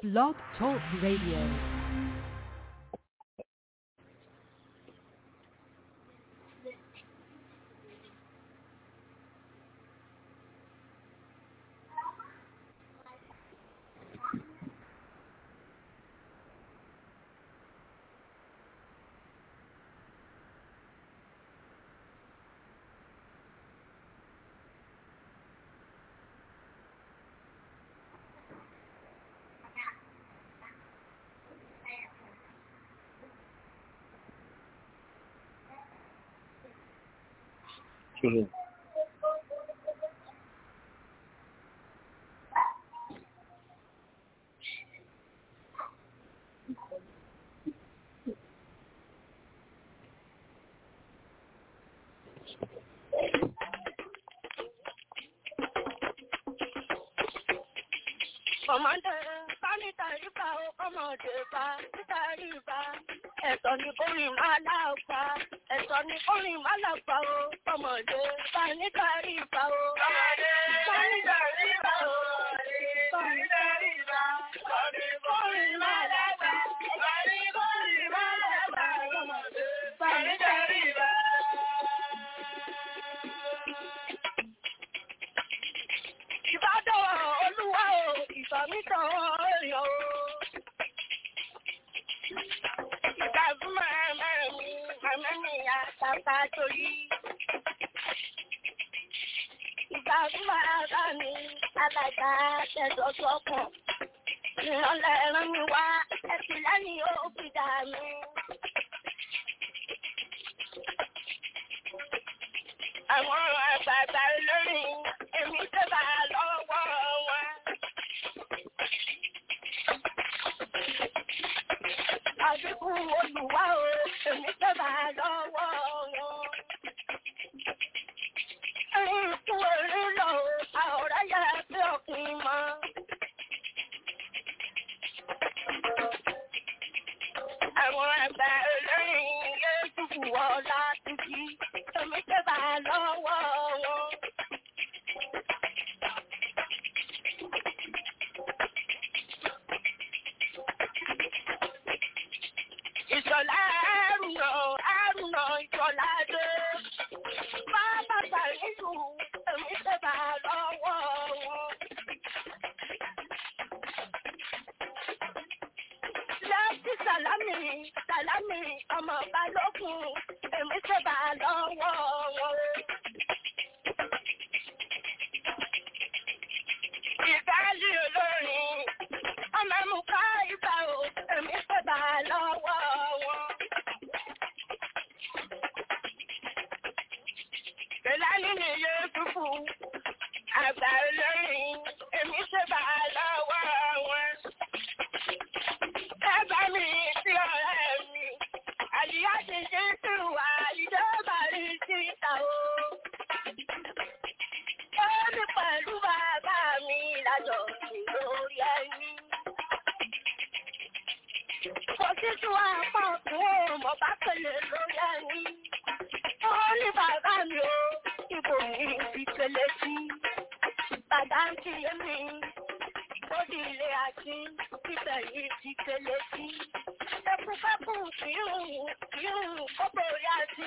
Blog Talk Radio. 就是 ọmọdé bá níta rípa ó kọ́mọdé bá níta rípa ẹ̀tọ́ ni kórìn máa láàpá ẹ̀tọ́ ni kórìn máa láàpá ó kọ́mọdé bá níta rípa ó. ọmọdé bá níta rípa ó bá níta rípa ẹ̀tọ́ ni kórìn máa láàpá ẹ̀tọ́ ni kórìn máa láàpá ọmọdé bá níta rípa. Ìbádọ́ olúwa o, ìfàmìtàn ọ̀yọ́ o. Ìgbà fún màmá mi, màmá mi àtàtà torí. Ìgbà fún màmá mi, alága tẹ̀sọ̀ sọ́kàn. Ìrànlẹ̀ ràn mí wá, ẹ̀sìn lẹ́yìn ó fi dà mí. Àwọn àgbààgbà olórin, èmi tẹ́bà lọ́wọ́ wọn. Àbíkún olùwà o, èmi tẹ́bà lọ́wọ́ wọn. Ẹyin kú orí lọ o, àwòrán yára pé ọkùnrin mọ́. Àwọn àgbà olórin yóò dùkú ọ̀la títí, èmi tẹ́bà lọ́wọ́ wọn. Ìṣọ̀lá àrùnà àrùnà ìṣọ̀lá dé. Bàbá Sàrídù èmi tẹ́bà lọ́wọ́ wọn. Lẹ́tí Sàlámì Sàlámì ọmọ Balógun èmi tẹ́bà lọ́wọ́ wọn. Ìdálé olórin ọmọ mú ká ìgbà o èmi tẹ́bà lọ́wọ́ wọn. Ìlànà ni yóò túbú àgbà olórin èmi tẹ́bà lọ́wọ́ wọn. Ẹ bá mi sí ọ̀rẹ́ mi, àdìyá ti ṣe sí wà ìjọba rí síta o. Ó ní pẹ̀lú bàbá mi lájọ sí lórí ẹni. Kò sí tí wọ́n á pọ̀ fún ọmọ bá pèlè lórí ẹni. Ó ní bàbá mi o, ibò ní ìpele sí. Bàbá ń kí mi, ó di ilé àti ibẹ̀ yìí ti pele sí. Ẹkúfẹ́kù kìírùn kìírùn kókó orí àti.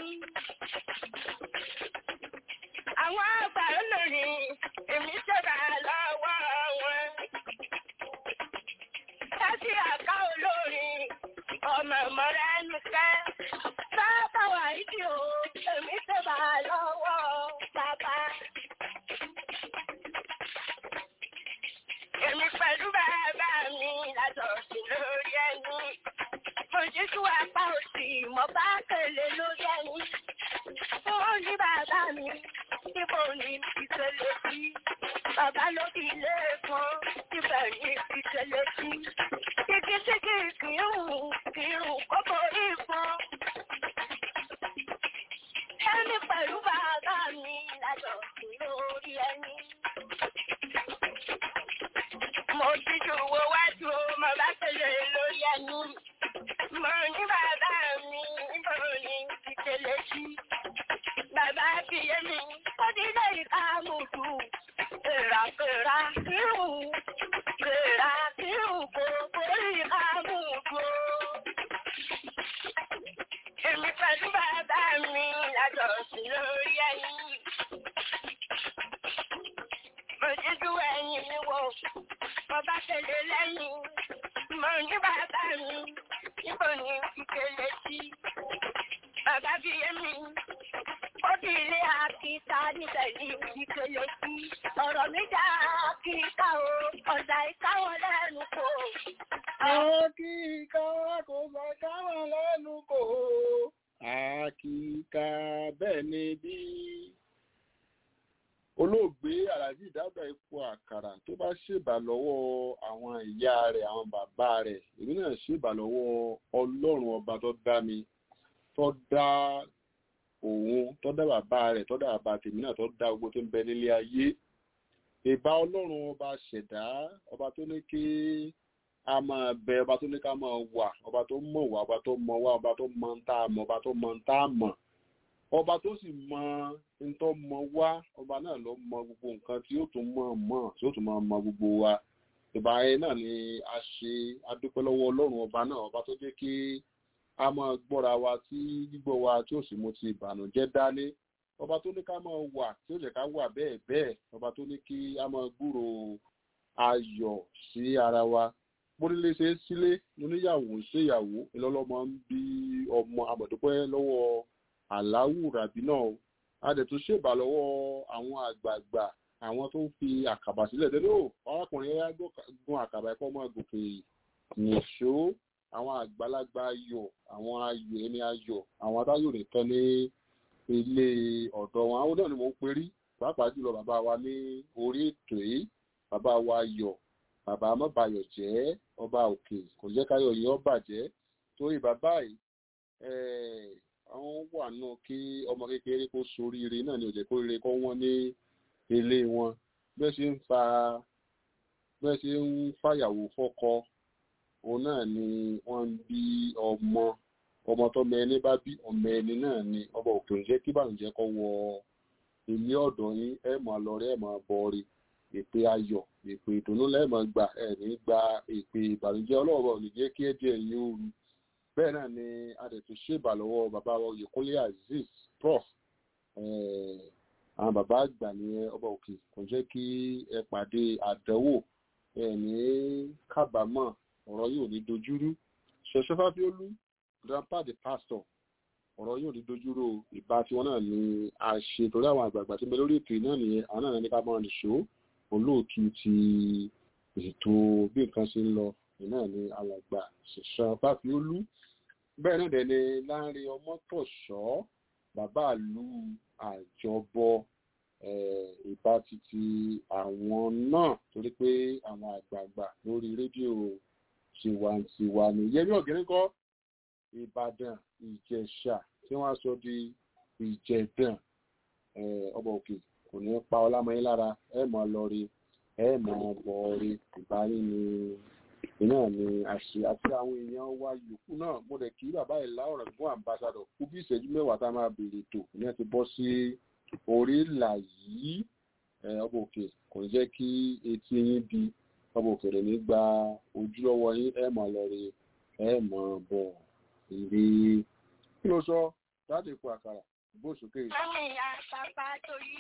Àwọn àgbà olórin èmi ṣẹ̀dá lọ́wọ́ wọn. Láti àká olórin ọmọ ìmọ̀ra ẹnu kẹ́. Sábà wà ìdí o, èmi ṣẹ̀dá lọ́wọ́ bàbá. Èmi pẹ̀lú bàbá mi lájọ sí lórí ẹni. Ojútùú apá òsì mọ̀ bá kèlè lórí ẹni. Ó ní bàbá mi, níbo ni ìṣẹ̀lẹ̀ sí? Bàbá ló fi ilé kan, síbẹ̀ ní ìṣẹ̀lẹ̀ sí. Igi sígi kìírùn, kìírùn kókó ìfọn. Ẹni pẹ̀lú bàbá mi lájọ sí lórí ẹni. Mo ti ju owó wájú, mo bá tẹ̀lé lórí ẹni. Mo ní bàbá mi, níbo ni ìṣẹ̀lẹ̀ sí? Bàbá fi yé mi, ó ti lè ká mùtù. Èràkèrà irun kele lẹ́yìn. Mo ní bàbá mi, níbo ni ìkele sí? Bàbá fi yé mi. Ó di ilé àkíta níbẹ̀ ní ìkele sí. Ọ̀rọ̀ mi dá àkíta o, ọ̀dà ìkáwọ́ lẹ́nu kò. Àkíkà kò sọ káwọn lẹ́nu kò. Àkíkà bẹ́ẹ̀ ni bí olóògbé Àlàjí Dáúdà Ipò Àkàrà tó bá ṣèbà lọ́wọ́ àwọn ìyá rẹ̀ àwọn bàbá rẹ̀ èmi náà ṣèbà lọ́wọ́ Ọlọ́run ọba tó dá mi tó dá òun tó dá bàbá rẹ̀ tó dá bàbá tèmi náà tó dá gbogbo tó ń bẹ nílé ayé ìbá Ọlọ́run ọba ṣẹ̀dá ọba tó ní kí a máa bẹ ọba tó ní ká máa wà ọba tó mọ̀ wá ọba tó mọ̀ wá ọba tó mọ̀ ń tá a mọ̀ ọba tó mọ̀ ń tá a mọ̀ ọba tó sì mọ ntọ́ mọ wá ọba náà ló mọ gbogbo nǹkan tí ó tún mọ̀ mọ̀ tí ó tún mọ̀ mọ gbogbo wa ìbá ẹ náà ni a ṣe adúpẹ́ lọ́wọ́ ọlọ́run ọba náà ọba tó jẹ́ kí a máa gbọ́ra wa tí gbígbọ́ wa tí ó sì mú ti ìbànújẹ́ dání ọba tó ní ká máa wà tí ó jẹ́ ká wà bẹ́ẹ̀ bẹ́ẹ̀ ọba tó ní kí a máa gbúrò ayọ̀ sí ara wa bónílé ṣe é sílé oníyàwó ṣèyàwó ìlọ́lọ́mọ ń bí ọmọ àmọ̀dúpẹ́ lọ́wọ́ aláwù ràbí náà o a dẹ̀ tún ṣèbà lọ́wọ́ àwọn àgbààgbà àwọn tó ń fi àkàbà sílẹ̀ dédé o arákùnrin ẹ̀yà gun àkàbà ẹ̀kọ́ ọmọ gòkè nìṣó àwọn àgbàlagbà ayọ̀ àwọn ayọ̀ ẹni ayọ̀ àwọn adáyọ̀ nìkan ní ilé ọ̀dọ̀ wọn àwọn náà ni mò ń perí pàápàá jùlọ bàbá wa ní orí ètò yìí bàbá wa yọ̀ bàbá mọ́bayọ̀ jẹ́ ọba òkè kò jẹ́ káyọ̀ yìí ó bàjẹ́ torí bàbá yìí àwọn wà náà kí ọmọ kékeré kó soríire náà ni ò jẹ́ kó rire kó wọ́n ní ilé wọn bẹ́ẹ̀ ṣe ń fa bẹ́ẹ̀ ṣe ń fàyàwó fọ́kọ òun náà ni wọ́n ń bí ọmọ ọmọ tọ́mọ ẹni bá bí ọmọ ẹni náà ni ọba òkè ń jẹ́ kí bàǹjẹ́ kó wọ ilé ọ̀dọ̀ yín ẹ̀ máa lọ rí ẹ̀ máa bọ̀ rí èpè ayọ̀ èpè ìdùnnú lẹ́ẹ̀mọ́ gbà ẹ̀ ní gba èpè ìbànújẹ́ ọlọ́ọ̀bọ̀ ò ní jẹ́ kí ẹ̀jẹ̀ yín ó ru bẹ́ẹ̀ náà ni adẹ̀tú ṣèbà lọ́wọ́ bàbá wa Oyèkúnlé Azeez prof àwọn bàbá àgbà ní ọba òkè kò jẹ́ kí ẹ pàdé àdánwò ẹ ní kábàámọ̀ ọ̀rọ̀ yóò ní dojúrú ṣẹ̀ṣẹ̀ fáfiólú grandpa the pastor ọ̀rọ̀ yóò ní dojúrú ìbá tiwọn náà ni a ṣe torí àwọn àgbààgbà tí ń bẹ lórí ètò náà nìyẹn àwọn náà ní ká máa nìṣó olóòtú ti ètò bí nǹkan ṣe ń lọ náà ni alàgbà ṣẹ̀ṣẹ̀ fáfiólú bẹ́ẹ̀ náà dẹ̀ ni láàrin ọmọtọ̀ṣọ́ bàbá ìlú àjọbọ ìbá títí àwọn náà torí pé àwọn àgbààgbà lórí rédíò tiwantiwa ni yẹmí ọ̀gẹ́rẹ́kọ́ ìbàdàn ìjẹ̀ṣà tí wọ́n á sọ di ìjẹ̀dàn ọba òkè kò ní pa ọlámọyín lára ẹ mọ̀ lọ rí ẹ mọ̀ bọ̀ rí ìbáyín ni náà ni àṣẹ àti àwọn èèyàn wa yòókù náà mo rẹ̀ kí bàbá ìlà ọ̀rọ̀ fún àmbásádọ̀ kú bí ìṣẹ́jú mẹ́wàá tá a máa béèrè tó ní ẹ ti bọ́ sí orí ìlà yìí ọba òkè kò ní jẹ́ kí etí yín di ọba òkè rẹ̀ ní gba ojú lọ́wọ́ yín ẹ mọ̀ lọ rí ẹ mọ̀ bọ̀ rí kí ló sọ láti ipò àkàrà bó sókè. Mọ́mí àpapà torí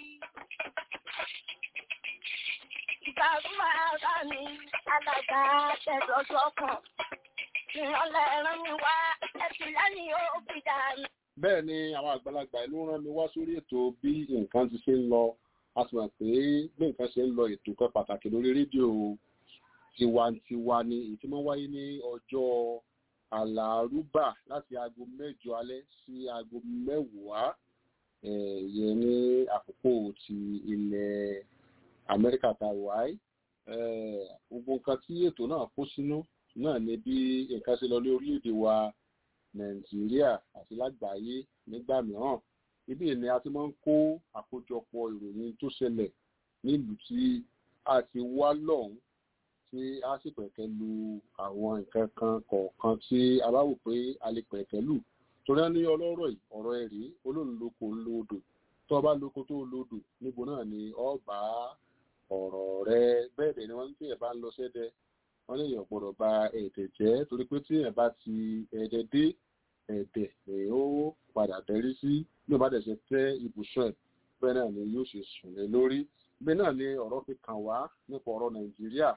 ìgbàgbọ́ ara mi alàgbà tẹ̀sọ̀sọ̀ kan ìrànlẹ̀ rán mi wá ẹ̀sìn lẹ́yìn ó fi dà mí. bẹ́ẹ̀ ni àwọn àgbàlagbà ìlú rán mi wá sórí ètò bí nǹkan ti ṣe ń lọ a sì mọ̀ pé bí nǹkan ṣe ń lọ ètò kan pàtàkì lórí rédíò tiwantiwa ni èyí tí wọ́n wáyé ní ọjọ́ àlàrúbà láti aago mẹ́jọ alẹ́ sí aago mẹ́wàá yẹn ní àkókò ti ilẹ̀ amẹ́ríkà tá a wà áì gbogbo nǹkan tí ètò náà kó sínú náà ni bí nǹkan ṣe lọ ní orílẹ̀-èdè wa nàìjíríà àti lágbàáyé nígbà mìíràn ibi ni a ti máa ń kó àkójọpọ̀ ìròyìn tó ṣẹlẹ̀ nílùú tí a ti wá lọ́hùn tí a sì pẹ̀kẹ́ lu àwọn nǹkan kan kọ̀ọ̀kan tí a bá wò pé a lè pẹ̀kẹ́ lù torí wọn ní ọlọ́rọ̀ yìí ọ̀rọ̀ ẹ̀ rí olóńloko ńlodò tó o bá loko tó o lodò níbo náà ni ọ bá ọ̀rọ̀ rẹ bẹ́ẹ̀ dẹ̀ ni wọ́n ń tí ẹ̀ bá ń lọ sẹ́dẹ̀ wọ́n lè yàn gbọ́dọ̀ ba ẹ̀dẹ̀ jẹ́ torí pé tí ẹ̀ bá ti ẹ̀dẹ̀ dé ẹ̀dẹ̀ ẹ̀ ó padà tẹ́rí sí bí o bá dẹ̀ ṣe tẹ́ ibùsùn ẹ̀ bẹ́ẹ̀ náà ni yóò ṣe sùn lé lórí bẹ́ẹ̀ náà ni ọ̀rọ̀ fi kàn wá nípa ọ̀rọ̀ nàìjíríà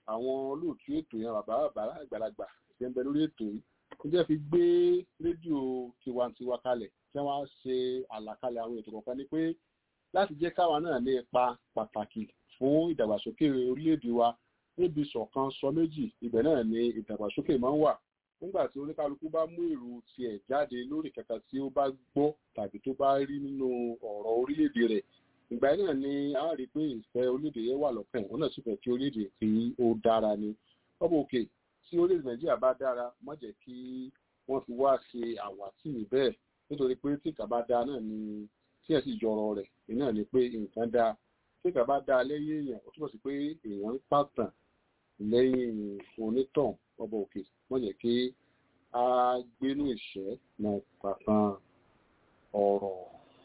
àwọn olóòtú ètò yẹn bàbá bàbá àgbàlagbà ṣe ń bẹ lórí ètò yìí ó jẹ́ fi gbé rédíò tiwantiwa kalẹ̀ tí wọ́n á ṣe àlàkalẹ̀ àwọn ètò kọ̀ọ̀kan ni pé láti jẹ́ káwa náà ní ipa pàtàkì fún ìdàgbàsókè orílẹ̀-èdè wa níbi ṣọ̀kan sọ méjì ibẹ̀ náà ni ìdàgbàsókè máa ń wà nígbà tí oníkálukú bá mú èrò tiẹ̀ jáde lórí kẹta tí ó bá gbọ́ tàbí tó bá rí nínú ọ̀rọ̀ orílẹ̀-èdè rẹ̀ ìgbà yẹn náà ni a rí pé ìfẹ́ orílẹ̀-èdè yẹn wà lọ́kàn òun náà sì fẹ́ kí orílẹ̀-èdè kí ó dára ni ọmọ òkè tí orílẹ̀-èdè nàìjíríà bá dára má jẹ́ kí wọ́n fi wá ṣe àwátì bẹ́ẹ̀ nítorí pé tí ìkà bá dáa náà ni tí ẹ̀ sì yọrọ rẹ̀ náà ni pé nǹkan dáa tí ìkà bá dáa lẹ́yìn èèyàn ó túbọ̀ sí pé èèyàn ń pàtàn lẹ́yìn onítàn ọba òkè wọ́n jẹ́ kí a gbénú ìṣẹ́ náà pàtàn ọ̀rọ̀.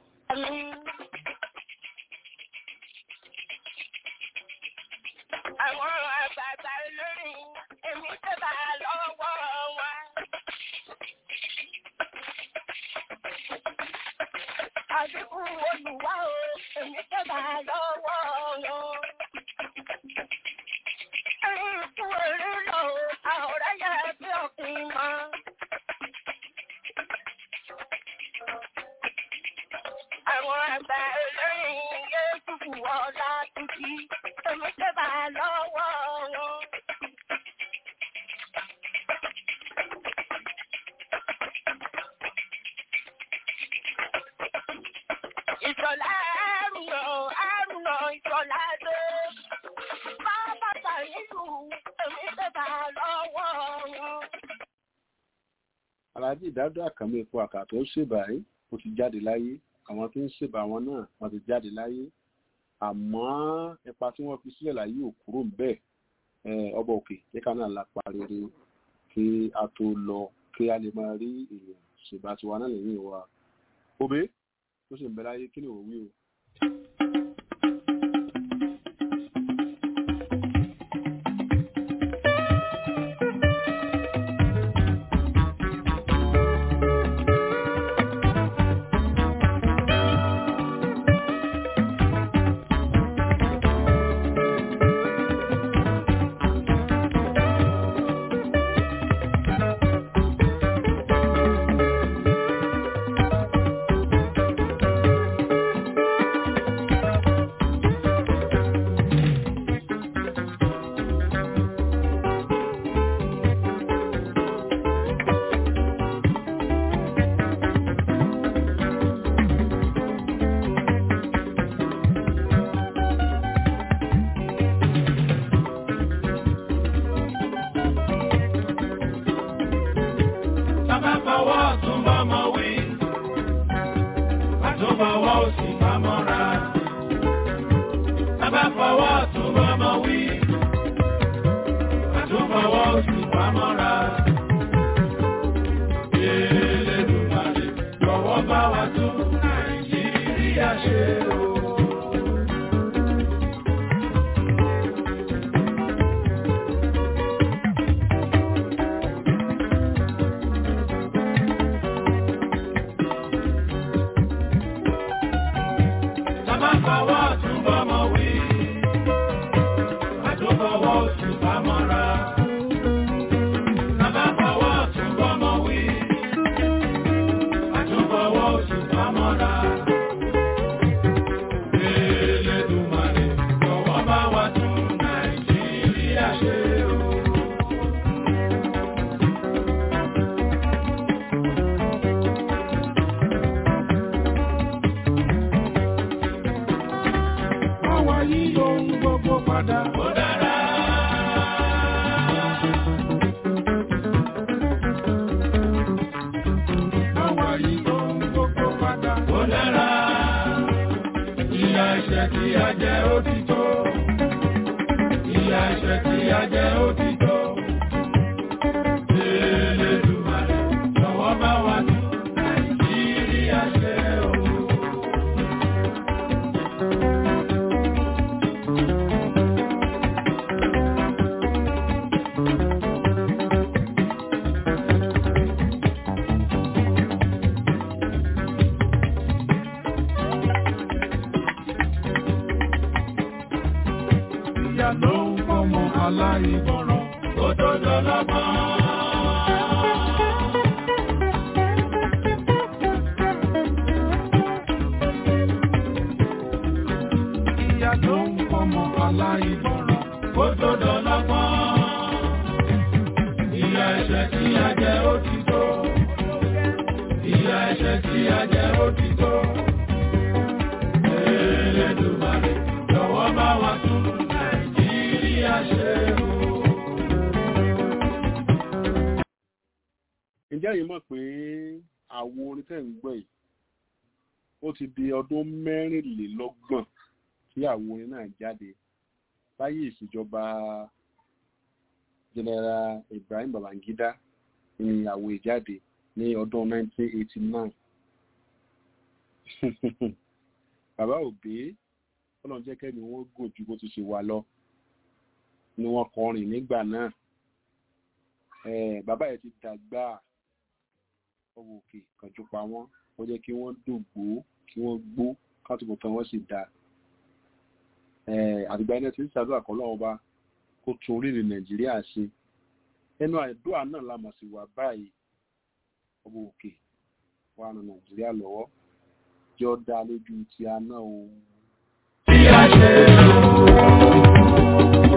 Àwọn àgbààgbà olórin èmi tó bá lọ́wọ́ wọn. Àdínkù olùwà o, èmi tó bá lọ́wọ́ wọn. Ẹyin fún orí lọ o, àwòrán yẹ bí òfin mọ́. Àwọn àgbà olórin yóò dùbù ọ̀la tuntun, èmi tó bá lọ́wọ́ wọn. Ìṣọ̀lá àrùnà àrùnà ìṣọ̀lá dé. Bàbá Sàyídù èmi tó bá lọ́wọ́ wọn. aláàjì ìdádọ́ àkànmọ́ epo àkà tó ń ṣèbà yìí ó ti jáde láyé àwọn tó ń ṣèbà wọn náà wọ́n ti jáde láyé àmọ́ ipa tí wọ́n fi sílẹ̀ láyé ò kúrò ń bẹ́ẹ̀ Eh, ọba òkè jẹ́ ká náà lápá rere kí a tó lọ kí a lè máa rí èèyàn ṣèbà tiwa náà lẹ́yìn wa òbí tó sì ń bẹ láyé kí ni òun wí o. Bàbá fọwọ́ tún bọ́mọ wí. Àtún fọwọ́ òsì pamọ́ra. Bàbá fọwọ́ tún bọ́mọ wí. Àtún fọwọ́ òsì pamọ́ra. Elédùmarè jọ̀wọ́ bá wa tún Nàìjíríà ṣe o. Bàbá fọwọ́ tún bọ́mọ wí. Àtún fọwọ́ òsì pamọ́ra. Bàbá fọwọ́ tún bọ́mọ wí. Àtún fọwọ́ òsì pamọ́ra. kó tó dọlọ́gbọ́n. ìyá tó ń fọmọ aláìgbọràn kó tó dọlọ́gbọ́n. Ìyà ẹ̀ṣẹ̀ tí a jẹ ó ti tó. Ìyà ẹ̀ṣẹ̀ tí a jẹ ó ti tó. Elédùmarè jọ̀wọ́ bá wa tún Nàìjíríà ṣe o. ǹjẹ́ yìí mọ̀ pé àwo orin tẹ̀ ń gbọ́ yìí ó ti di ọdún mẹ́rìnlélọ́gbọ̀n tí àwo orin náà jáde láyé ìṣèjọba general Ibrahim Babangida ní àwo ìjáde ní ọdún 1989 bàbá òbí ọlọ́run jẹ́ kẹ́mi wọ́n gùn ju bó ti ṣe wà lọ ni wọ́n kọrin nígbà náà Eh, bàbá yẹn ti dàgbà ọwọ́ òkè kànjú pa wọ́n ó jẹ́ kí wọ́n dògbò kí wọ́n gbó kátùkù tán wọ́n sì da àtìgbà ẹni tí ń ṣàdúrà kọ́ lọ́wọ́ bá kó tún orílẹ̀ nàìjíríà ṣe ẹnu àdúrà náà la mọ̀ sí wà báyìí ọwọ́ òkè wà nù nàìjíríà lọ́wọ́ jọ dá lójú ti aná o. Tí a ṣe o.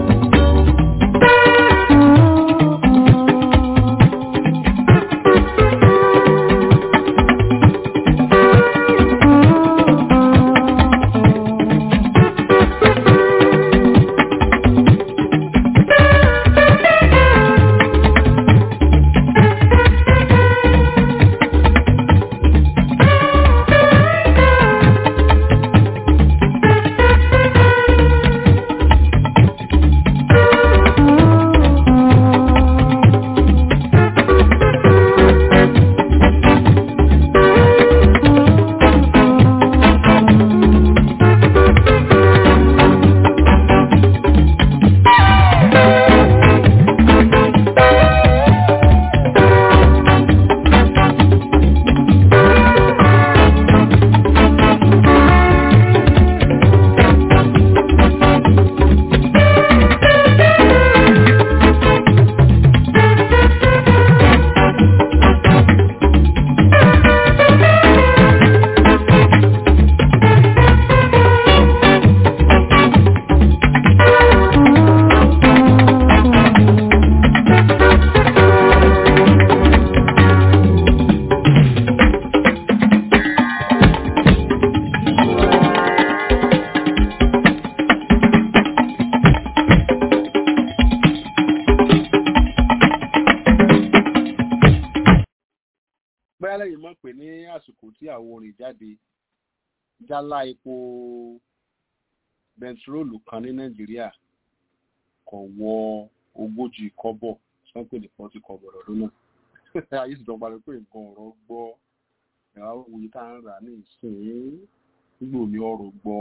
bóyá lẹ́yìn mọ̀ pé ní àsìkò tí àwọn orin jáde jálá epo bẹntiróòlù kan ní nàìjíríà kò wọ ogójì kọ́bọ̀ sọ́pẹ̀ ní pọ́tì kọ́bọ̀ lọ́dún náà ayé sì dọ́gba pé nǹkan ọ̀rọ̀ gbọ́ ẹ̀rọ òye tá à ń rà ní ìsìn nígbà omi ọ̀rọ̀ gbọ́.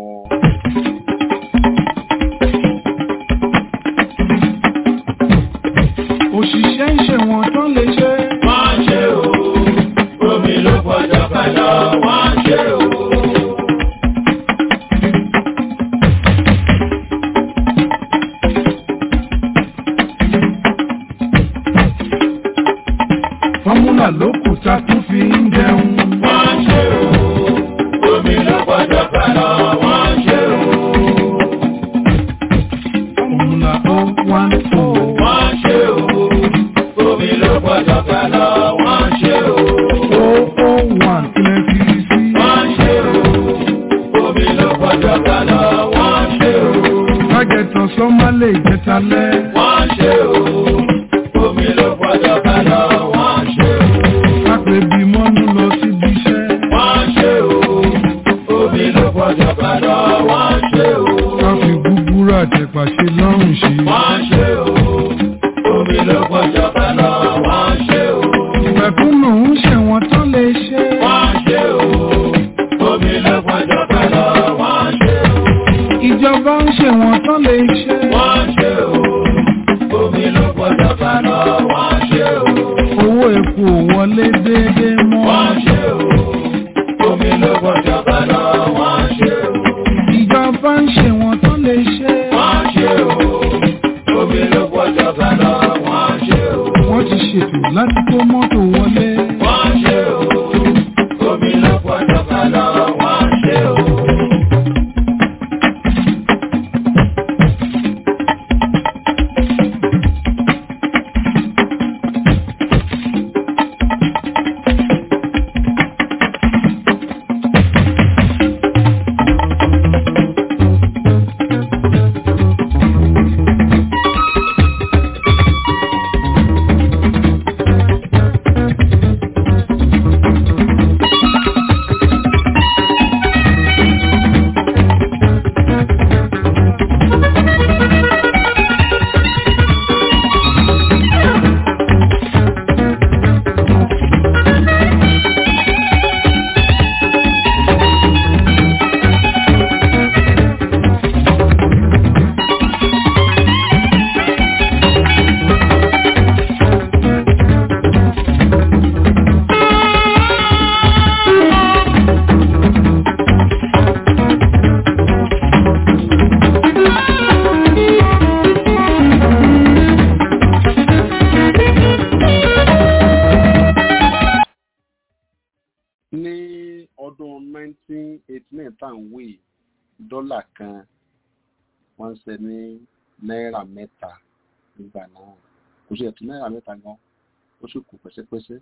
òṣìṣẹ́ ń ṣe wọ́n tán lè ṣe Wọ́n ṣe o. Omi ló pọ̀jọ́ pẹ̀lú wọ́n ṣe o. fọ́múlà ló kù tá tún fi ń jẹun Wọ́n ṣe o. Omi ló pọ̀jọ́ pẹ̀lú wọ́n ṣe o. fọ́múlà ó wá ń fò Wọ́n ṣe o. Omi ló pọ̀jọ́ pẹ̀lú wọ́n ṣe o. ó ó wà kílẹ̀ fi sí Wọ́n ṣe o. Omi ló pọ̀jọ́ pẹ̀lú wọ́n ṣe o. kájẹtọ̀ sọ́mọ́ lè jẹta lẹ́ Wọ́n ṣe o. Omi ló pọ̀jọ́ pẹ̀lú wọ́n ṣe o. kápẹ́ bí mọ́nú lọ síbi iṣẹ́ Wọ́n ṣe o. Omi ló pọ̀jọ́ pẹ̀lú wọ́n ṣe o. ká fi gúgúrú àtẹ̀pà ṣe lọ́rùn ṣe Wọ́n ṣe o. Omi ló pọ̀jọ́ pẹ̀lú wọ́n ṣe o. mẹ̀kúnnù ń ṣe wọ́n tán lè ṣe Wọ́n ṣe o. Omi ló pọ̀jọ́ pẹ̀lú wọ́n ṣe o. ìjọba ń ṣe wọ́n tán lè ṣe Wọ́n ṣe o. Omi ló pọ̀jọ́ pẹ̀lú wọ́n ṣe o. owó epo ò wọlé déédéé mọ́ Wọ́n ṣe o. Omi ló pọ̀jọ́ pẹ̀lú wọ́n ṣe o. ìjọba ń ṣe wọ́n tán lè ṣe Wọ́n ṣe o. Omi ló pọ̀jọ́ pẹ̀lú wọ́n láti kó mọ́tò wọlé. wọ́n ṣe o omi ló pọ̀jọ́ ká lọ wọ́n ṣe o. ní ọdún 1989 tá à ń wé yìí, dọ́là kan wọ́n ń ṣe ní náírà mẹ́ta nígbà náà kò sí ẹ̀tún náírà mẹ́ta gan ó sì kù pẹ́sẹ́pẹ́sẹ́.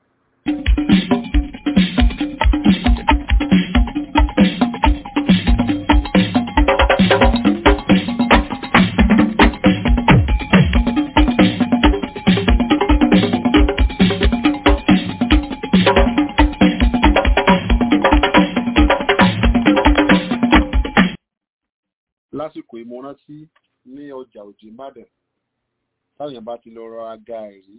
lásìkò ìmọ̀rántí ní ọjà òjì ìbàdàn táwọn èèyàn bá ti lọ rọra gàárì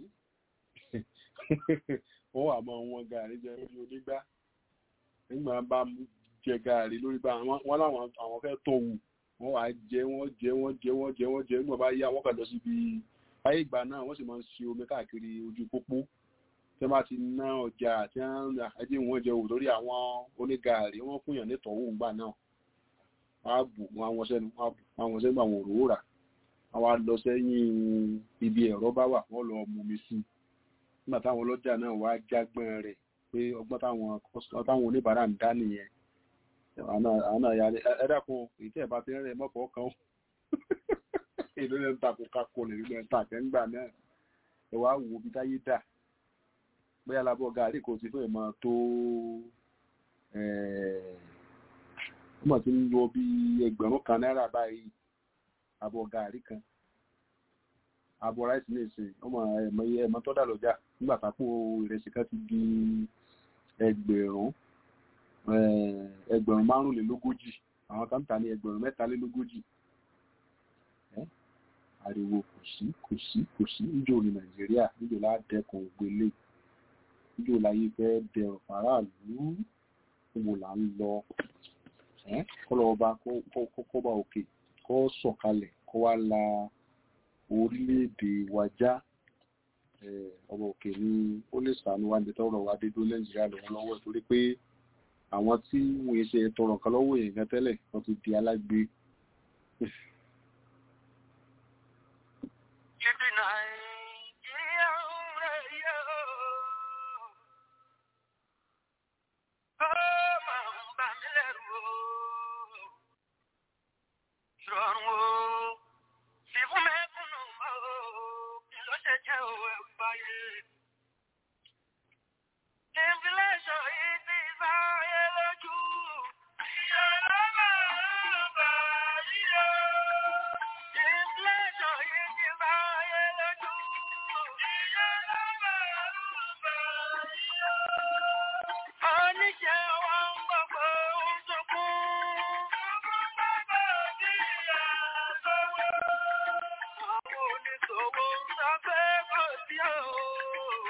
wọ́n wà mọ́ wọn gàárì jẹ lórí onígbá nígbà bá jẹ gàárì lórí bá wọn láwọn àwọn fẹ́ tó wù wọ́n wà jẹ wọ́n jẹ wọ́n jẹ wọ́n jẹ wọ́n jẹ nígbà bá yá wọ́n kàn lọ síbi ayé ìgbà náà wọ́n sì máa ń ṣe omi káàkiri ojú pópó tí wọ́n bá ti ná ọjà tí wọ́n àjẹ́ wọn jẹ òwò lórí àwọn onígàárì wọ́n fún yàn nítọ̀wò ńgbà náà wọ́n á bù wọ́n àwọn sẹ́nu wọ́n á bù àwọn sẹ́nu àwọn òróró rà àwọn á lọ sẹ́yìn ibi ẹ̀rọ bá wà wọ́n lọ mú mi sí i nígbà táwọn ọlọ́jà náà wá jágbọ́n rẹ̀ pé ọgbọ́n táwọn táwọn oníbàárà ń dá nìyẹn àwọn náà yà ẹ dákun èyí tí ẹ bá ti ń rẹ mọ́fọ́ kan èlò ẹ̀ ń ta kó kakó lè rí ẹ̀ ń ta àtẹ́ńgbà náà ẹ wá wo bí táyé dà bóyá labọ́ gàárì kò sí fún ẹ̀ máa tó ó mọ̀ tí ń lọ bí ẹgbẹ̀rún kan náírà báyìí àbọ̀ gàárì kan àbọ̀ ráìsì ní ìsìn ọmọ ẹ̀mọ́ tó dà lọ́jà nígbà tápò ìrẹsì kan ti di ẹgbẹ̀rún ẹgbẹ̀rún márùnlélógójì àwọn kan tà ní ẹgbẹ̀rún mẹ́talélógójì ariwo kò sí kò sí kò sí níjó ní nàìjíríà níjó ládẹkùn ògbélé níjó láyé fẹ́ dẹrùn faraàlú níbo là ń lọ kọlọ ọba kọba òkè kọ sọ̀kalẹ̀ kọ wá la orílẹ̀-èdè wa já ọba òkè ni ó lè sànú wa níbi tọrọ wa dédó nàìjíríà lọ́wọ́lọ́wọ́ torí pé àwọn tí wọ́n ṣe tọrọ nǹkan lọ́wọ́ èèyàn tẹ́lẹ̀ wọ́n ti di alágbe. Ibi Nàìjíríà ń rẹ̀ yóò. Ó máa ń bà mí lẹ́rù o. Ìrọ̀rùn o. Sì fún mẹ́kúnnù mọ́ o. Kí ló ṣe jẹ́ o ẹ̀rù báyé? Inflation yìí ti sáyé lójú. Iye ló máa ń bà yí o. Inflation yìí ti sáyé lójú. Iye ló máa ń bà yí o. Oníṣẹ́ wa ń gbogbo ń sunkún. Sunkún bàbá bí ìyá sọ́wọ́. Àwọn oníṣòwò ń sọ pé kò sí o.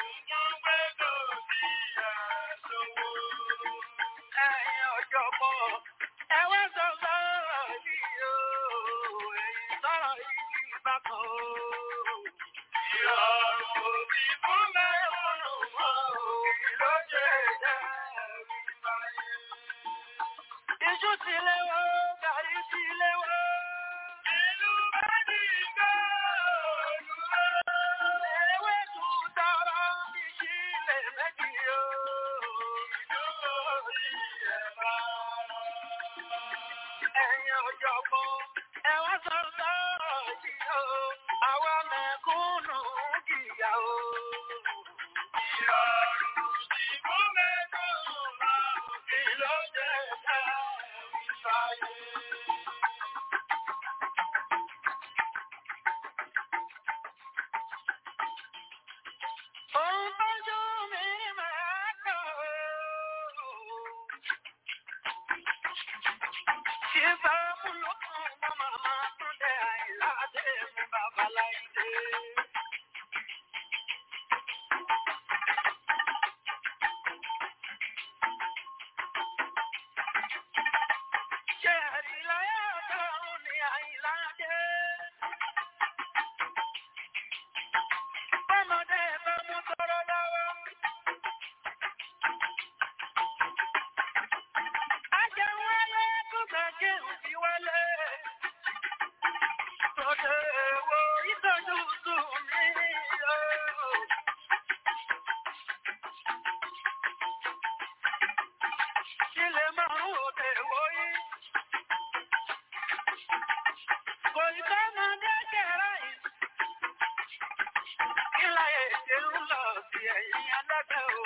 ẹ̀yin ẹlẹ́gbẹ́ o.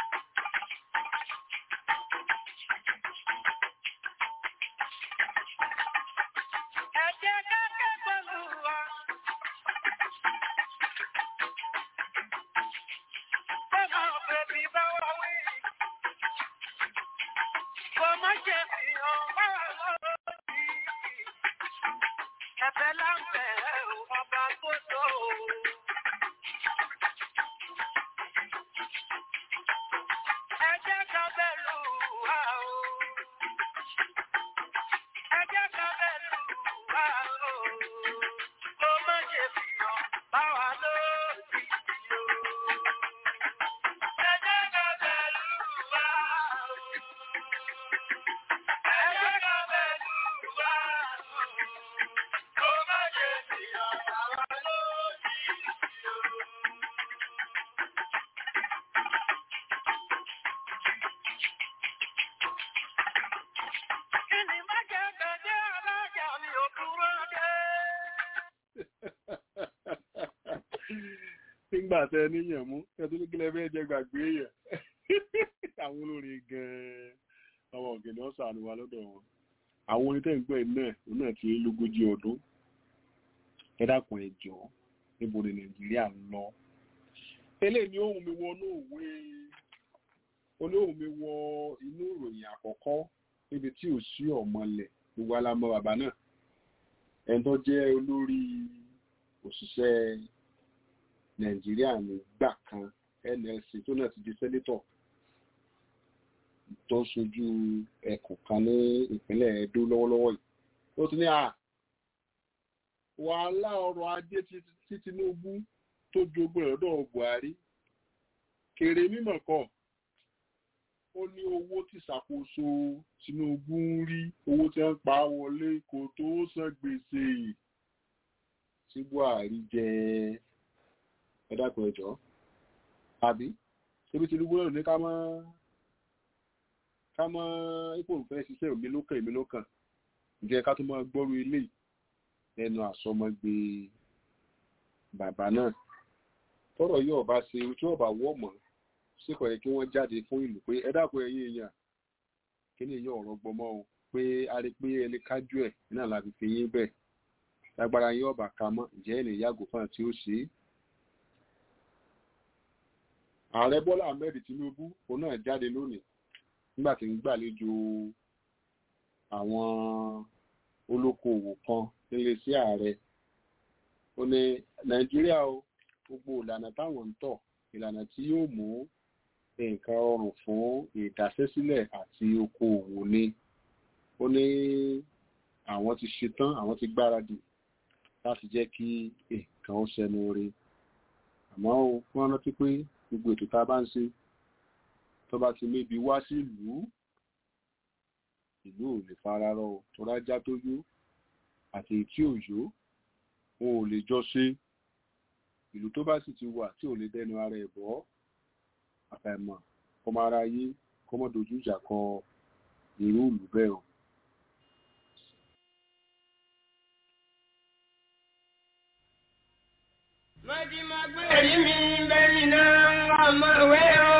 Ẹ jẹ́ ká kẹ́kọ̀ọ́ lù wá. Bọ́lá bèbí bá wà wí. Kò má ṣe fi hàn wá lórí. Ẹ̀bẹ̀ láǹbẹ̀ ò ọba tó tó o. Ẹ jẹ́ ká bẹ̀rù wá o. Ẹ jẹ́ ká bẹ̀rù wá o. Kò má ṣe fi hàn bá wa lórí o. Ẹ jẹ́ ká bẹ̀rù wá o. Ẹ jẹ́ ká bẹ̀rù wá o. Kò má ṣe fi hàn bá wa lórí o. Kí ni má jẹ́ gbẹ̀dẹ́ alájà mi ò dúró dé? nígbà tẹ níyàn mú ẹtú ní kílẹ̀ fẹ́ jẹ gbàgbé yẹn àwọn olórin gan-an àwọn ọ̀gẹ̀dẹ̀ ọ̀sán àníwá lọ́dọ̀ wọn àwọn orin tẹ́ ń gbọ́ ẹ̀ náà òun náà ti lé lógójì ọdún ẹ dákun ẹ jọ̀ọ́ níbo ni nàìjíríà ń lọ eléyìí ni ohun mi wọ inú òwe olóhùn mi wọ inú ìròyìn àkọ́kọ́ níbi tí ò sí ọ̀mọlẹ̀ gbogbo alámọ bàbá náà ẹni tó jẹ́ olórí òṣìṣẹ́ nàìjíríà nígbà kan nlc tó náà ti di sẹ́nétọ̀ tó ń ṣojú ẹkùn kan ní ìpínlẹ̀ edo lọ́wọ́lọ́wọ́ yìí ó ti ní à wàhálà ọrọ̀ ajé tí tí tinubu tó jogún ẹ̀ lọ́dọ̀ buhari kèrè mímọ̀ kọ́ ó ní owó tí ìṣàkóso tinubu ń rí owó tí wọ́n pa wọlé kò tó san gbèsè tí buhari jẹ ẹ dákun ẹ jọ̀ọ́ àbí ṣébi tinubu náà ní ká mọ ká mọ ipò òfin ṣiṣẹ́ òmí ló kàn èmi ló kàn ǹjẹ́ ká tó máa gbọ́rú ilé ẹnu àsọmọgbé bàbá náà tọ́rọ̀ yóò bá ṣe tí yóò bá wọ mọ síkọ yẹ kí wọ́n jáde fún ìlú pé ẹ dákun ẹ̀yin èèyàn kí ni yóò rọgbọ mọ o pé a rí pé ẹni kájú ẹ náà la fi fi yín bẹ́ẹ̀ lágbára yín ọba ká mọ ǹjẹ́ ẹ lè yàgò fún àti ó ṣe é ààrẹ bọ́lá ahmed tinubu òun náà jáde lónìí nígbà tí ń gbàlejò àwọn olókoòwò kan nílé sí ààrẹ ó ní nàìjíríà o gbogbo ìlànà táwọn ń tọ̀ ìlànà tí yóò mú nǹkan rọrùn fún ìdásẹ́sílẹ̀ àti okoòwò ni ó ní àwọn ti ṣetán àwọn ti gbáradì láti jẹ́ kí nǹkan ó ṣẹnu rí àmọ́ ó wọ́n rántí pé gbogbo ètò tá a bá ń ṣe tó bá ti mébi wá sí ìlú ìlú ò lè fara rọ o tó rájá tó yó àti ètí òyó wọn ò lè jọ ṣe ìlú tó bá sì ti wà tí ò lè dẹnu ara ẹ̀ bọ́ àfàìmọ̀ kọmọ ara yé kọmọ dojú ìjà kọ irú ìlú bẹ́ẹ̀ o. Mọ̀dí máa gbé èrí mi bẹ́ẹ̀ni náà ọmọ ìwé o.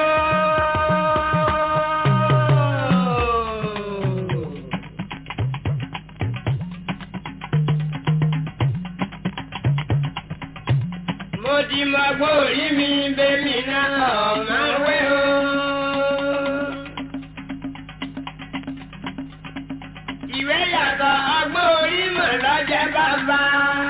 Mọ̀dí máa gbé èrí mi bẹ́ẹ̀ni náà ọmọ ìwé o. Ìwé yàtọ̀ ọgbọ́n orí mọ̀ lọ́jẹ́ bàbá.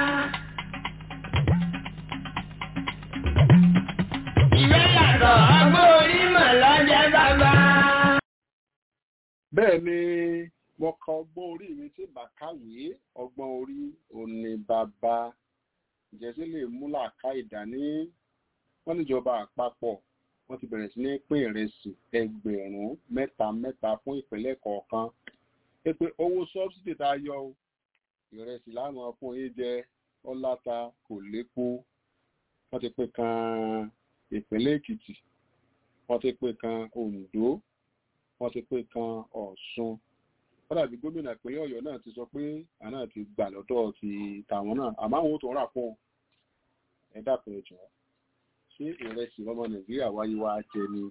Ìwé yàtọ̀ ọgbọ́n orí mọ̀ lọ́jẹ́ bàbá. bẹ́ẹ̀ ni wọ́n ka ọgbọ́n orí mi tí bàkàwé ọgbọ́n orí òní bàbá ìjẹ́sí lè mú làákà ìdání wọ́n níjọba àpapọ̀ wọ́n ti bẹ̀rẹ̀ sí ní pín ìrẹsì ẹgbẹ̀rún mẹ́ta mẹ́ta fún ìpínlẹ̀ kọ̀ọ̀kan pé pé owó sọ́bsidì tá a yọ o ìrẹsì láwọn fún yín jẹ ọláta kò lépo wọ́n ti pín kan ìpínlẹ̀ èkìtì wọ́n ti pín kan oǹdó wọ́n ti pín kan ọ̀ṣun wọ́n dàbí gómìnà ìpínlẹ̀ ọ̀yọ́ náà ti sọ pé àná ti gbà lọ́dọ̀ ti tàwọn náà àmọ́ àwọn ò tó rà fún ẹ dàpọ̀ ẹ̀jọ̀ ṣé ìrẹsì ọmọ nàìjíríà wáyé wá jẹ ni.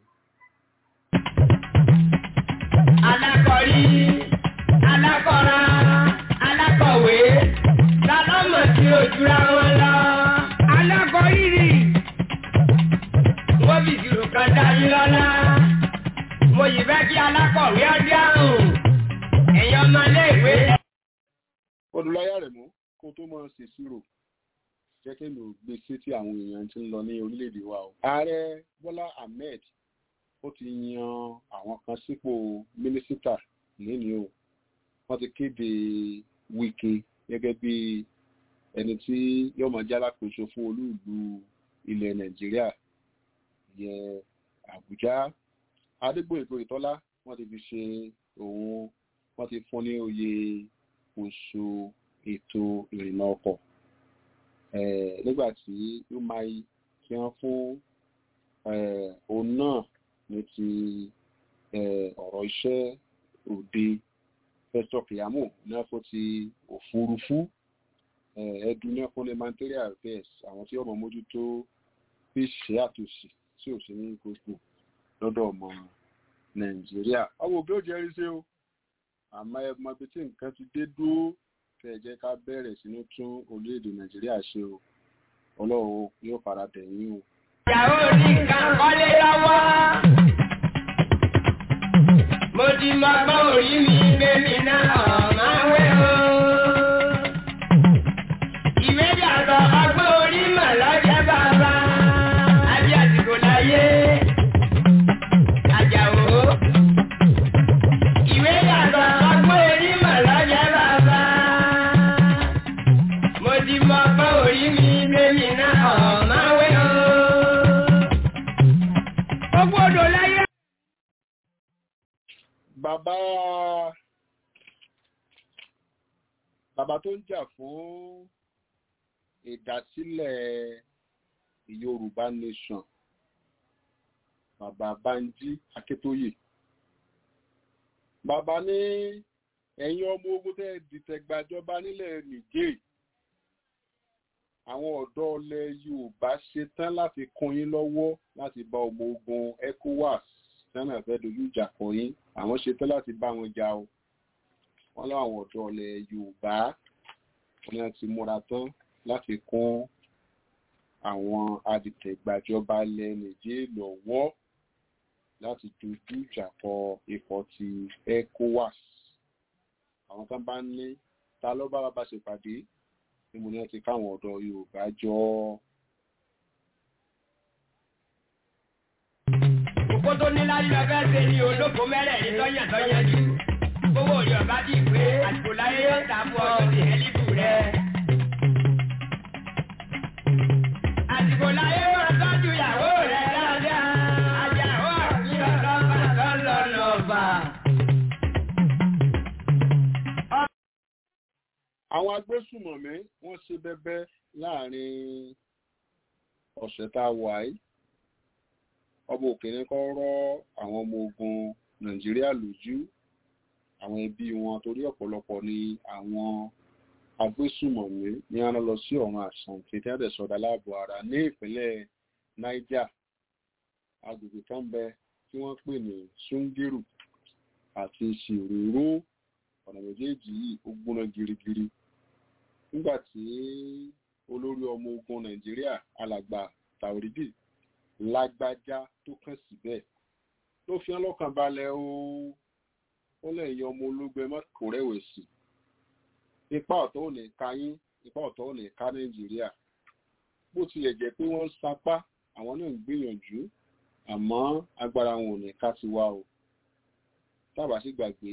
alákọ̀rí alákọ̀ra alákọ̀wé lálọ́mọ̀ tí ó jura wọn lọ. alákọ̀rírì wọ́n fi ìṣirò kan dá yín lọ́lá. mo yìí fẹ́ kí alákọ̀wé ọdí àrùn ẹ̀yin ọmọléèwé. ọdúnláyà rẹ̀ mú kó tó máa ṣèṣirò jẹ́ kí mi ò gbé sétí àwọn èèyàn tí ń lọ ní orílẹ̀-èdè wa o. ààrẹ bọ́lá ahmed ó ti yan àwọn kan sípò mínísítà lónìí o wọ́n ti kéde wike gẹ́gẹ́ bí ẹni tí yóò máa jálákòóso fún olúùlú ilẹ̀ nàìjíríà yẹ àbújá adégbòyègbò ìtọ́lá wọ́n ti fi ṣe òun wọ́n ti fún ní oyè oṣù ètò ìrìnnà ọkọ̀ nígbà tí umai tí wọ́n fún òun náà ní ti ọ̀rọ̀ iṣẹ́ òde fẹ́sọ̀ kìyàmù náà fún ti òfurufú ẹdun náà fún lemanteria affairs àwọn tí ọmọ mójútó fi ṣe àtúnṣe tí ò sí ní gbogbo lọ́dọ̀ ọmọ nàìjíríà ọmọ òbí ò jẹ́rìí sí o àmọ́ ẹ mọ ibi tí nǹkan ti dé dúró kẹ́ ẹ jẹ́ ká bẹ̀rẹ̀ sínú tún orílẹ̀-èdè nàìjíríà ṣe o ọlọ́run yóò fara tẹ̀yìn o. ìyàwó ní nǹkan kọ́lé lọ́wọ́. mo ti mọ gbọ́ orí mi bébí náà máa wẹ̀ o. ìwé yàtọ̀ ọgbọ́n orí mọ̀ lọ́jọ́ bàbá. àbí àsìkò láyé. àjàwó. ìwé yàtọ̀ ọgbọ́n orí mọ̀ lọ́jọ́ bàbá. mo ti mọ gbọ́ orí mi bébí náà máa wẹ̀ o. gbogbo odò láyé. bàbá bàbá tó ń jà fún ìdásílẹ̀ yorùbá nation bàbá banji akíntóyè bàbá ní ẹ̀yin ọmọ ogun tẹ́ dìtẹ̀gbàjọba nílẹ̀ nìjẹ́ àwọn ọ̀dọ́ ilẹ̀ yorùbá ṣetán láti kún yín lọ́wọ́ láti bá ọmọ ogun ecowas sẹ́nà fẹ́ dojú ìjà kọ yín àwọn ṣetán láti bá wọn jà o wọ́n láwọn ọ̀dọ́ ilẹ̀ yorùbá wọn ni ti múra tán láti kún àwọn adìtẹ̀gbàjọba ilẹ̀ nìjẹ́ lọ́wọ́ láti dojú ìjà kọ ikọ̀ ti ecowas àwọn kan bá ní ta ló bá bá ṣèpàdé níbo ni wọ́n ti káwọn ọ̀dọ́ yorùbá jọ Òkú tó ní láyé lọ fẹ́ ṣe ni olóko mẹ́rẹ̀ẹ̀rin lọ́yàn lọ́yàn jù. Owó orí ọ̀bá ti pé àsìkò láyé yóò dà fún ọ sí ẹlíbù rẹ. Àsìkò láyé yóò tọ́jú ìyàwó rẹ dáadáa. Àjàwó àfihàn lọ́ba lọ́lọ́ lọ́ba. àwọn agbésùmọ̀mí wọ́n ṣe bẹ́bẹ́ láàrin ọ̀sẹ̀ tá a wà yìí ọba òkèèrè kọ́ rọ́ àwọn ọmọ ogun nàìjíríà lójú àwọn ẹbí wọn torí ọ̀pọ̀lọpọ̀ ni àwọn agbésùmọ̀mí ní wọn lọ sí ọ̀run àṣàn kété àdẹ̀sọ̀dá láàbò ara ní ìpínlẹ̀ niger agbègbè kan bẹ tí wọ́n pè ní sungiru àti ṣìróró ọ̀nà méjèèjì yìí ó gbóná girigiri nígbà tí olórí ọmọ ogun nàìjíríà alàgbà taoridi lágbájá tó kàn síbẹ̀ ló fi hàn lọ́kàn balẹ̀ o ó lẹ́yìn ọmọ ológun ẹ má kó rẹ̀wẹ̀sì ipa ọ̀tọ̀ ò ní ká yín ipa ọ̀tọ̀ ò ní ká nàìjíríà bó tilẹ̀ jẹ́ pé wọ́n ń sapá àwọn náà ń gbìyànjú àmọ́ agbára wọn ò ní ká ti wá o tábà sì gbàgbé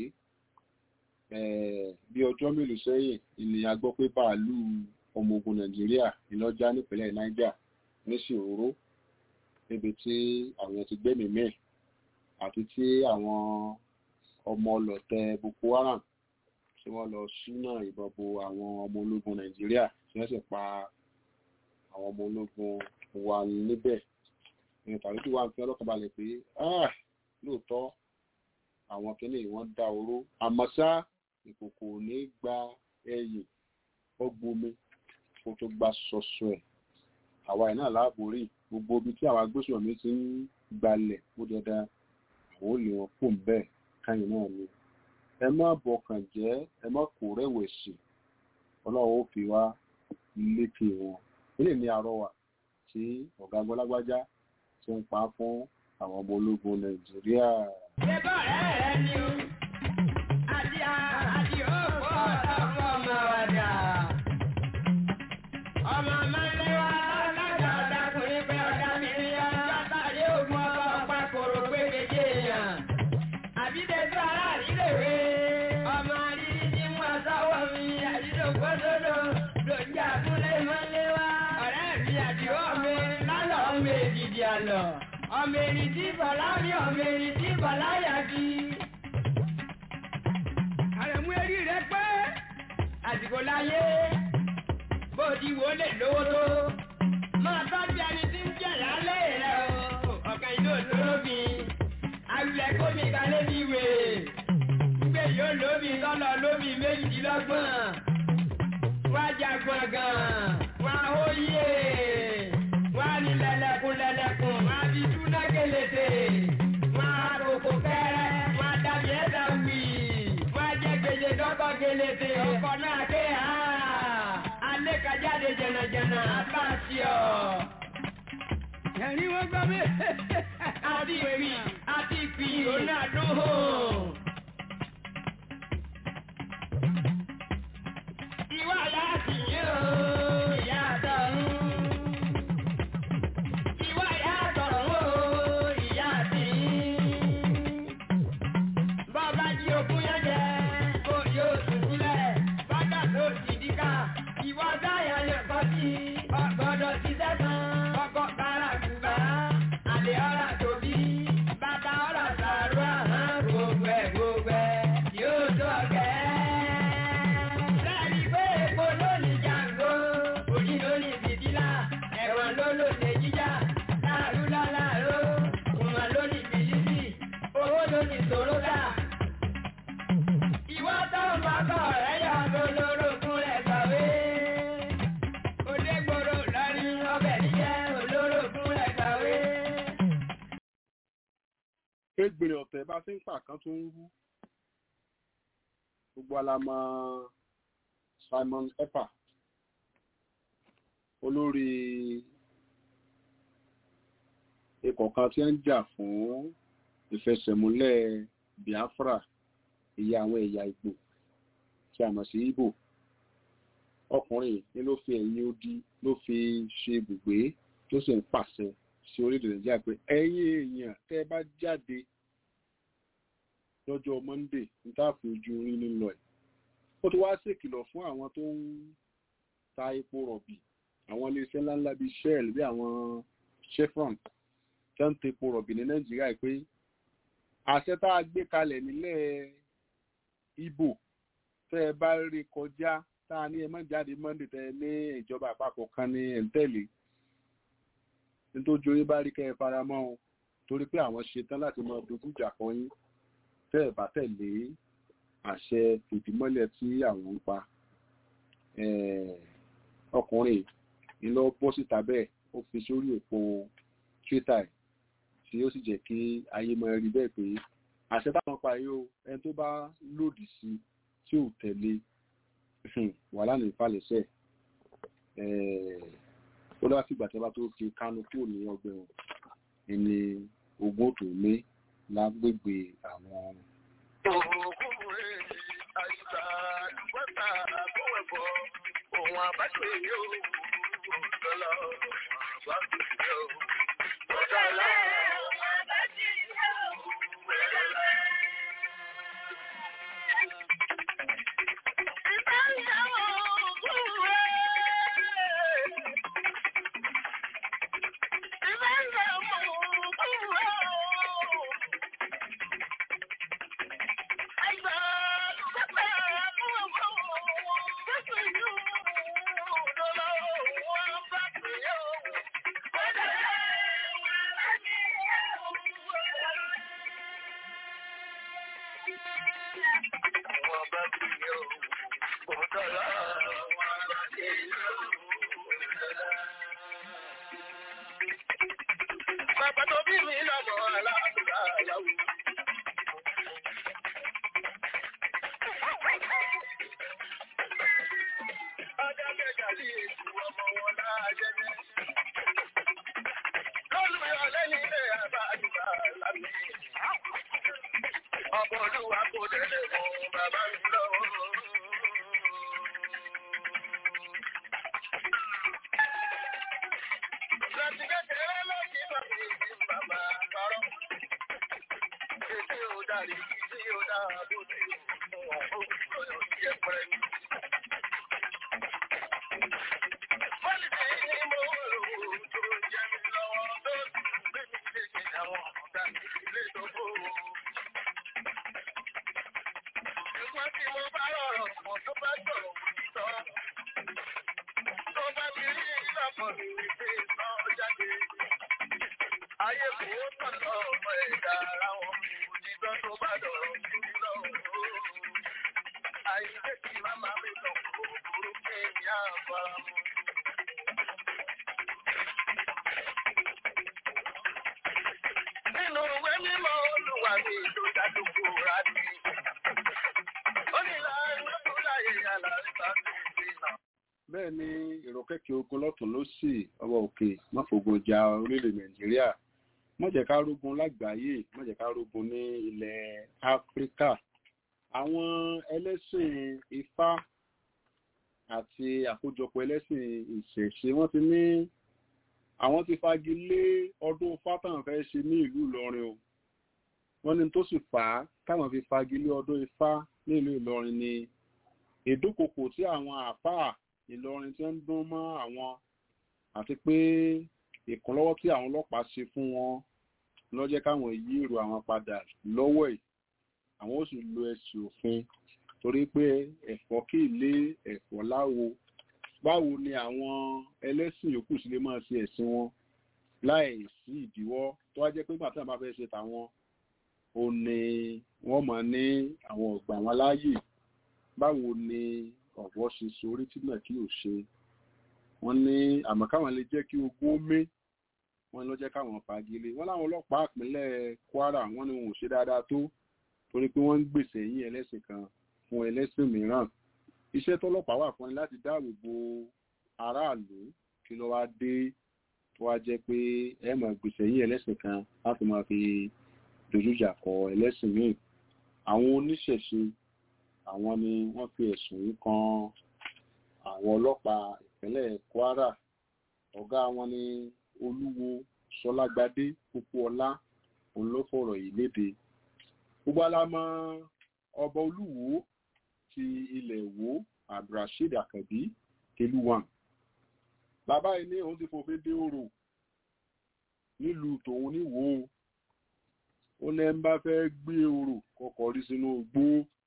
bí ọjọ́ mélòó sẹ́yìn ni a gbọ́ pé bàálù ọmọ ogun nàìjíríà ìlọ́jà nípínlẹ̀ niger ní ṣòro níbi tí àwọn ti gbẹ́mìí mẹ́ àti tí àwọn ọmọ ọlọ́tẹ̀ boko haram tí wọ́n lọ ṣúná ìbọn bo àwọn ọmọ ológun nàìjíríà tí wọ́n sì pa àwọn ọmọ ológun wa níbẹ̀ ní tàbí tí wọ́n fi ọlọ́kàn balẹ̀ pé lóòótọ́ àwọn kìíní wọ́n dá oró àmọ́ ṣá ìkòkò ní gba ẹyìn ó gbomi kó tó gba ṣọṣọ ẹ̀ àwa ẹ̀ náà láàbò rí gbogbo ibi tí àwọn agbésùnmọ̀mí ti ń gbalẹ̀ ó dandan àwọn ò lè wọn pò ń bẹ́ẹ̀ káyìn náà ni ẹ má bọkàn jẹ́ ẹ má kó rẹ̀wẹ̀sì ọlọ́run ó fi wá lékè wọn ilé ní àrọwà tí ọ̀gá gbọ́lágbájá ti ń pa fún àwọn ọmọ ológun nàìjíríà. Ṣé bọ́ọ̀rẹ́ rẹ ni o? Àti àti òkú ọ̀sán ọmọ wàdà. Ọmọ Mọ́lẹ́wà lájà ọ̀dàkùnrin pé ọ̀dà mi ní ọjọ́ tàbí ògùn ọba ọ̀pá kòrò pé méjì èèyàn. Àbídẹ́sọ aláàrílèwé. Ọmọ rírí tí mú aṣáwọ̀ mi àdídògbò sódò lòdì àbúlé Mọ́lẹ́wà. Ọ̀rẹ́ mi àdìwọ́ mi lálọ́ ọmọ èdìdì àlọ́. Ọmọ èrì tí bọ̀lá rí ọmọ èrì tí bọ̀lá yà bí. Àrẹ̀mú erí rẹ pé àsìkò láyé bó ti wò lè lówó tó. Máa tọ́jú ẹni tí ń jẹ̀ lálẹ́ rẹ̀ o. Ọ̀kan ìlú òṣòlóbì. Àwùlẹ̀ kómi kalẹ̀ bí wè. Gbé yóò lóbi tọ́lọ̀ lóbi méjìdínlọ́gbọ̀n. Wá jagun gan. Wá hóyè. Wá ní lẹ́lẹ́kùn lẹ́lẹ́kùn. Wá fi túná kélété. Wá kókó fẹ́rẹ́. Wá dàbí ẹ̀dá wì. Wá jẹ́ gbèjè dọ́kọ̀ kélété. Ọkọ̀ náà ké ha. Alẹ́ kájáde jẹ̀nàjẹ̀nà. Bá a ṣe ọ̀. Ẹ̀rín wọ́n gbọ́ mi. Àti ìpì àti ìpì òun náà dún hò. Ìwà láti yín o, ìyá àtọ̀run. Ìwà ìyá àtọ̀run o, ìyá àti yín. Bọ́ọ̀bá jí ogún yẹn jẹ, kó yóò sùkúlẹ̀. Bọ́dà tó ti díkà, ìwọ dáyà lè kọ́ sí. Ọgbọ́dọ̀ ti sẹ́sàn, ọkọ̀ kára kùbá. Àlè ọ̀rà tóbi, bàbá ọ̀rà sàrú àhán. Gbogbo ẹ̀ gbogbo ẹ̀ yóò tó ọ̀gẹ́. Bẹ́ẹ̀ni pé epo ló ní jàǹgó, òjì ló ní fìdílà, ẹ̀wọ̀n ló lò lè jíjà, láàrú láláàró, kùmà ló ní bìlísì, owó ló ní sòródà. Ìwọ́ tó ń bá kọ̀ rẹ̀ yọ olórogún rẹ̀ kàwé. Odégbòrò lọ́rí ọbẹ̀ níjẹ́ olórogún rẹ̀ kàwé. égbèrè ọ̀tẹ̀ bá ti ń pà kan tó ń rú gbogbo alamọ Simon Ekpa olórí ikọ̀ kan tí ń jà fún ìfẹsẹ̀múlẹ̀ Biafra ìyá àwọn ẹ̀yà Ìgbò tí a mọ̀ sí Ìgbò ọkùnrin ní ló fi ẹ̀yìn odi ló fi ṣe ibùgbé tó sì ń pàṣẹ sí orílẹ̀ Nàìjíríà pé ẹ̀yin èèyàn tẹ́ ẹ bá jáde lọ́jọ́ Monday ní táàfù ojú orin nílọ ẹ̀ ó ti wá ṣèkìlọ̀ fún àwọn tó ń ta epo rọ̀bì àwọn iléeṣẹ́ ńláńlá bíi Shell bí àwọn Chevron tó ń ta epo rọ̀bì ní Nàìjíríà pé àṣẹ tá a gbé kalẹ̀ nílẹ̀ Ìbò tẹ́ ẹ bá rí kọjá tá a ní ẹ má jáde Monday tẹ́ ẹ ní ìjọba àpapọ̀ kan ní ẹ̀ ń tẹ̀lé nítorí orí bá rí kẹ́ ẹ fara mọ́ o torí pé àwọn ṣetán láti máa dojú ìjà kan yín tẹ́ ẹ bá tẹ̀lé àṣẹ ìdímọ́lẹ̀ tí àwọn ń pa ọkùnrin ní lọ bọ́ síta bẹ́ẹ̀ ó fi sórí òpó Twitter ẹ̀ tí ó sì jẹ́ kí ayé máa rí bẹ́ẹ̀ pé àṣẹ táwọn pa yìí o ẹni tó bá lòdì sí tí ò tẹ̀lé wàhálà ní ìfàlẹ́sẹ̀ ó lọ́wọ́ fìgbà tí a bá tó fi kánú kúrò ní ọgbẹ́ wọn ẹni ogún tó ní lágbègbè àwọn. Ohun àbáṣe yóò dọ́là àbáṣe yóò dọ́là àbáṣe yóò dọ́là. Bàbá tó bí mi lọ́mọ aláàbùdá yàwó. Ọjọ́ kẹjà sí ètò ọmọ wọn láàjẹ́ ní. Lọ́lùyọ̀ lẹ́yìn ilé àbá àdúrà lámì. Ọmọ olúwa kò délé mọ bàbá mi lọ́wọ́. Láti kékeré lọ́sí bàbá mi bàbá parọ́. Ètí ò dárí tí ó dáa bó ti mú ọ̀hún tó yóò jẹ́ pẹ́rẹ́ ní. Pọ́lìtì ni mo rò tó jẹ́ mi lọ́wọ́ tó gbé mi léṣe àwọn ọ̀gá ilé tó kó. Ṣùgbọ́n tí mo bá rọrọ̀ mọ̀ tó bá sọ̀rọ̀ òtítọ́. Tó bá ti rí ìlọ́pọ̀ mi wípé sọ jáde. Ayé kò ó tọ̀tọ̀ ọmọ ẹ̀dá ara wọn. Òtítọ́ tó bá dọ̀rọ̀ sí mi lọ́wọ́. Àìsè kí màmá mi sọ kúrò pé ní àbámu. Nínú ìwé mímọ́ olùwà mi ló dájú kúrò ní. Ó ní láàrin tó láyé àlàríkà sí ìdènà. bẹ́ẹ̀ ni èrò kẹ́kẹ́ ogun lọ́tún ló sì ọwọ́ òkè má fògùn ja orílẹ̀ nàìjíríà má jẹ́ ká rógun lágbàáyé má jẹ́ ká rógun ní ilẹ̀ áfíríkà àwọn ẹlẹ́sìn ifá àti àkójọpọ̀ ẹlẹ́sìn ìṣẹ̀ṣe wọ́n ti ní àwọn ti fagi lé ọdún fátàn fẹ́ ṣe ní ìlú ìlọrin o wọ́n ní tó sì fà á táwọn fi fagi lé ọdún ifá ní ìlú ìlọrin ni ìdúkokò tí àwọn àáfàá ìlọrin tí ń dún mọ́ àwọn àti pé ìkúnlọ́wọ́ tí àwọn ọlọ́pàá ṣe fún wọn lọ́jẹ́ káwọn yí èrò àwọn padà lọ́wọ́ ẹ̀ àwọn ó sì lo ẹ̀sìn òfin torí pé ẹ̀fọ́ kì í lé ẹ̀fọ́ láwo báwo ni àwọn ẹlẹ́sìn yòókù sì lè máa ṣe ẹ̀sìn wọn láì sí ìdíwọ́ tó wá jẹ́ pé gbàtí àwọn bá fẹ́ ṣe tàwọn ò ní wọ́n mọ̀ ní àwọn ọ̀gbà wọn láàyè báwo ni ọ̀wọ́ ṣe sorí tí náà kí ò ṣe wọ́n ní àmọ́ káwọn lè jẹ́ kí ogún ó mé wọ́n lọ jẹ́ káwọn fagilé wọ́n láwọn ọlọ́pàá ìpínlẹ̀ Kwara wọ́n ní wọn ò ṣe dáadáa tó torí pé wọ́n ń gbèsè yín ẹlẹ́sìn kan fún ẹlẹ́sìn mìíràn iṣẹ́ tọ́lọ́pàá wà fún ni láti dáàbò bo aráàlú kí ló wá dé tó wá jẹ́ pé ẹ máa gbèsè yín ẹlẹ́sìn kan láti máa fi dojújà kọ ẹlẹ́sìn míì àwọn oníṣẹ̀ṣe àwọn ni wọ́n fi ẹ̀sùn yìí kan àwọn ọlọ́pàá ìpínlẹ̀ Kwara ọ̀gá wọn ni olúwo sọlágbadé pópóọlá òun ló fọ̀rọ̀ yìí léde gbogbo alámọ ọba olúwo ti ilẹ̀ Ìwó abdulrasheed akabi keluwan bàbá yìí ní òun ti fòfin dé òrò nílùú tòun níwò ó ní ẹ ń bá fẹ́ gbé òrò kọkọ̀ rí sínú igbó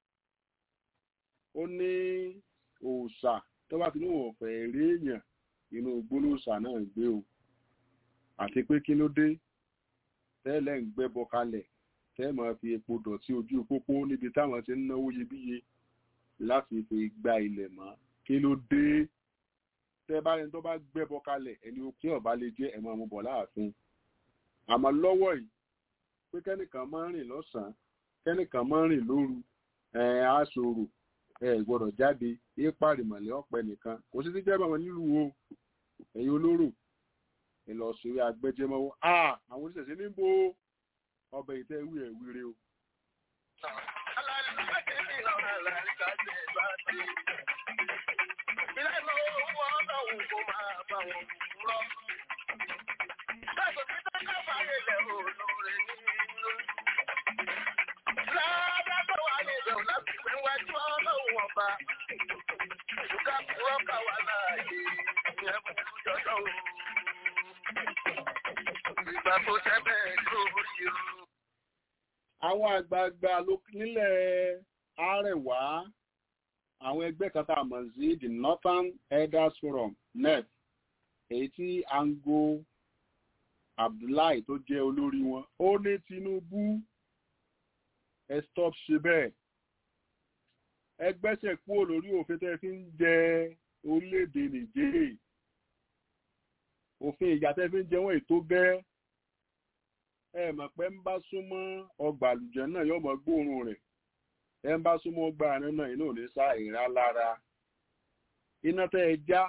ó ní òòṣà tó bá ti ní òun ọ̀fẹ́ rí èèyàn inú igbó lóòṣà náà gbé o àti pé kí ló dé tẹ́lẹ̀ ń gbẹ́bọ kalẹ̀ tẹ́ máa fi epo dọ̀tí ojú pópó níbi táwọn ti ń náwó iyebíye láti fi gba ilẹ̀ mọ́ kí ló dé tẹ́ bá rẹni tó bá gbẹ́bọ kalẹ̀ ẹni òkè ọ̀bá lè jẹ́ ẹ̀mọ́ ọmọ bọ̀ láàfin àmọ́ lọ́wọ́ yìí pé kẹ́nìkan máa ń rìn lọ́sàn-án kẹ́nìkan máa ń rìn lóru ẹ̀ á ṣòro ẹ̀ gbọ́dọ̀ jáde ipa rìmọ̀lẹ́ ọ̀pẹ nìkan kò sí ti jẹ́ bàmọ́ nílùú o ẹ̀yin olóró ìlọsírí agbẹjẹmọwọ a àwọn oníṣẹ̀ṣe níbo ọbẹ̀ ìtẹ́ ìwé ẹ̀ wíire o. Ìgbà tó tẹ́ bẹ́ẹ̀ lórí o. àwọn àgbààgbà ló- nílẹ̀ Àrẹwà àwọn ẹgbẹ́ kan tá a mọ̀ sí the Northern Elders Forum NEF èyí tí Ango Abdullahi tó jẹ́ olórí wọn ó ní Tinubu ẹ stop ṣe bẹ́ẹ̀ ẹ gbẹ́sẹ̀ kúrò lórí òfin tẹ́ fi ń jẹ orílẹ̀-èdè Nìjẹ́rì òfin ìjà tẹ́ fi ń jẹ wọ́n ètò gẹ́ ẹ mọ̀ pé ń bá súnmọ́ ọgbà àlùjẹ náà yóò mọ gbóòórùn rẹ̀ ẹ ń bá súnmọ́ ọgbà àárín náà iná ò ní sá ìrá lára iná tẹ́ ẹ já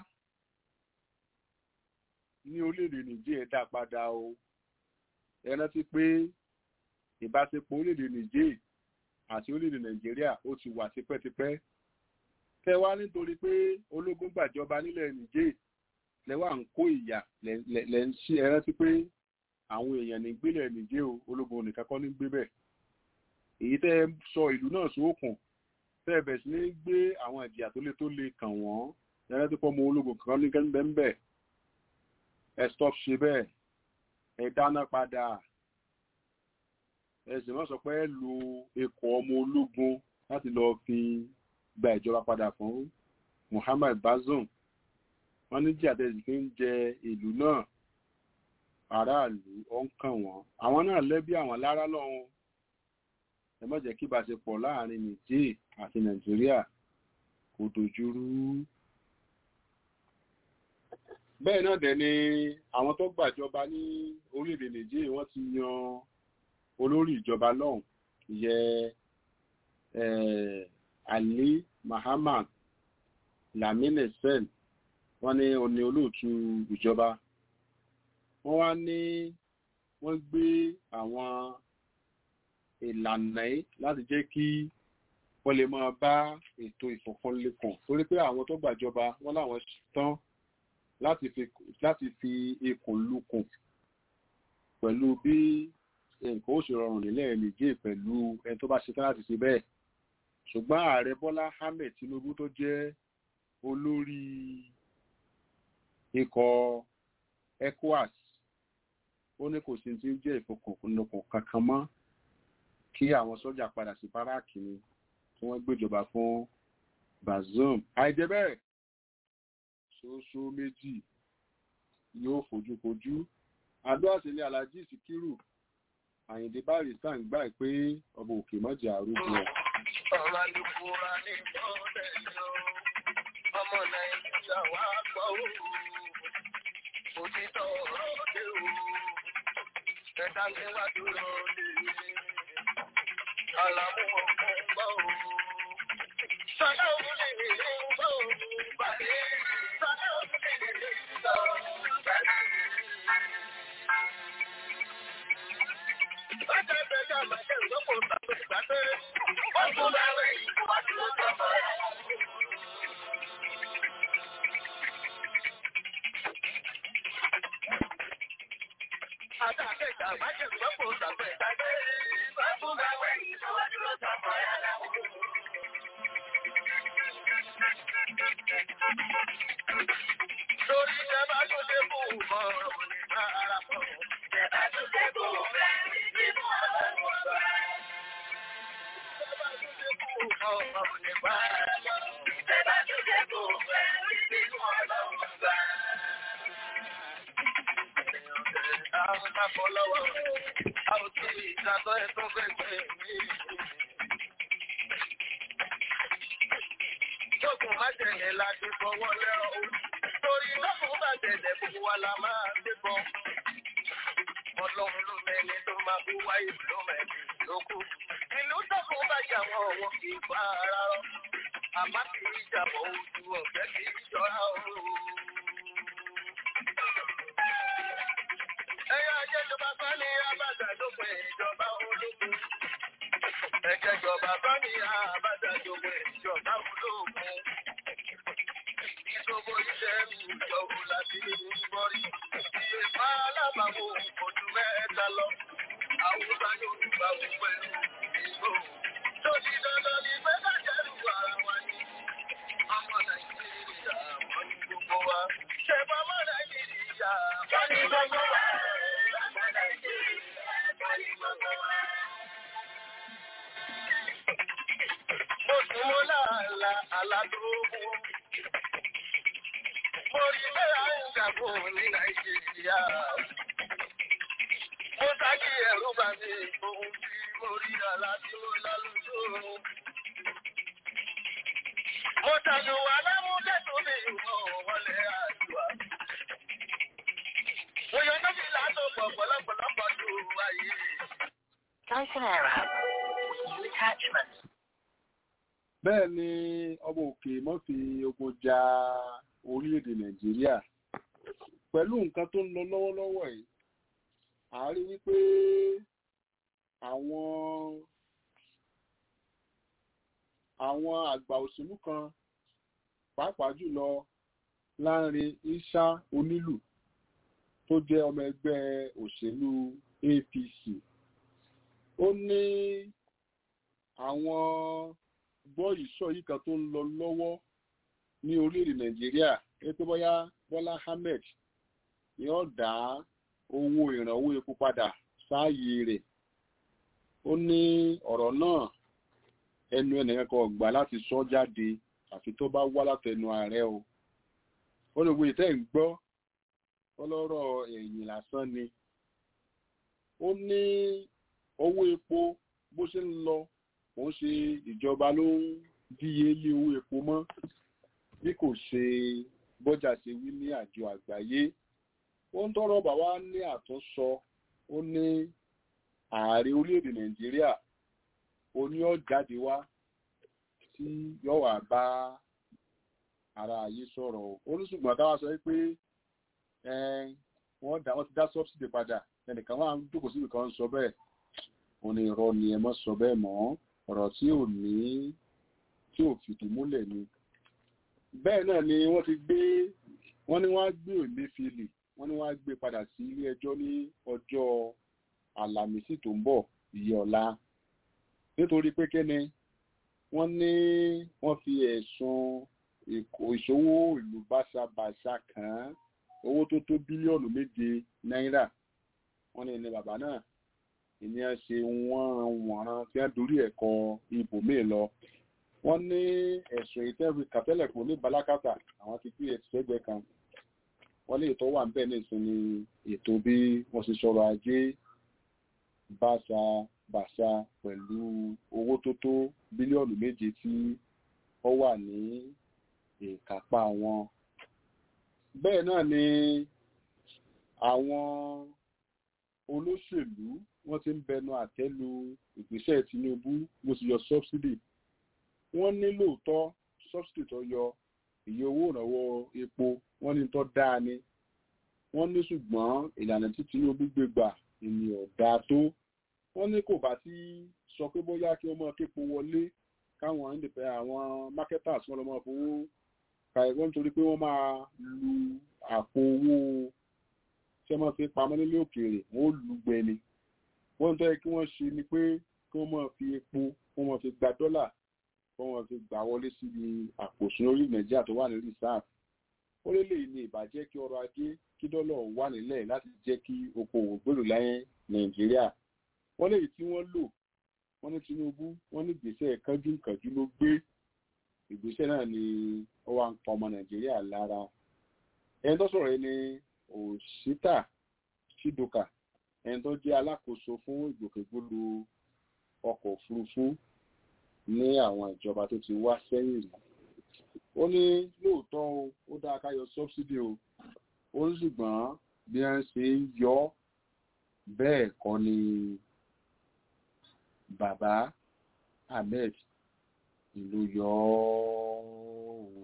ní orílẹ̀-èdè nìjẹ́ ẹ dá padà o ẹ rántí pé ìbáṣepọ̀ orílẹ̀-èdè nìjẹ́ àti orílẹ̀-èdè nàìjíríà ó ti wà tipẹ́tipẹ́ tẹ wá nítorí pé ológun gbàjọba nílẹ̀ nìjẹ́ lẹ́wà ń kó ìyà lẹ́ ń ṣí ẹ rántí pé àwọn èèyàn ní gbélẹ̀ nìjẹ́ o ológun nìkan kọ́ ní gbé bẹ̀ èyí tẹ́ ẹ sọ ìlú náà sókun tẹ́ ẹ bẹ̀ sí ní gbé àwọn ìjìyà tó le tó le kàn wọ́n ẹ rántí pé ọmọ ológun kan ní kẹ́ńbẹ́ńbẹ́ ẹ stop ṣe bẹ́ẹ̀ ẹ dáná padà ẹ sì má sọ pé ẹ lo ikọ̀ ọmọ ológun láti lọ fi gba ìjọba padà fún Muhammad Bazoum wọ́n ní jíà tẹ̀sí fi ń jẹ ìlú náà aráàlú ó ń kàn wọ́n àwọn náà lẹ́bí àwọn lára lọ́hùn ẹ má jẹ́ kí ìbáṣepọ̀ láàrin Niger àti Nàìjíríà kò dojúrú bẹ́ẹ̀ náà dẹ̀ ni àwọn tó gbàjọba ní orílẹ̀-èdè Niger wọ́n ti yan olórí ìjọba lọ́hùn ìyẹ Ali Muhammad Lamine Sen wọ́n ní oní olóòtú ìjọba wọ́n wá ní wọ́n gbé àwọn ìlànà yìí láti jẹ́ kí wọ́n lè máa bá ètò ìfọ̀kànlẹ̀kàn torí pé àwọn tó gbàjọba wọ́n láwọn tán láti fi ikùn lukùn pẹ̀lú bí nǹkan ó ṣe rọrùn nílẹ̀ nìjẹ́ pẹ̀lú ẹni tó bá ṣetán láti ṣe bẹ́ẹ̀ ṣùgbọ́n ààrẹ Bọ́lá Ahmed Tinubu tó jẹ́ olórí ikọ̀ ECOWAS ó ní kò sí ti ń jẹ́ ìfọkànlọ́kàn kankan mọ́ kí àwọn sọ́jà padà sí báràkì ni tí wọ́n gbéjọba fún Bazoum àìjẹ́ bẹ́ẹ̀ ṣoṣo méjì yóò fojú kojú àdó àṣẹlẹ̀ Alhaji Sikiru Àyìndé Barrister ń gbà pé ọba òkè mọ́jà arúgbó ẹ̀. ọ̀rọ̀ àlùkùrá ní ìbọ̀dẹ̀ yọ ọmọ nàìjíríà wá gbọ́ ó òtítọ́ ọ̀rọ̀ dé o ẹ̀dá mi wá dúró lé àlàmú ọ̀kan gbọ́ ó. sọ́dọ̀ òun lè rí gbọ́ ó bàdé sọ́dọ̀ òun lè rí gbọ́ ó bàdé. Ọjọ́ ìgbẹ́jọ́ àmàṣẹ́ ìgbọ́pọ̀ tàbí ìgbàgbé. Wọ́n tún bá wẹ̀ yìí, wọ́n tún lọ sọ fún ẹ̀. Àtàkẹ́jà àmàṣẹ́ ìgbọ́pọ̀ tàbí ìgbàgbé. Wọ́n tún bá wẹ̀ yìí, wọ́n tún lọ sọ fún ẹ̀. Lórí ìjẹba tó dé fún ọ̀rọ̀ òní bá ara pọ̀. Ìjẹba tó dé fún ọ̀rẹ́ nínú ọ̀rọ̀ ọ̀rọ̀. Tókùn má tẹ̀lé láti fọwọ́ lẹ́rọ̀ o. Torí lọ́kùn bá tẹ̀lé gbogbo wa la máa dé bọ́. Ọlọ́run ló mẹ́ni tó máa kú wáyé ló mẹ́ni lókù. Ìlú tọ́kùn bá jà wọ́n wọ́n kì í fa ara rọ́. Àmá kì í jàbọ̀ ojú ọ̀fẹ́ kì í jọra o. Ẹyọ ajẹ́jọba bá ní Abájá ló pè ìjọba ológun. Ẹ̀jẹ̀jọba bá ní Abájá ló pè ìjọba ológun. Ìṣòro iṣẹ́ mi ìjọba láti ní bọ́rí. Iye pa alábàáwò ojú mẹ́ta lọ. Àwùjọ yóò gbà wọ́n pẹ̀lú ìgbò. Tóbi dandan ni pé ká jẹ́rù ara wa ni. Ọmọ Nàìjíríà wọ́n ní gbogbo wa. Ṣé bọ́mọ Nàìjíríà wọ́n ní gbogbo wa? Ọmọ Nàìjíríà wọ́n ní gbogbo wa. Mo sùn mo láàlà aládùúgbò. Mo rí bẹ́ẹ̀ à ń jàpọ̀ ní Nàìjíríà. Mo sáàkì ẹ̀rú bá mi ohun tí mo rí aládùúgbò lálùjọ́. Mo tànù wà lámúdé tó mi ìwọ̀n wọlé àjùwà. Mo yọ níbi látò pọ̀ pọ̀lọpọ̀lọpọ̀ tó ayé. Price and error. New attachment. bẹ́ẹ̀ ni ọmọ òkè mọ́ fi ogun ja orílẹ̀-èdè nàìjíríà pẹ̀lú nǹkan tó ń lọ lọ́wọ́lọ́wọ́ yìí a rí wípé àwọn àwọn àgbà òṣèlú kan pàápàá jùlọ láàrin isa onílù tó jẹ́ ọmọ ẹgbẹ́ òṣèlú apc ó ní àwọn gbọ́ ìsọ yìí kan tó ń lọ lọ́wọ́ ní orílẹ̀-èdè nàìjíríà pé bóyá bọ́lá ahmed ni ó dá owó ìrànwọ́ epo padà sáàyè rẹ̀ ó ní ọ̀rọ̀ náà ẹnu ẹnìkan kan gbà láti sọ jáde àfi tó bá wá látẹnu ààrẹ o ó lè wo ìtẹ́ ń gbọ́ ọlọ́rọ̀ ẹ̀yìn lásán ni ó ní owó epo bó ṣe ń lọ kò ń ṣe ìjọba ló ń díye lé owó epo mọ́ bí kò ṣe bọ́jà ṣe wí ní àjọ àgbáyé ó ń tọrọ bàbá ní àtúnṣọ ó ní ààrẹ orílẹ̀-èdè nàìjíríà ó ní ó jáde wá tí yóò wá bá ara ayé sọ̀rọ̀ ó ní ṣùgbọ́n táwa sọ pé wọ́n dá wọ́n ti dá sọ́bsìdì padà ẹnìkan wà ń jókòó síbi kan sọ bẹ́ẹ̀ ó ní irọ́ ni ẹ mọ́ sọ bẹ́ẹ̀ mọ́ ọ̀rọ̀ tí ò ní tí ò fìdí múlẹ̀ ni bẹ́ẹ̀ náà ni wọ́n ti gbé wọ́n ní wọ́n á gbé òmefìlì wọ́n ní wọ́n á gbé padà sí ilé ẹjọ́ ní ọjọ́ àlàmísì tó ń bọ̀ ìyẹ́ ọ̀la nítorí pé kíni wọ́n ní wọ́n fi ẹ̀sùn ìṣòwò ìlú báṣabàṣa kàn án owó tó tó bílíọ̀nù méje náírà wọ́n ní ní bàbá náà ìyẹn ṣe wọ́n wọ̀nran tí wọ́n dorí ẹ̀kọ́ ibòmíì lọ wọ́n ní ẹ̀sùn ìtẹ́rù kàtẹ́lẹ̀ kò ní balákàtà àwọn ti gbé ẹ̀sẹ̀gbẹ́ kan wọ́n lè tó wà níbẹ̀ nìsín ní ètò bí wọ́n ṣe sọ̀rọ̀ ajé báṣa bàṣà pẹ̀lú owó tó tó bílíọ̀nù méje tí ó wà ní ìkápá wọn. bẹ́ẹ̀ náà ni àwọn olóṣèlú wọ́n ti ń bẹnu àtẹ́lu ìgbésẹ̀ tinubu bó ti yọ sọ́bsidì wọ́n ní lóòótọ́ sọ́bsidì tó yọ iye owó ìrànwọ́ epo wọ́n ní tó dáa ni wọ́n ní ṣùgbọ́n ìlànà tí tinubu gbé gbà ènìyàn dáa tó wọ́n ní kò bá sí sọ pé bóyá kí wọ́n máa képo wọlé káwọn ìdìpẹ́ àwọn marketers wọn lọ máa fowó ka ẹ̀gbọ́n nítorí pé wọ́n máa lu àpò owó tí wọ́n máa fi pamọ́ nílé òkèèrè wọ́n ó lu gbẹni wọ́n tó yẹ kí wọ́n ṣe ni pé kí wọ́n máa fi epo kí wọ́n máa fi gba dọ́là kí wọ́n máa fi gbà wọlé síbi àpò ìṣúná orí nàìjíríà tó wà ní reserve ó lé lè ní ìbàjẹ́ kí ọrọ̀ ajé kí dọ́là wà nílẹ̀ láti jẹ́ kí okòwò gbèrò láyé nàìjíríà wọ́n lè tí wọ́n lò wọ́n ní tinubu wọ́n ní ìgbésẹ̀ kánjúkànjú ló gbé ìgbésẹ̀ náà ni ó wà ń pa ọmọ nàìjíríà lára ẹni tó sọ̀rọ̀ yìí ni òṣìṣítà ṣídòkà ẹni tó jẹ́ alákòóso fún ìgbòkègbodò ọkọ̀ òfurufú ní àwọn ìjọba tó ti wá sẹ́yìn rí ó ní lóòótọ́ o ó dáa ká yọ sọ́bsidì o ó ní ṣùgbọ́n bí wọ́n ṣe ń yọ ọ́ bẹ́ẹ̀ kọ́ ni bàbá ahmed ìlú yọ ọ́.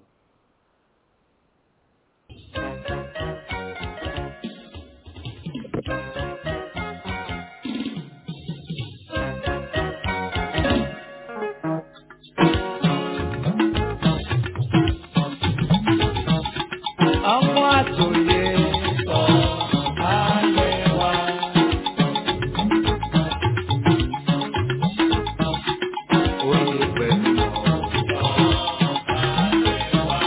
ọmọ àtòyè sọ ayé wa. Oyè pẹ̀lú ọ̀rọ̀ ayé wa.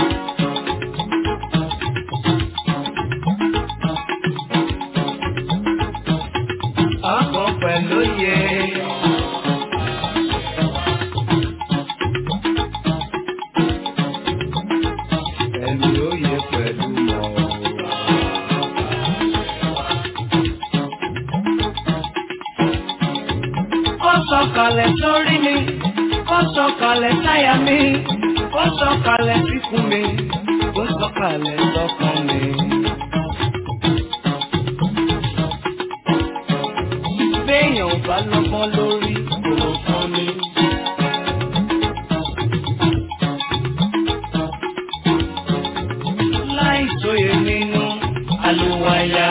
Ọmọ pẹ̀lú yẹ. Ẹni oyè pẹ̀lú ọ̀rọ̀. Ó sọ̀kalẹ̀ sórí mi, ó sọ̀kalẹ̀ sáyà mi, ó sọ̀kalẹ̀ síkùn mi, ó sọ̀kalẹ̀ sọ́kàn mi. Béèyàn ò bá lọ́gbọ́n lórí kò fún mi. Láì sóye nínú àlùwàyà.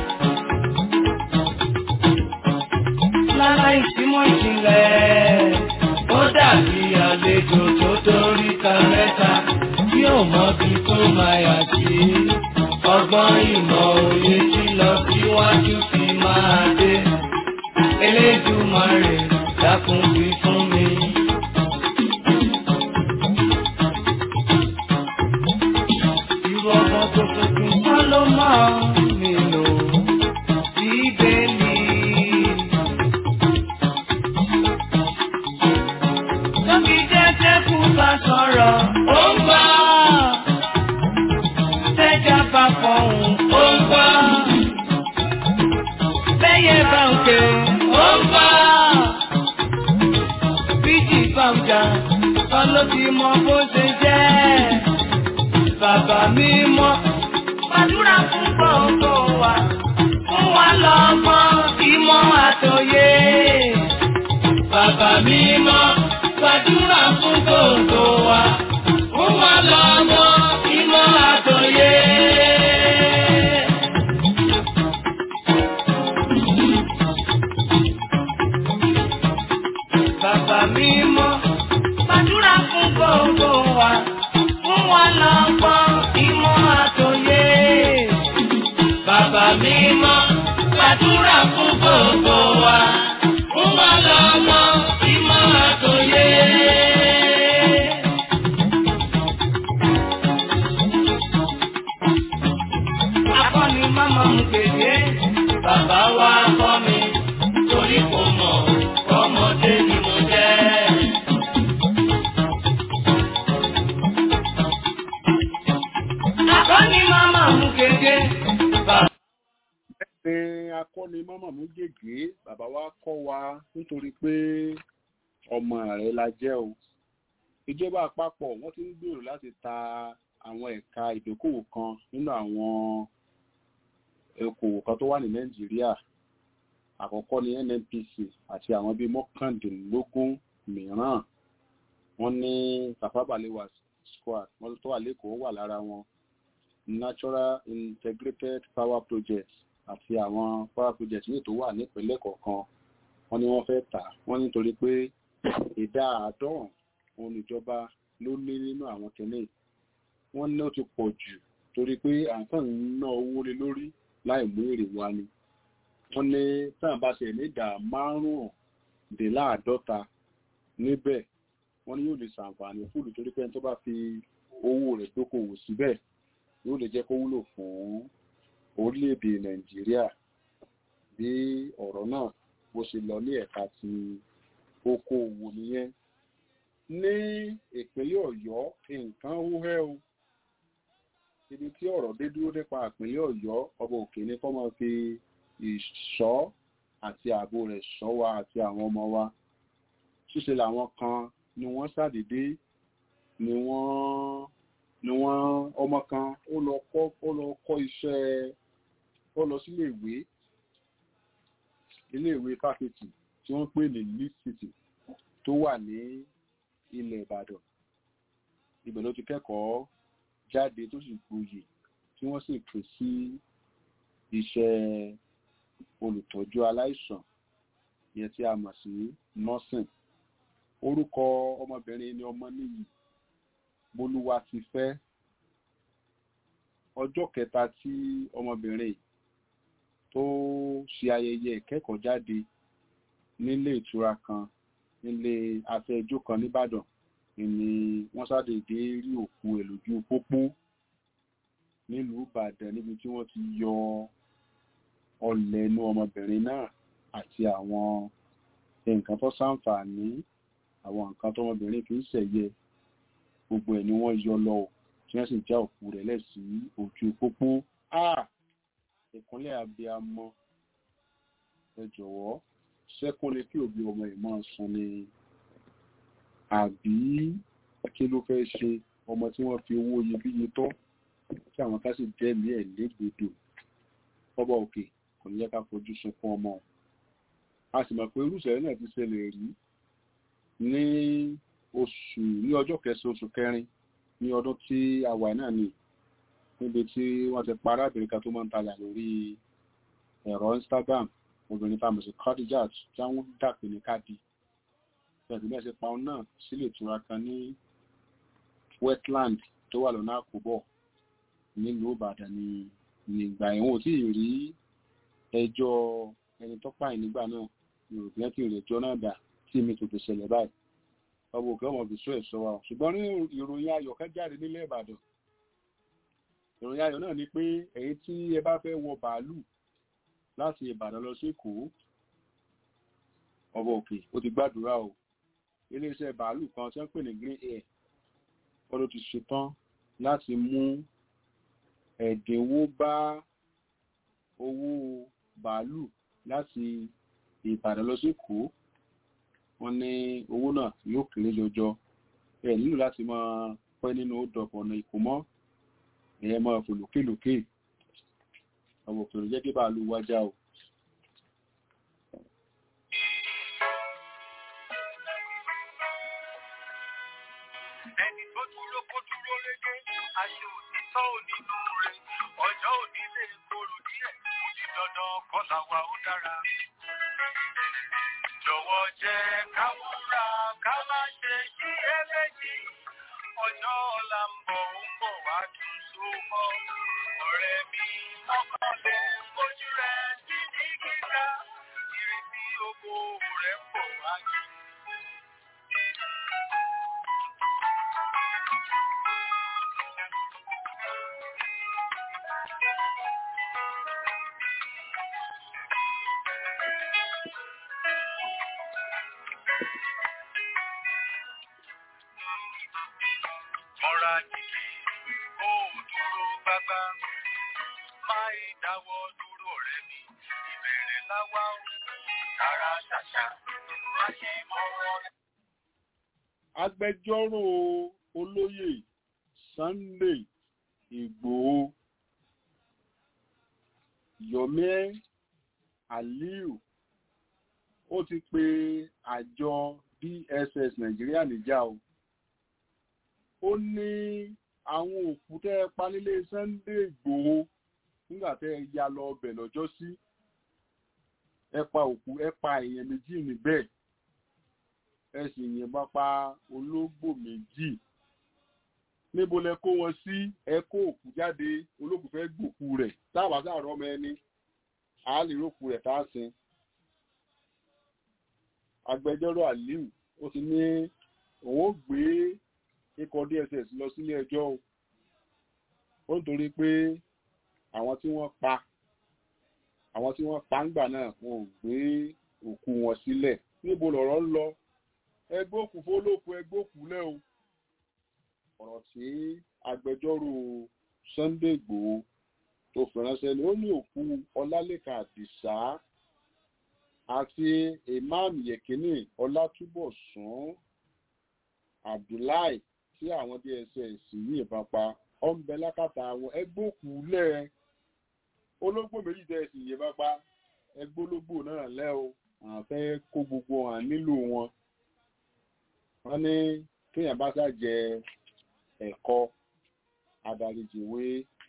Láláì símọ̀ ìjìnlẹ̀, ó dàbí àlejò tó dórí ta mẹ́ta tí ò mọ bí tó máa yà sí. Ọgbọ́n ìmọ̀ òye tí lọ síwájú fi máa dé. Elédùmarè dákun wí fún mi. Irú ọmọ tó tuntun kọ́ ló máa ń nílò bíbélì. Tóbi jẹ́jẹ́ kú bá sọ̀rọ̀, ó ń gbọ́. Tẹ́jà bá fọ̀hún, ó ń gbọ́. Bẹ́yẹ bá ń ké, ó ń gbọ́. Bíjì bá ń jà, kọ́ ló ti mọ bó ṣe jẹ́. Bàbá mi mọ́, gbàdúrà fún gbogbo wa. Fún wa lọ́gbọ́n, ìmọ̀ àtòyé. Bàbá mi mọ́, gbàdúrà fún gbogbo wa. Fún wa lọ́gbọ́n, ìmọ̀ àtòyé. Bàbá mi mọ́, gbàdúrà fún gbogbo wa. Fún wa lọ́gbọ́n, ìmọ̀ àtòyé. Bàbá mi mọ́, gbàdúrà fún gbogbo wa. Fún wa lọ́gbọ́n, ìmọ̀ àtòyé. Akọ́ni máma mú kéde, bàbá wa kọ́ mi, torí kò mọ̀, ọmọdé ni mo jẹ́. Akọ́ni máma mú kéde, bàbá ní akọ́ni mọ́mọ́ mú gègé bàbá wa kọ́ wa nítorí pé ọmọ rẹ̀ la jẹ́ o ìjọba àpapọ̀ wọ́n ti ń gbèrò láti ta àwọn ẹ̀ka ìdókòwò kan nínú àwọn okòwò kan tó wà ní nàìjíríà àkọ́kọ́ ní nnpc àti àwọn bíi mọ́kàndínlógún mìíràn wọ́n ní Tafawa Balewa squad wọ́n tó wà lẹ́kọ̀ọ́ wà lára wọn natural integrated power project àti àwọn power project ní tó wà nípínlẹ̀ kọ̀ọ̀kan wọ́n ní wọ́n fẹ́ tà wọ́n nítorí pé ìdá àádọ́rùn òun ìjọba ló ní nínú àwọn kìíní wọ́n ní ó ti pọ̀ jù torí pé àǹfààní ń ná owó lé lórí láì mú èrè wá ni wọ́n ní táwọn bá ṣe ní ìdá márùndínláàádọ́ta níbẹ̀ wọ́n ní yóò lè ṣàǹfààní fúlù torí pé ẹni tó bá fi owó rẹ̀ dókòwò síbẹ̀ yóò lè jẹ́ kó wúlò fún orílẹ̀-èdè nàìjíríà bí ọ̀rọ̀ náà bó ṣe lọ ní ẹ̀ka ti okòòwò nìyẹn ní ìpínlẹ̀ ọ̀yọ́ nǹkan wúhẹ́ o ibi tí ọ̀rọ̀ dé dúró nípa ìpínlẹ̀ ọ̀yọ́ ọba òkè ní kó máa fi ìṣọ́ àti ààbò rẹ̀ ṣọ́ wa àti àwọn ọmọ wa ṣíṣe làwọn kan ni wọ́n ṣàdédé ni wọ́n ni wọ́n ọmọ kan ó lọ kọ́ ó lọ kọ́ iṣẹ́ ó lọ sílé ìwé ilé ìwé fáfitì tí wọ́n pè ní lead city tó wà ní ilẹ̀ ìbàdàn ibẹ̀ ló ti kẹ́kọ̀ọ́ jáde tó sì gboyè tí wọ́n sì pè sí iṣẹ́ olùtọ́jú aláìsàn yẹn tí a mọ̀ sí nursing orúkọ ọmọbìnrin ni ọmọ níyì bolúwa ti fẹ́ ọjọ́ kẹta tí ọmọbìnrin tó ṣe ayẹyẹ ìkẹ́kọ̀ọ́ jáde nílé ìtura kan nílé afẹ́jọ́ kan nìbàdàn ni wọ́n ṣàdédé rí òkú ẹ̀ lójú pópó nílùú ìbàdàn níbi tí wọ́n ti yọ ọlẹ̀ inú ọmọbìnrin náà àti àwọn nǹkan tó ṣàǹfààní àwọn nǹkan tọmọbìnrin fi ń ṣẹ̀yẹ gbogbo ẹ̀ ni wọ́n yọ lọ tí wọ́n sì já òkú rẹ̀ lẹ̀ sí ojú pópó ìkúnlẹ̀ abiyamọ ẹ jọ̀wọ́ ṣẹ́kún ni kí òbí ọmọ ẹ̀ máa sun ni àbí kí ló fẹ́ ṣe ọmọ tí wọ́n fi owó iyebíye tọ́ tí àwọn ká sì dẹ́mi ẹ̀ légbodò ọba òkè kò ní yẹ ká fojú sunkún ọmọ a sì mọ̀ pé irúṣẹ̀lẹ̀ náà ti ṣẹlẹ̀ rí ní oṣù ní ọjọ́ kẹsàn-án oṣù kẹrin ní ọdún tí a wà náà ni níbi tí wọ́n ti pa arábìnrin kan tó máa ń tajà lórí ẹ̀rọ Instagram obìnrin tá a mọ̀ sí Khadijat tí wọ́n dàpé ní káàdì pẹ̀lú bí wọ́n ṣe pa òun náà sílé ìtura kan ní wetland tó wà lọ́nà àkóbọ̀ nílùú Ìbàdàn ní nígbà ẹ̀wọ̀n tí ì rí ẹjọ́ ẹni tó pààyàn nígbà náà yorùbá tí ìrèjọ́ náà dà tí mi tètè ṣẹlẹ̀ báyìí ọmọ òkè ọmọ bìṣọ́ ẹ̀ṣọ́ wa ṣùgbọ́n ní ìròyìn ayọ̀ kan jáde nílẹ̀ Ìbàdàn ìròyìn ayọ̀ náà ni pé èyí tí ẹ bá fẹ́ wọ bàálù láti Ìbàdàn lọ sí Èkó ọmọ òkè ó ti gbàdúrà o iléeṣẹ́ bàálù kan tí wọ́n pè ní Green Air wọ́n ló ti ṣetán láti mú ẹ̀dínwó bá owó bàálù láti Ìbàdàn lọ sí Èkó wọ́n ní owó náà yóò kéré jọjọ ẹ nílò láti máa pẹ́ nínú ó dọ̀pọ̀ ọ̀nà Èkó mọ́ ẹ̀yẹ máa fò lókèlókè ọmọ òkèrè jẹ́ kí bàálù wájá o. ẹni tó dúró kó dúró lédè ayé òtítọ́ onínú rẹ̀ ọjọ́ òní lè korò díẹ̀ ó di dandan kọ́là wa ó dára. jọ̀wọ́ jẹ́ ká múra ká má ṣe yí ẹlẹ́jì ọjọ́ ọ̀la ń bọ̀ ó ń bọ̀ wá tún so mọ́ ọ̀rẹ́ mi ọkọ̀lẹ̀ ojú rẹ̀ sí ní kíkà ìrètí oko rẹ̀ ń bọ̀ wá jù. Mọ́ra jìkì, ó dúró gbágbá. Máa dáwọ́ dúró ọ̀rẹ́ mi, ìbẹ̀rẹ̀ láwá ó. Tara ṣàṣà, má ṣe mọ́wọ́. agbẹjọ́rò olóyè Sunday Ìgbòho Yomi Aliu ó ti pe àjọ DSS Nàìjíríà níjà o ó ní àwọn òkú tẹ́ ẹ pa nílé Sunday Ìgbòho nígbà tẹ́ ẹ ya lọ ọbẹ̀ lọ́jọ́ sí ẹ pa òkú ẹ pa èèyàn méjì níbẹ̀ ẹ sì yìnbọn pa ológbò méjì níbo lẹ kó wọn sí ẹ kó òkú jáde olókùú fẹ́ gbòkú rẹ̀ táwa sáàrọ̀ ọmọ ẹni a lè rókù rẹ̀ tá a sin agbẹjọ́rò Aliu ó ti ní òun ó gbé ikọ̀ DSS lọ sílé ẹjọ́ o ó nítorí pé àwọn tí wọ́n pa àwọn tí wọ́n pa ńgbà náà wọn ò gbé òkú wọn sílẹ̀ níbo lọ̀rọ̀ ń lọ ẹgbẹ́ òkú fólókù ẹgbẹ́ òkú lẹ́ o ọ̀rọ̀ tí agbẹjọ́rò Sunday Igboho tó fi ránṣẹ́ ni ó ní òkú Ọlálékan Àdìsá àti Imam Yekini Ọlátúbọ̀sún Abdullahi tí àwọn DSS yìnbọn pa ọ̀nbẹ lákàtà àwọn ẹgbẹ́ òkú lẹ́ ológbò méjì tẹ̀ sí yìnbọn pa ẹgbẹ́ ológbò náà lẹ́ o àwọn fẹ́ kó gbogbo hàn nílò wọn wọ́n ní kéèyàn bá sá jẹ ẹ̀kọ́ adarijìwé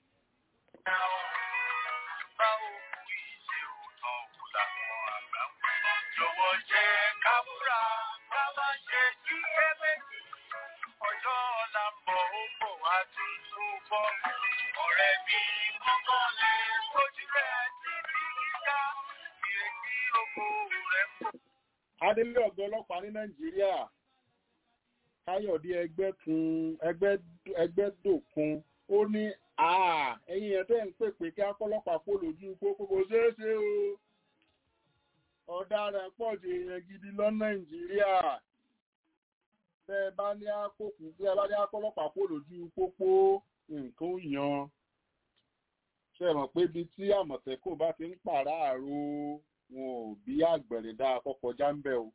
Báwo kú ìṣe òótọ́ òkú làwọn àgbà wí. Jọ̀wọ́ jẹ́ ká múra ká má ṣe kí ẹlẹ́jì. Ọjọ́ ọ̀la ń bọ̀ ó bọ̀ wá tún tó bọ̀. Ọ̀rẹ́ mi mọ́kànlẹ̀ ojú rẹ̀ sí ní kíkà. Ìrètí oko rẹ̀ ń bọ̀. adélé ọ̀gá ọlọ́pàá ní nàìjíríà káyọ̀dé ẹgbẹ́kun ẹgbẹ́dòkun ó ní àà ẹ̀yin ẹ̀ tẹ́ ń pè pé kí akọ́lọ́pàá kó lójú pópó kò ṣeé ṣe o ọ̀daràn pọ̀ ju èèyàn gidi lọ nàìjíríà tẹ́ ẹ bá ní àkókò tẹ́ ẹ bá ní akọ́lọ́pàá kó lójú pópó nǹkan ó yan ṣe mọ̀ pé ibi tí àmọ̀tẹ́kùn bá ti ń pàráàrò wọn ò bí àgbẹ̀rẹ̀ dáa kọ́kọ́ já ń bẹ̀ o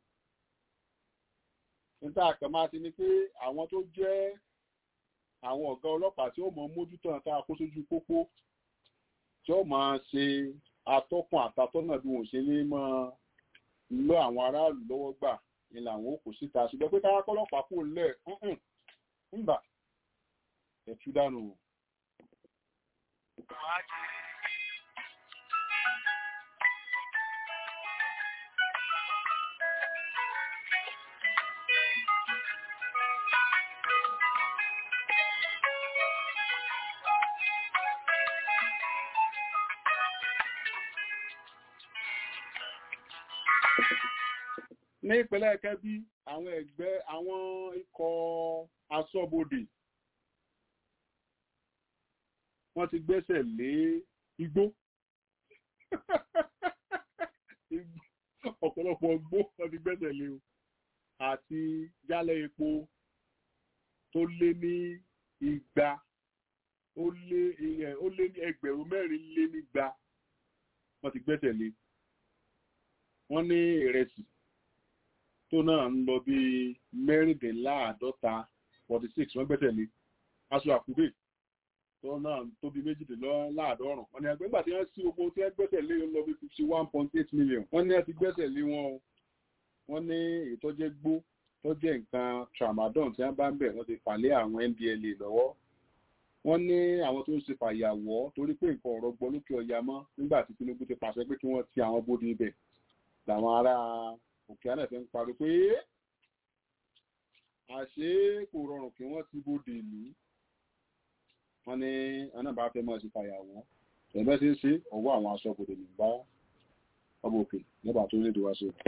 níta kan máa ti ní pé àwọn tó jẹ́ àwọn ọ̀gá ọlọ́pàá tí ó mọ mójútó àti àkóṣojú pópó tí ó máa ṣe atọ́kùn àtàtọ́nà bí wọ́n ṣe ní mọ́ lọ àwọn aráàlú lọ́wọ́ gbà ni làwọn ó kò síta ṣùgbọ́n pé káwá kọ́lọ́pàá kò lẹ̀ ńgbà ẹ̀tú dànù. ní ìpínlẹ̀ kẹ́bí àwọn ẹgbẹ́ àwọn ikọ̀ aṣọ́bodè wọ́n ti gbẹ́sẹ̀ lé igbó ọ̀pọ̀lọpọ̀ igbó wọ́n ti gbẹ́sẹ̀ lé o àti jálẹ̀ epo tó lé ní igba ó lé ó lé ní ẹgbẹ̀rún mẹ́rin lé nígba wọ́n ti gbẹ́sẹ̀ lé wọ́n ní ìrẹsì tó náà ń lọ bí mẹ́rìndínláàádọ́ta forty six wọ́n gbẹ́sẹ̀ lé aṣọ àkúdé tó náà tó bí méjìdínláàádọ́rùn wọ́n ní àgbẹ̀gbà tí wọ́n sí oko tí wọ́n gbẹ́sẹ̀ lé ń lọ bí fifty one point eight million wọ́n ní àti gbẹ́sẹ̀ lé wọn o wọ́n ní ìtọ́jẹ́ gbó tọ́jẹ́ nǹkan tramadol tí wọ́n bá ń bẹ̀ wọ́n ti fàlẹ́ àwọn ndla lọ́wọ́ wọ́n ní àwọn tó ń ṣe fàyàwọ́ torí pé nǹkan ọ̀rọ̀ gbọ́ lókè ọ̀yà mọ́ nígbà tí Tinubu ti pàṣẹ pé kí wọ́n ti àwọn bóde ibẹ̀ làwọn ará òkè àná fẹ́ ń parí pé àṣé kò rọrùn kí wọ́n ti bóde ìlú wọ́n ní ọ̀nà bá fẹ́ mọ́ sí fàyàwọ́ ẹ̀bẹ́ sí ń ṣe ọwọ́ àwọn aṣọ́bodè nígbà ọmọ òkè nígbà tó lédè wá sí.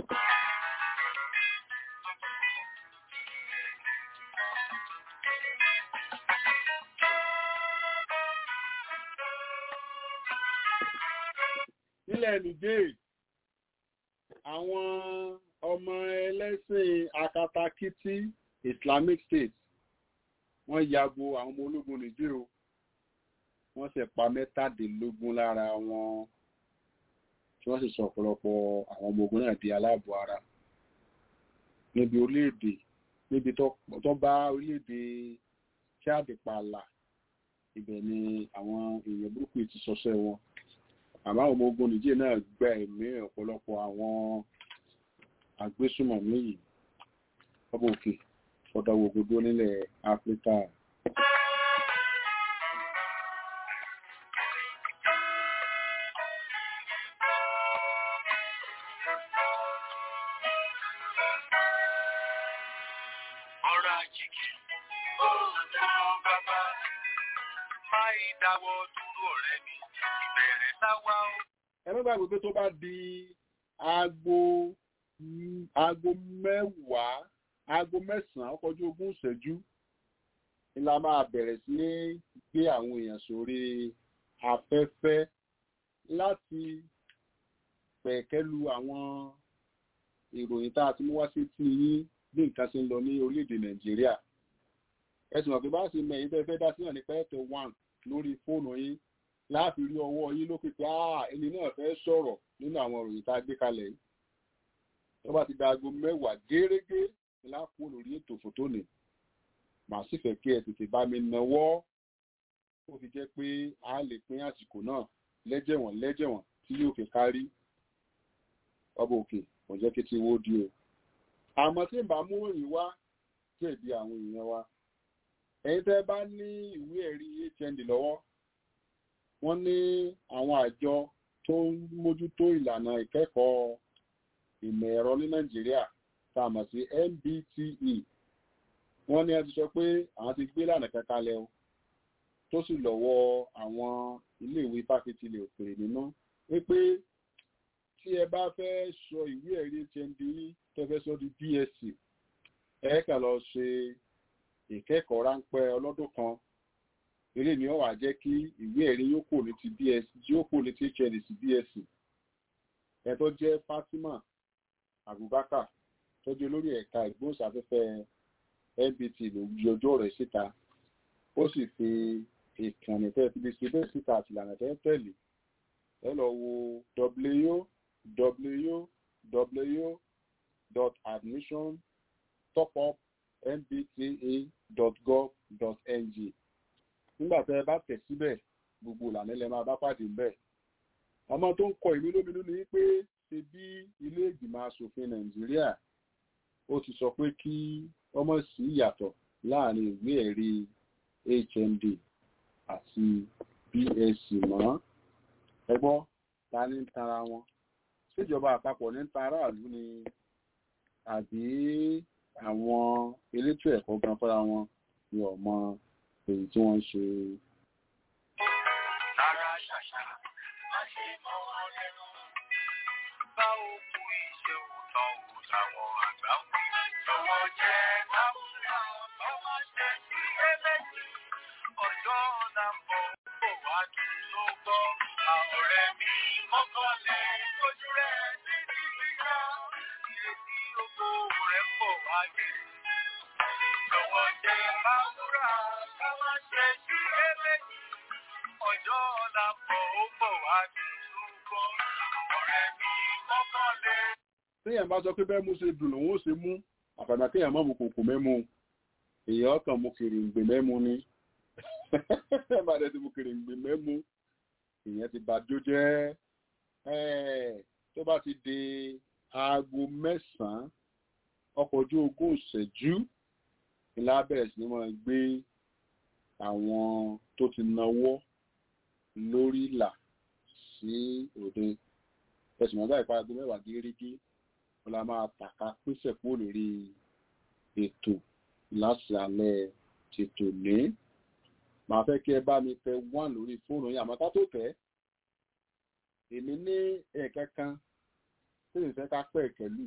nílẹ̀ nìjẹ́ àwọn ọmọ ẹlẹ́sìn akatakítí Islamic State wọ́n yago àwọn ọmọ ológun nìjẹ́ o wọ́n sì pa mẹ́tàdínlógún lára wọn tí wọ́n sì sọ ọ̀pọ̀lọpọ̀ àwọn ọmọ ogun náà di aláàbò ara níbi orílẹ̀-èdè níbi tó bá orílẹ̀-èdè Chad pààlà ibẹ̀ ni àwọn èèyàn burúkú ti sọsẹ́ wọn àmọ́ àwọn ọmọ ogun nìjẹ́ náà gba ẹ̀mí ọ̀pọ̀lọpọ̀ àwọn agbésùmọ̀mí yìí ọmọ òkè ọ̀dọ̀wọ̀ gbogbo nílẹ̀ Áfíríkà. ọ̀rọ̀ àjèjì ó dáwọ́ bàbá máa dáwọ́ dúró ọ̀rẹ́ mi ìbẹ̀rẹ̀ láwá ó. ẹ má gbàgbé pé tó bá di aago aago mẹ́wàá aago mẹ́sàn-án ọkọ̀jú ogún ìṣẹ́jú ni la máa bẹ̀rẹ̀ sí ní gbé àwọn èèyàn sórí afẹ́fẹ́ láti pẹ̀kẹ́lu àwọn ìròyìn tá a ti mú wá sí tí yín bí nǹkan ṣe ń lọ ní orílẹ̀-èdè nàìjíríà ẹ̀sùn ọ̀pẹ bá ṣe mẹ́yìn tẹ́ fẹ́ dá sí náà ní pẹ́ẹ́tẹ̀ one lórí fóònù yín láti rí ọwọ́ yín lókè pé ẹni náà fẹ́ sọ̀rọ̀ nínú àwọn ìròyìn tá a gbé kalẹ̀ yìí tó bá ti da aago mẹ́wàá gérégé ni láàpò lórí ètò fòtó ni màá sì fẹ́ kí ẹ tètè bá mi nawọ́ ó fi jẹ́ pé a lè pín àsìkò náà lẹ́jẹ̀wọ̀n lẹ́jẹ̀wọ̀n tí yóò fi kárí ọba òkè kò jẹ́ kí tí wó di o àmọ́ tí n bá mú òyìn wá jẹ̀bi àwọn èèyàn wa ẹ̀yin tẹ́ bá ní ìwé ẹ̀rí hnd lọ́wọ́ wọ́n ní àwọn àjọ tó ń mójútó ìlànà ìkẹ́kọ̀ọ́ ìmọ̀ ẹ̀rọ ní nàìjíríà tá a mọ̀ sí NBTE wọ́n ní ẹ ti sọ pé àwọn ti gbé lànà kankalẹ̀ o tó sì lọ́wọ́ àwọn iléèwé fáfitì ilẹ̀ òkèèrè nínú wípé tí ẹ bá fẹ́ sọ ìwé ẹ̀rí hnd tó fẹ́ sọ di BSc ẹ kà lọ ṣe ìkẹ́kọ̀ọ́ ráńpẹ́ ọlọ́dún kan eré ni ó wà jẹ́ kí ìwé ẹ̀rí yóò kò ní ti BSc yóò kò ní ti hnd sí BSc ẹ tó jẹ́ Fatima Abubakar tó jẹ́ olórí ẹ̀ka ìgbóhùnsáfẹ́fẹ́ NBT ló yí ọjọ́ rẹ̀ síta ó sì fi ìkànnì tẹ́ fi lè ṣe bẹ́ẹ̀ síta àti ìlànà tẹ́ tẹ̀lé ẹ lọ wo www.admissiontopupmbta.gov.ng nígbà tẹ́ ẹ bá tẹ̀ síbẹ̀ gbogbo ìlànà ilẹ̀ máa bá pàdé ń bẹ̀ ọmọ tó ń kọ ìwé lóminú ni pé ṣe bí ilé ìgbìmọ̀ asòfin nàìjíríà ó ti sọ pé kí ọmọ sí ìyàtọ̀ láàrin ìwé ẹ̀rí hnd àti bsc mọ́ ẹgbọ́ ta ní ń tara wọn síjọba àpapọ̀ ní ń ta aráàlú ni àbí àwọn elétò ẹ̀kọ́ gan fúnra wọn ni ọmọ èyí tí wọ́n ń ṣe. Rárá ṣàṣà, má ṣe mọ́ wọn lẹ́nu. Bá òkú iṣẹ́ òótọ́ wò láwọn àgbà wí. Jọ̀wọ́ jẹ́ káwùrà ọmọ ṣe sí ẹlẹ́sìn. Ọjọ́ ọ̀la ń bọ̀ kó wá kí ló gbọ́. Àwọ̀rẹ́ mi mọ́kànlẹ̀ ojú rẹ̀ sí ní gbígbà. Ìrètí oko rẹ̀ pọ̀ wá dé. Jọ̀wọ́ jẹ́ káwùrà ọmọ ṣe sí ẹlẹ́sìn ọjọ́ ọ̀la bọ̀ ó bọ̀ wá kí ló gbọ́. ọ̀rẹ́ mi mọ́kànlẹ̀. téèyàn bá sọ pé bẹ́ẹ̀ mú ṣe dùn lòun ó ṣe mú àfàdà kéèyàn má mu kòkò mẹ́mu èèyàn kàn mu kèrèǹgbè mẹ́mu ni bá dẹ̀ ti mu kèrèǹgbè mẹ́mu èèyàn ti bàjọ́ jẹ́ ẹ̀, tó bá ti di aago mẹ́sàn-án ọkọ̀ ojú ogún ìṣẹ́jú ìlà bẹ̀rẹ̀ sí ni wọ́n gbé àwọn tó ti náwó lórí ìlà sí òde ẹ̀sùn ọ̀gá ìparadé mẹ́wàá gírígí wọn la máa tàka pèsè kúrò lórí ètò láti alẹ́ tètò ní màá fẹ́ kí ẹ bá mi tẹ wán lórí fóònù yín àmọ́ ká tó tẹ̀ èmi ní ẹ̀ẹ̀kẹ́ kan tí mi fẹ́ ká pẹ̀ kẹ́lù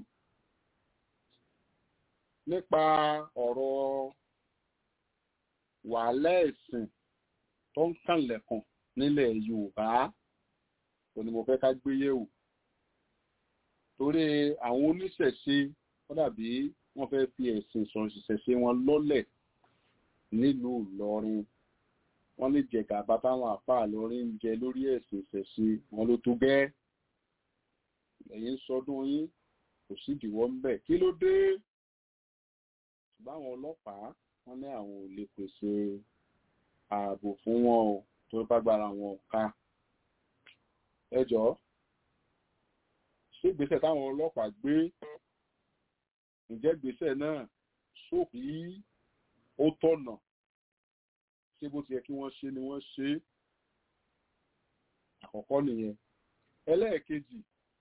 nípa ọ̀rọ̀ wàhálà ẹ̀sìn tó ń kànlẹ̀kùn nílẹ̀ yorùbá kò ní mo fẹ́ ká gbé yẹ̀wò torí àwọn oníṣẹ̀ṣe wọ́n dàbí wọ́n fẹ́ fi ẹ̀sìn sọ̀rọ̀ ìṣẹ̀ṣe wọn lọ́lẹ̀ nílùú ìlọrin wọ́n lè jẹ gàba táwọn àpá ìlọrin ń jẹ lórí ẹ̀sìn ìṣẹ̀ṣe wọn ló tó gẹ́ ẹ̀yìn sọdún yín kò sí ìdíwọ́ ń bẹ̀ kí ló dé ṣùgbọ́n àwọn ọlọ́pàá wọ́n ní àwọn ò lè pèsè ààbò fún wọn o tó bá gbára wọn ò ká ẹ jọ̀ọ́ ṣé ìgbésẹ̀ táwọn ọlọ́pàá gbé ǹjẹ́ ìgbésẹ̀ náà sóòkì ó tọ̀nà ṣé bó ti yẹ kí wọ́n ṣe ni wọ́n ṣe é àkọ́kọ́ nìyẹn ẹlẹ́ẹ̀kejì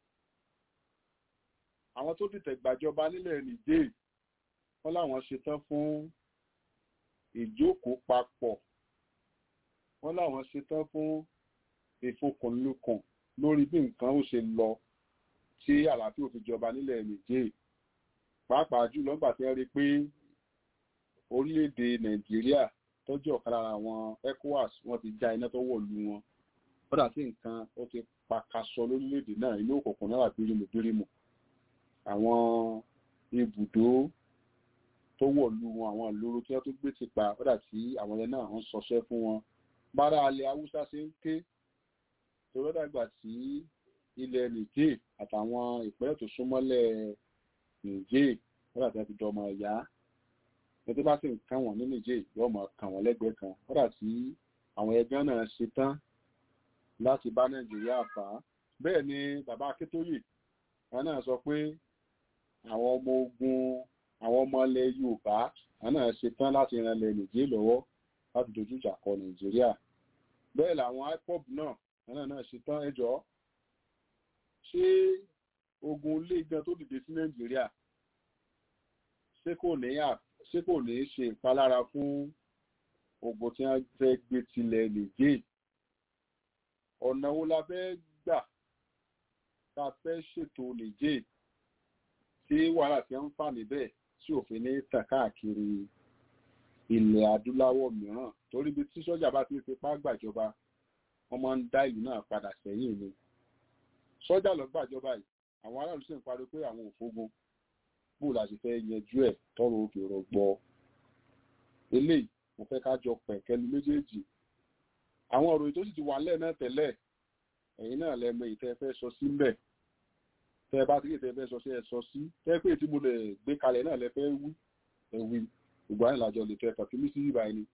àwọn tó dìtẹ̀ gbàjọba nílẹ̀ nìjẹ́ wọ́n láwọn ṣetán fún ìjókòó papọ̀ wọ́n láwọn ṣetán fún ìfokùnlukùn lórí bí nǹkan ó ṣe lọ tí àlàáfíà fi jọba nílẹ̀ nìjẹ́ pàápàá jùlọ nígbà tí wọ́n rí pé orílẹ̀-èdè nàìjíríà tọ́jú ọ̀kan lára àwọn ecowas wọ́n ti já iná tó wọ̀ lu wọn kódà tí nǹkan ó ti pakasọ lórílẹ̀-èdè náà inú òkùnkùn náà bírímù bírímù àwọn ibùdó tó wọ̀ lu wọn àwọn ìloro tí wọ́n tó gbé ti pa kódà tí àwọn yẹn náà ń sọṣẹ́ fún wọn bára alẹ́ haúsá ṣe ń ké torí dàgbà tí ilẹ̀ nìjẹ́ àtàwọn ìpínlẹ̀ tó súnmọ́lẹ̀ nìjẹ́ kódà tí wọ́n ti dọmọ ẹ̀yà ẹni tó bá sì ń kàn wọ́n ní nìjẹ́ yóò máa kàn wọ́n lẹ́gbẹ̀ẹ́ kan kódà tí àwọn ẹgbẹ́ náà ṣe tán láti bá nàìjíríà fà á bẹ́ẹ̀ ni bàbá akíntóyè wọn náà sọ pé àwọn ọmọ ogun àwọn ọmọ ilẹ̀ yorùbá wọn náà ṣe tán láti ran ilẹ̀ nìjẹ́ lọ́wọ́ láti dojú ìjà kọ nàìjíríà bẹ́ẹ̀ làwọn ipob náà wọn náà náà ṣe tán ẹjọ́ ṣé ogun ilé gan tó dìde sí nàìjíríà ṣé kò ní ṣé kò ní ṣe ìpalára fún ogun tí wọ́n fẹ́ gbé tilẹ̀ nìjẹ́ ọ̀nà wo la fẹ́ gbà tá a fẹ́ ṣètò nìjẹ́ tí wàhálà tí ń fà níbẹ̀ tí òfin ní tàn káàkiri ilẹ̀ adúláwọ̀ mìíràn torí bí tí sọ́jà bá ti fipá gbàjọba wọ́n máa ń dá ìlú náà padà sẹ́yìn ni sọ́jà lọ gbàjọba yìí àwọn aráàlú sì ń pariwo pé àwọn òfógun bó la sì fẹ́ yanjú ẹ̀ tọrọ òkè rọgbọ eléyìí mo fẹ́ ká jọ pẹ̀kẹ́lu méjèèjì àwọn ọ̀rọ̀ èyí tó sì ti wà lẹ́ẹ̀ náà tẹ́lẹ̀ ẹ̀yin náà lẹ́mọ ìtẹ́ fẹ́ sọ sí mbẹ̀ tẹ́ bá ti kéde fẹ́ sọ sí ẹ sọ sí tẹ́ pé tí mo lè gbé kalẹ̀ náà lẹ fẹ́ wí ẹ wí gbogbo àyìnlá jọ lè tẹ́ kàfí mí sí ìbá ẹni.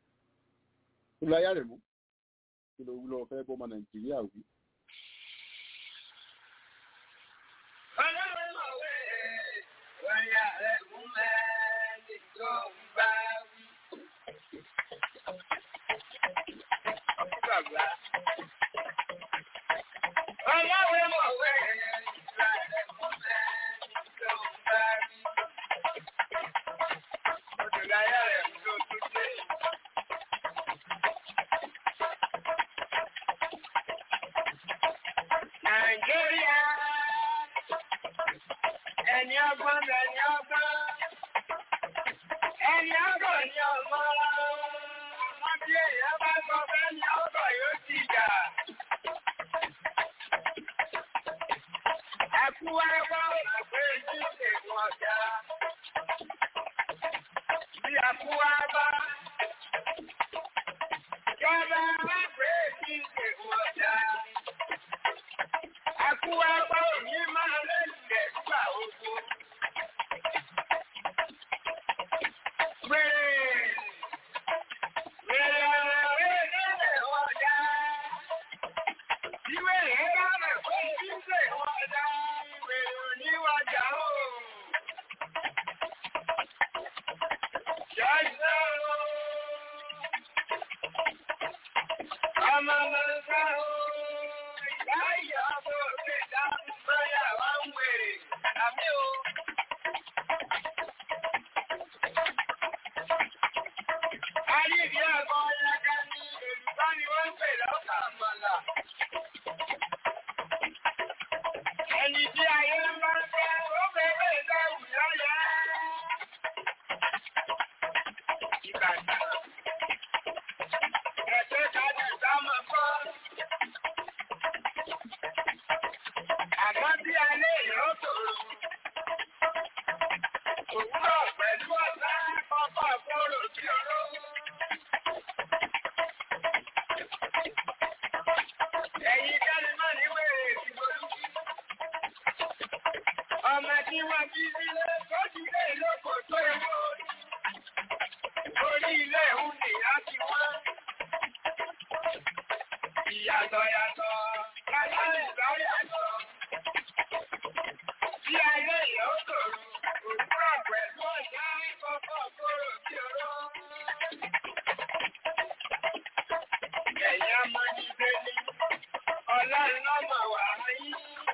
ó lọ ayá rẹ̀ mú kí ló wúlọ fẹ́ bọ́mọ nàìjíríà wí. bàbá. Ọmọwé mọ̀wé ìgbà rẹ̀ mú bẹ́ẹ̀ ló ń bá rí. Odùláyà rẹ̀ ló tún dé. Nàìjíríà ẹni ọgbọ́n ẹni ọgbọ́n ẹni ọgbọ́n ni ọmọ ọmọ bí èèyàn bá sọ fẹ́ ni ọgbọ́n yóò ti jà. Ẹkú ẹgbọ́ òpè jíjẹ wọn já. Bí ẹkú ẹgbọ́ jọba òpè jíjẹ wọn já. Ẹkú ẹgbọ́ òní máa lẹ́sẹ̀ gbà ogun. Àmì o. Ayébi ẹ̀kọ́ ọ̀yàká ní Yorùbá ni wọ́n ń pè lọ́kà àmàlà. Ẹni tí ayé ń bá ń fẹ́, ó bẹ̀rẹ̀ ìdáhù lọ́yà. Ìbàdàn. Ẹ̀jẹ̀ kájà sámọ̀ kọ́. Àmọ́ bí alẹ́ ìyọ́ tòrò. Òwúrọ̀ pẹ̀lú ọ̀sán kọ́kọ́ kóró sí ọ̀rọ̀. Ẹ̀yin kẹ́lẹ́ náà ní wèrè ìgbòlú. Ọmọ tí wọ́n bí sílé tó ti lé lóko tó ewu. Orí ilé ìhùn nìyá ti wọ́n. Ìyàtọ̀ yàtọ̀, kálárì bá yàtọ̀. Bí ayé ìyọ́ tòrò, òwúrọ̀ pẹ̀lú ọ̀sán kọ́kọ́ kóró sí ọ̀rọ̀. Ẹ̀yin ọmọ ní Bẹ́lí, ọlọ́run lọ́mọ wà áyí.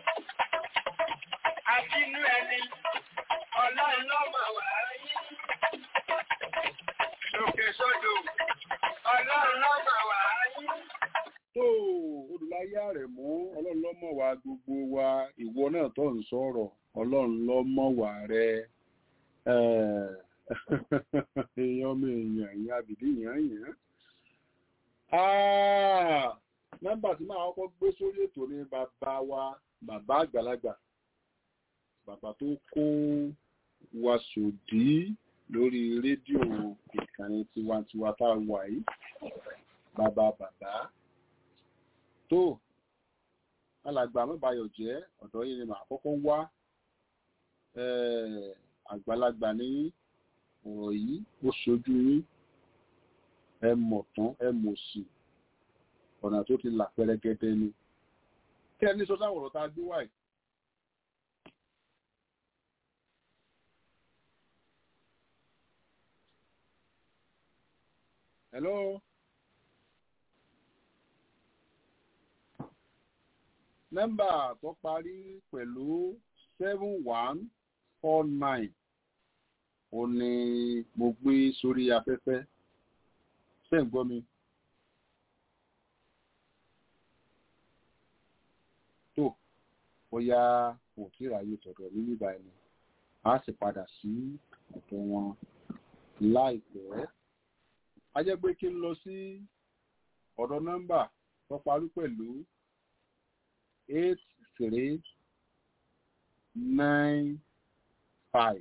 Abínú ẹni, ọlọ́run lọ́mọ wà áyí. Lòkè sódò, ọlọ́run lọ́mọ wà áyí. tó olùláyà rẹ̀ mú ọlọ́run lọ́mọ wa gbogbo wa ìwọ náà tó ń sọ̀rọ̀ ọlọ́run lọ́mọ wa rẹ èèyàn ọmọ èèyàn ìyẹn àbìdí yàn yàn. nọ́mbà tí máa kọ́kọ́ gbé sórí ètò ni bàbá wa bàbá àgbàlagbà bàbá tó kó wa sòdí lórí rédíò ìkànnì tiwantiwa tá a wà yìí bàbá bàbá tó alàgbà mẹ́bàáyọ̀ jẹ́ ọ̀dọ́ yìí ni màá kọ́kọ́ wá eh, àgbàlagbà ní ọ̀rọ̀ yìí ó ṣojú yín ẹ mọ̀ tán ẹ mọ̀ sí ọ̀nà tó ti là pẹrẹgẹdẹ ni kí ẹni sọ sáwọn ọ̀rọ̀ tá a gbé wáyé. Hello. nọ́mbà tó parí pẹ̀lú seven one four nine ó ní mo gbé sórí afẹ́fẹ́ ṣé ń gbọ́ mi. tó bóyá kò tí ì ráyè tọ̀dọ̀ mi nígbà ẹni a sì padà sí ọ̀dọ̀ wọn láìpẹ́. a jẹ́ pé kí n lọ sí ọ̀dọ̀ nọ́mbà tó parí pẹ̀lú eight three nine five.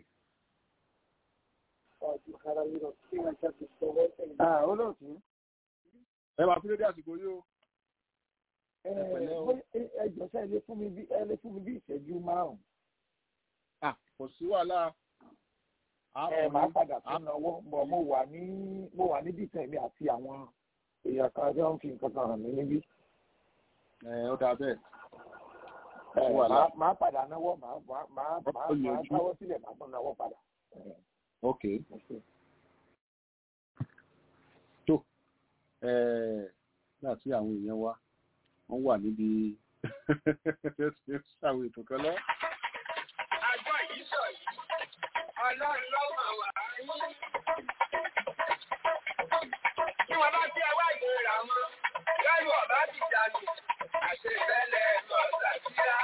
Ah, olóòtú. ẹ máa fi lédè àsìkò yìí o. Ẹ pẹ̀lẹ́ o. bóyá ẹ jọ̀ọ́ sẹ́ ẹ lè fún mi bí ẹ lè fún mi bí ìṣẹ́jú márùn-ún. Ah, kò sí wàhálà. A Ẹ fún máa yín. padà A- tún náwó bọ̀ mo wà ní mo wà níbi ìtàn mi àti àwọn èèyàn kan tí wọ́n fi nǹkan kan hàn mí níbí. Ẹ ó dáa bẹ́ẹ̀. Ẹ Ó wà máa lá- máa padà náwó máa máa máa Ó máa yanjú. máa táwọ́ sílẹ̀ máa tún náwó padà. Ẹ, Ok. mo ṣe. tó eh, nígbà tí àwọn èèyàn wa wọ́n wà níbi ṣàwọn ètò kan lọ. Àgbọ̀ yìí sọ yìí, ọlọ́run ló mọ̀ wá. Tí wọ́n bá tí ẹ wá ìgbéra wọn, lẹ́rù ọ̀bá ti dànù, àṣẹ ìbẹ́lẹ̀ lọ́ọ̀tà síra.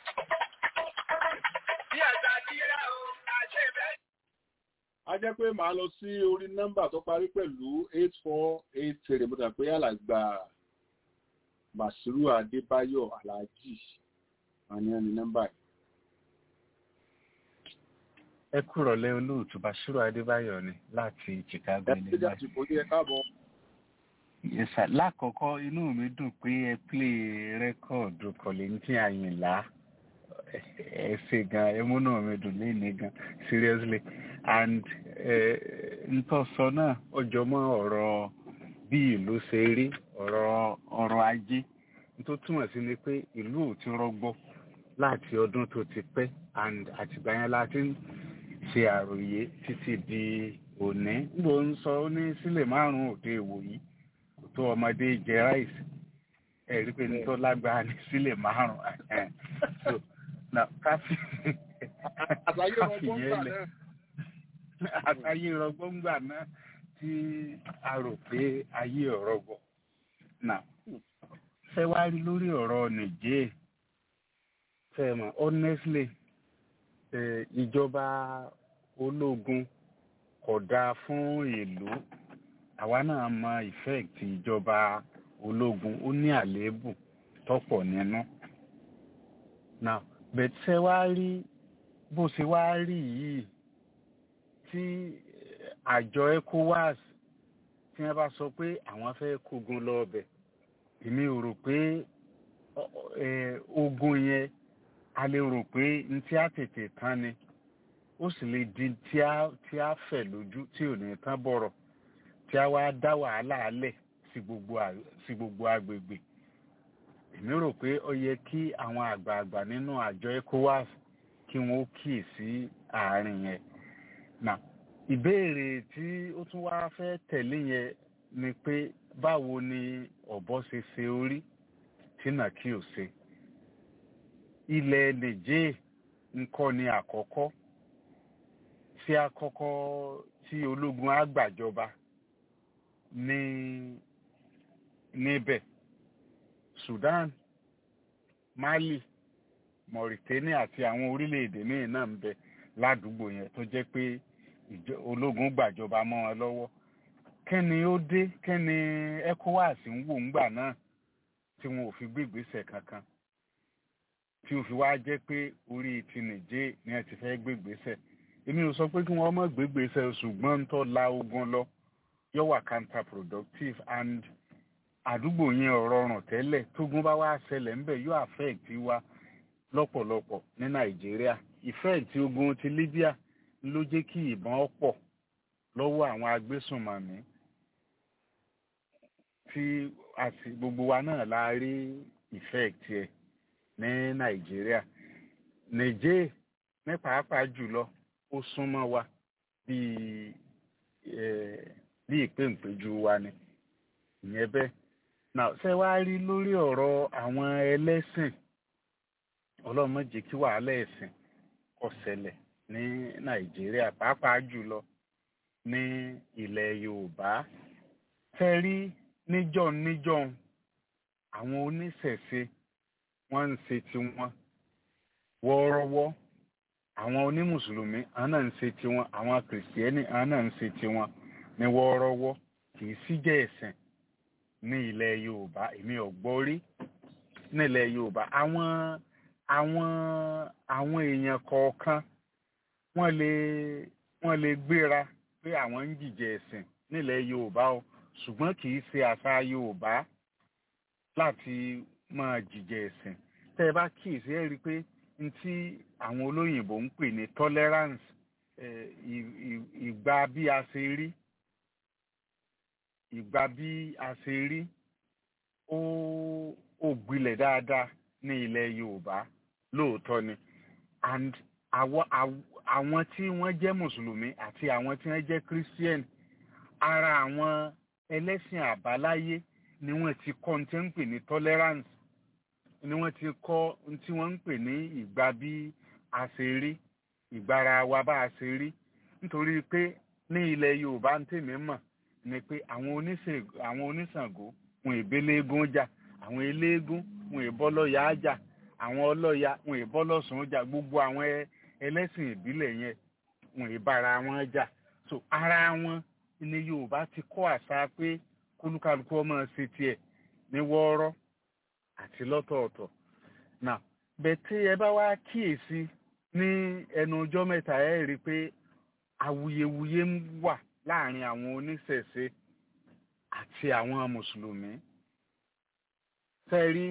Bí àgbà síra o, àṣẹ ìbẹ́lẹ̀. a jẹ́ pé màá lọ sí orí nọ́mbà tó parí pẹ̀lú eight four eight three mo dà pé alàgbà Bàṣírù Adébáyọ̀ Aláàjì àní ẹni nọ́mbà yìí. ẹ kúrọ̀lẹ́ olóòtú Bàṣírù Adébáyọ̀ ni láti Chicago ẹ ti jáde kò ní ẹ káàbọ̀. Yes, sir. lákọ̀ọ́kọ́ inú mi dùn pé ẹ plé rẹ́kọ̀dù kọ̀lẹ́ntì àyìnlá ẹ ṣe gan ẹ múnú mi dùn léni gan seriously and ntọ́sọ náà ọjọ́ mọ́ ọ̀rọ̀ bí ìlú ṣe rí ọ̀rọ̀ ọrọ̀ ajé tó túmọ̀ sí ni pé ìlú ò ti rọgbọ láti ọdún tó ti pẹ́ and àtìgbà yẹn la ti ń ṣe àròyé títí di òní níbo ń sọ ó ní sílẹ̀ márùn-ún òde ìwòyí tó ọmọdé jẹ ráìsì ẹ rí pé nítorí lágbára ní sílẹ̀ márùn-ún so na káfí káfí yẹn lẹ àtàyè rọgbọ́ngbà náà tí a rò pé ayé ọ̀rọ̀ bọ̀ nà ṣé wá rí lórí ọ̀rọ̀ nìjẹ́ ṣe mọ̀ honestly ìjọba ológun kò dáa fún ìlú àwa náà mọ effect ìjọba ológun ó ní àléébù tọ́pọ̀ nínú now but ṣé wá rí bó ṣe wá rí yìí tí àjọ ECOWAS tí wọ́n bá sọ pé àwọn fẹ́ kógun lọ ọbẹ̀ èmi ò rò pé ogun yẹn a lè rò pé n tí a tètè tán ni ó sì lè di tí a tí a fẹ̀ lójú tí ò ní tán bọ̀rọ̀ tí a wá dá wàhálà alẹ̀ sí gbogbo sí gbogbo agbègbè èmi rò pé ó yẹ kí àwọn àgbààgbà nínú àjọ ECOWAS kí wọ́n ó kíì sí àárín yẹn now ìbéèrè tí ó tún wá fẹ́ tẹ̀lé yẹn ni pé báwo ni ọ̀bọ ṣe ṣe orí tí nà kí ò ṣe ilẹ̀ nìjẹ́ ńkọ́ ni àkọ́kọ́ tí àkọ́kọ́ tí ológun á gbàjọba ní níbẹ̀ Sudan Mali Mauritania àti àwọn orílẹ̀-èdè míì náà ń bẹ ládùúgbò yẹn tó jẹ́ pé ológun gbàjọba mọ́ wọn lọ́wọ́ kẹ́ni ó dé kẹ́ni ECOWAS ń wò ńgbà náà tí wọn ò fi gbégbèsè kankan tí ó fi wá jẹ́ pé orí ti nìjẹ́ ni ẹ ti fẹ́ gbégbèsè èmi ò sọ pé kí wọ́n má gbégbèsè ṣùgbọ́n ń tọ́ la ogun lọ yóò wà counterproductive and àdúgbò yẹn ọ̀rọ̀ ọ̀ràn tẹ́lẹ̀ tógun bá wá ṣẹlẹ̀ ńbẹ̀ yóò affect wa lọ́pọ̀lọpọ̀ ní Nàìjíríà effect ogun ti Libya ló jẹ́ kí ìbọn pọ̀ lọ́wọ́ àwọn agbésùnmọ̀mí tí àti gbogbo wa náà la rí effect ẹ̀ ní Nàìjíríà Niger ní pàápàá jùlọ ó súnmọ́ wa bíi bí ìpéǹpéjú wa ni ìyẹn bẹ́ẹ̀ náà ṣé wàá rí lórí ọ̀rọ̀ àwọn ẹlẹ́sìn ọlọ́run má jẹ́ kí wàhálà ẹ̀sìn kó ṣẹlẹ̀ ní nàìjíríà pàápàá jùlọ ní ilẹ̀ yorùbá fẹ́ rí níjọ́ níjọ́ àwọn oníṣẹ̀ṣe wọ́n ń ṣe tiwọn wọ́ọ́rọ́wọ́ àwọn onímùsùlùmí àwọn náà ń ṣe tiwọn àwọn kìrìsìtẹ́nì àwọn náà ń ṣe tiwọn ní wọ́ọ́rọ́wọ́ kì í síjẹ́ ẹ̀sìn ní ilẹ̀ yorùbá èmi ò gbọ́ rí nílẹ̀ yorùbá àwọn àwọn àwọn èèyàn kọ̀ọ̀kan wọ́n lè wọ́n lè gbéra pé àwọn ń jìjẹ ẹ̀sìn nílẹ̀ yorùbá o ṣùgbọ́n kì í ṣe àṣà yorùbá láti máa jìjẹ ẹ̀sìn tẹ́ ẹ bá kíyèsí ẹ rí i pé n tí àwọn olóyìnbó ń pè ní tolerance ìgbà bí a ṣe rí ìgbà bí a ṣe rí ó ó gbilẹ̀ dáadáa ní ilẹ̀ yorùbá lóòótọ́ ni and àwọn tí wọ́n jẹ́ mùsùlùmí àti àwọn tí wọ́n jẹ́ christian ara àwọn ẹlẹ́sìn àbáláyé ni wọ́n ti kọ́ ní tí wọ́n ń pè ní tolerance ni wọ́n ti kọ́ ní tí wọ́n ń pè ní ìgbà bí a ṣe rí ìgbára wa bá a ṣe rí nítorí pé ní ilẹ̀ yorùbá ń tèmi mọ̀ ni pé àwọn oníṣàngó wọn ìbéléégún jà àwọn eléégún wọn ìbọ́lọ́yà jà àwọn ọlọ́ya wọn ìbọ́lọ́sùn jà gbogbo àwọn ẹlẹ́sìn ìbílẹ̀ yẹn wọn ìbára wọn jà so ara wọn ni yorùbá ti kọ́ àṣà pé kólúkálukú ọmọ ṣe tiẹ̀ ní wọ́ọ́rọ́ àti lọ́tọ̀ọ̀tọ̀ now bẹ́ẹ̀ tí ẹ bá wá kíyèsí ní ẹnu ọjọ́ mẹ́ta ẹ rí i pé awuyewuye ń wà láàrin àwọn oníṣẹ̀ṣe àti àwọn mùsùlùmí sẹ́rí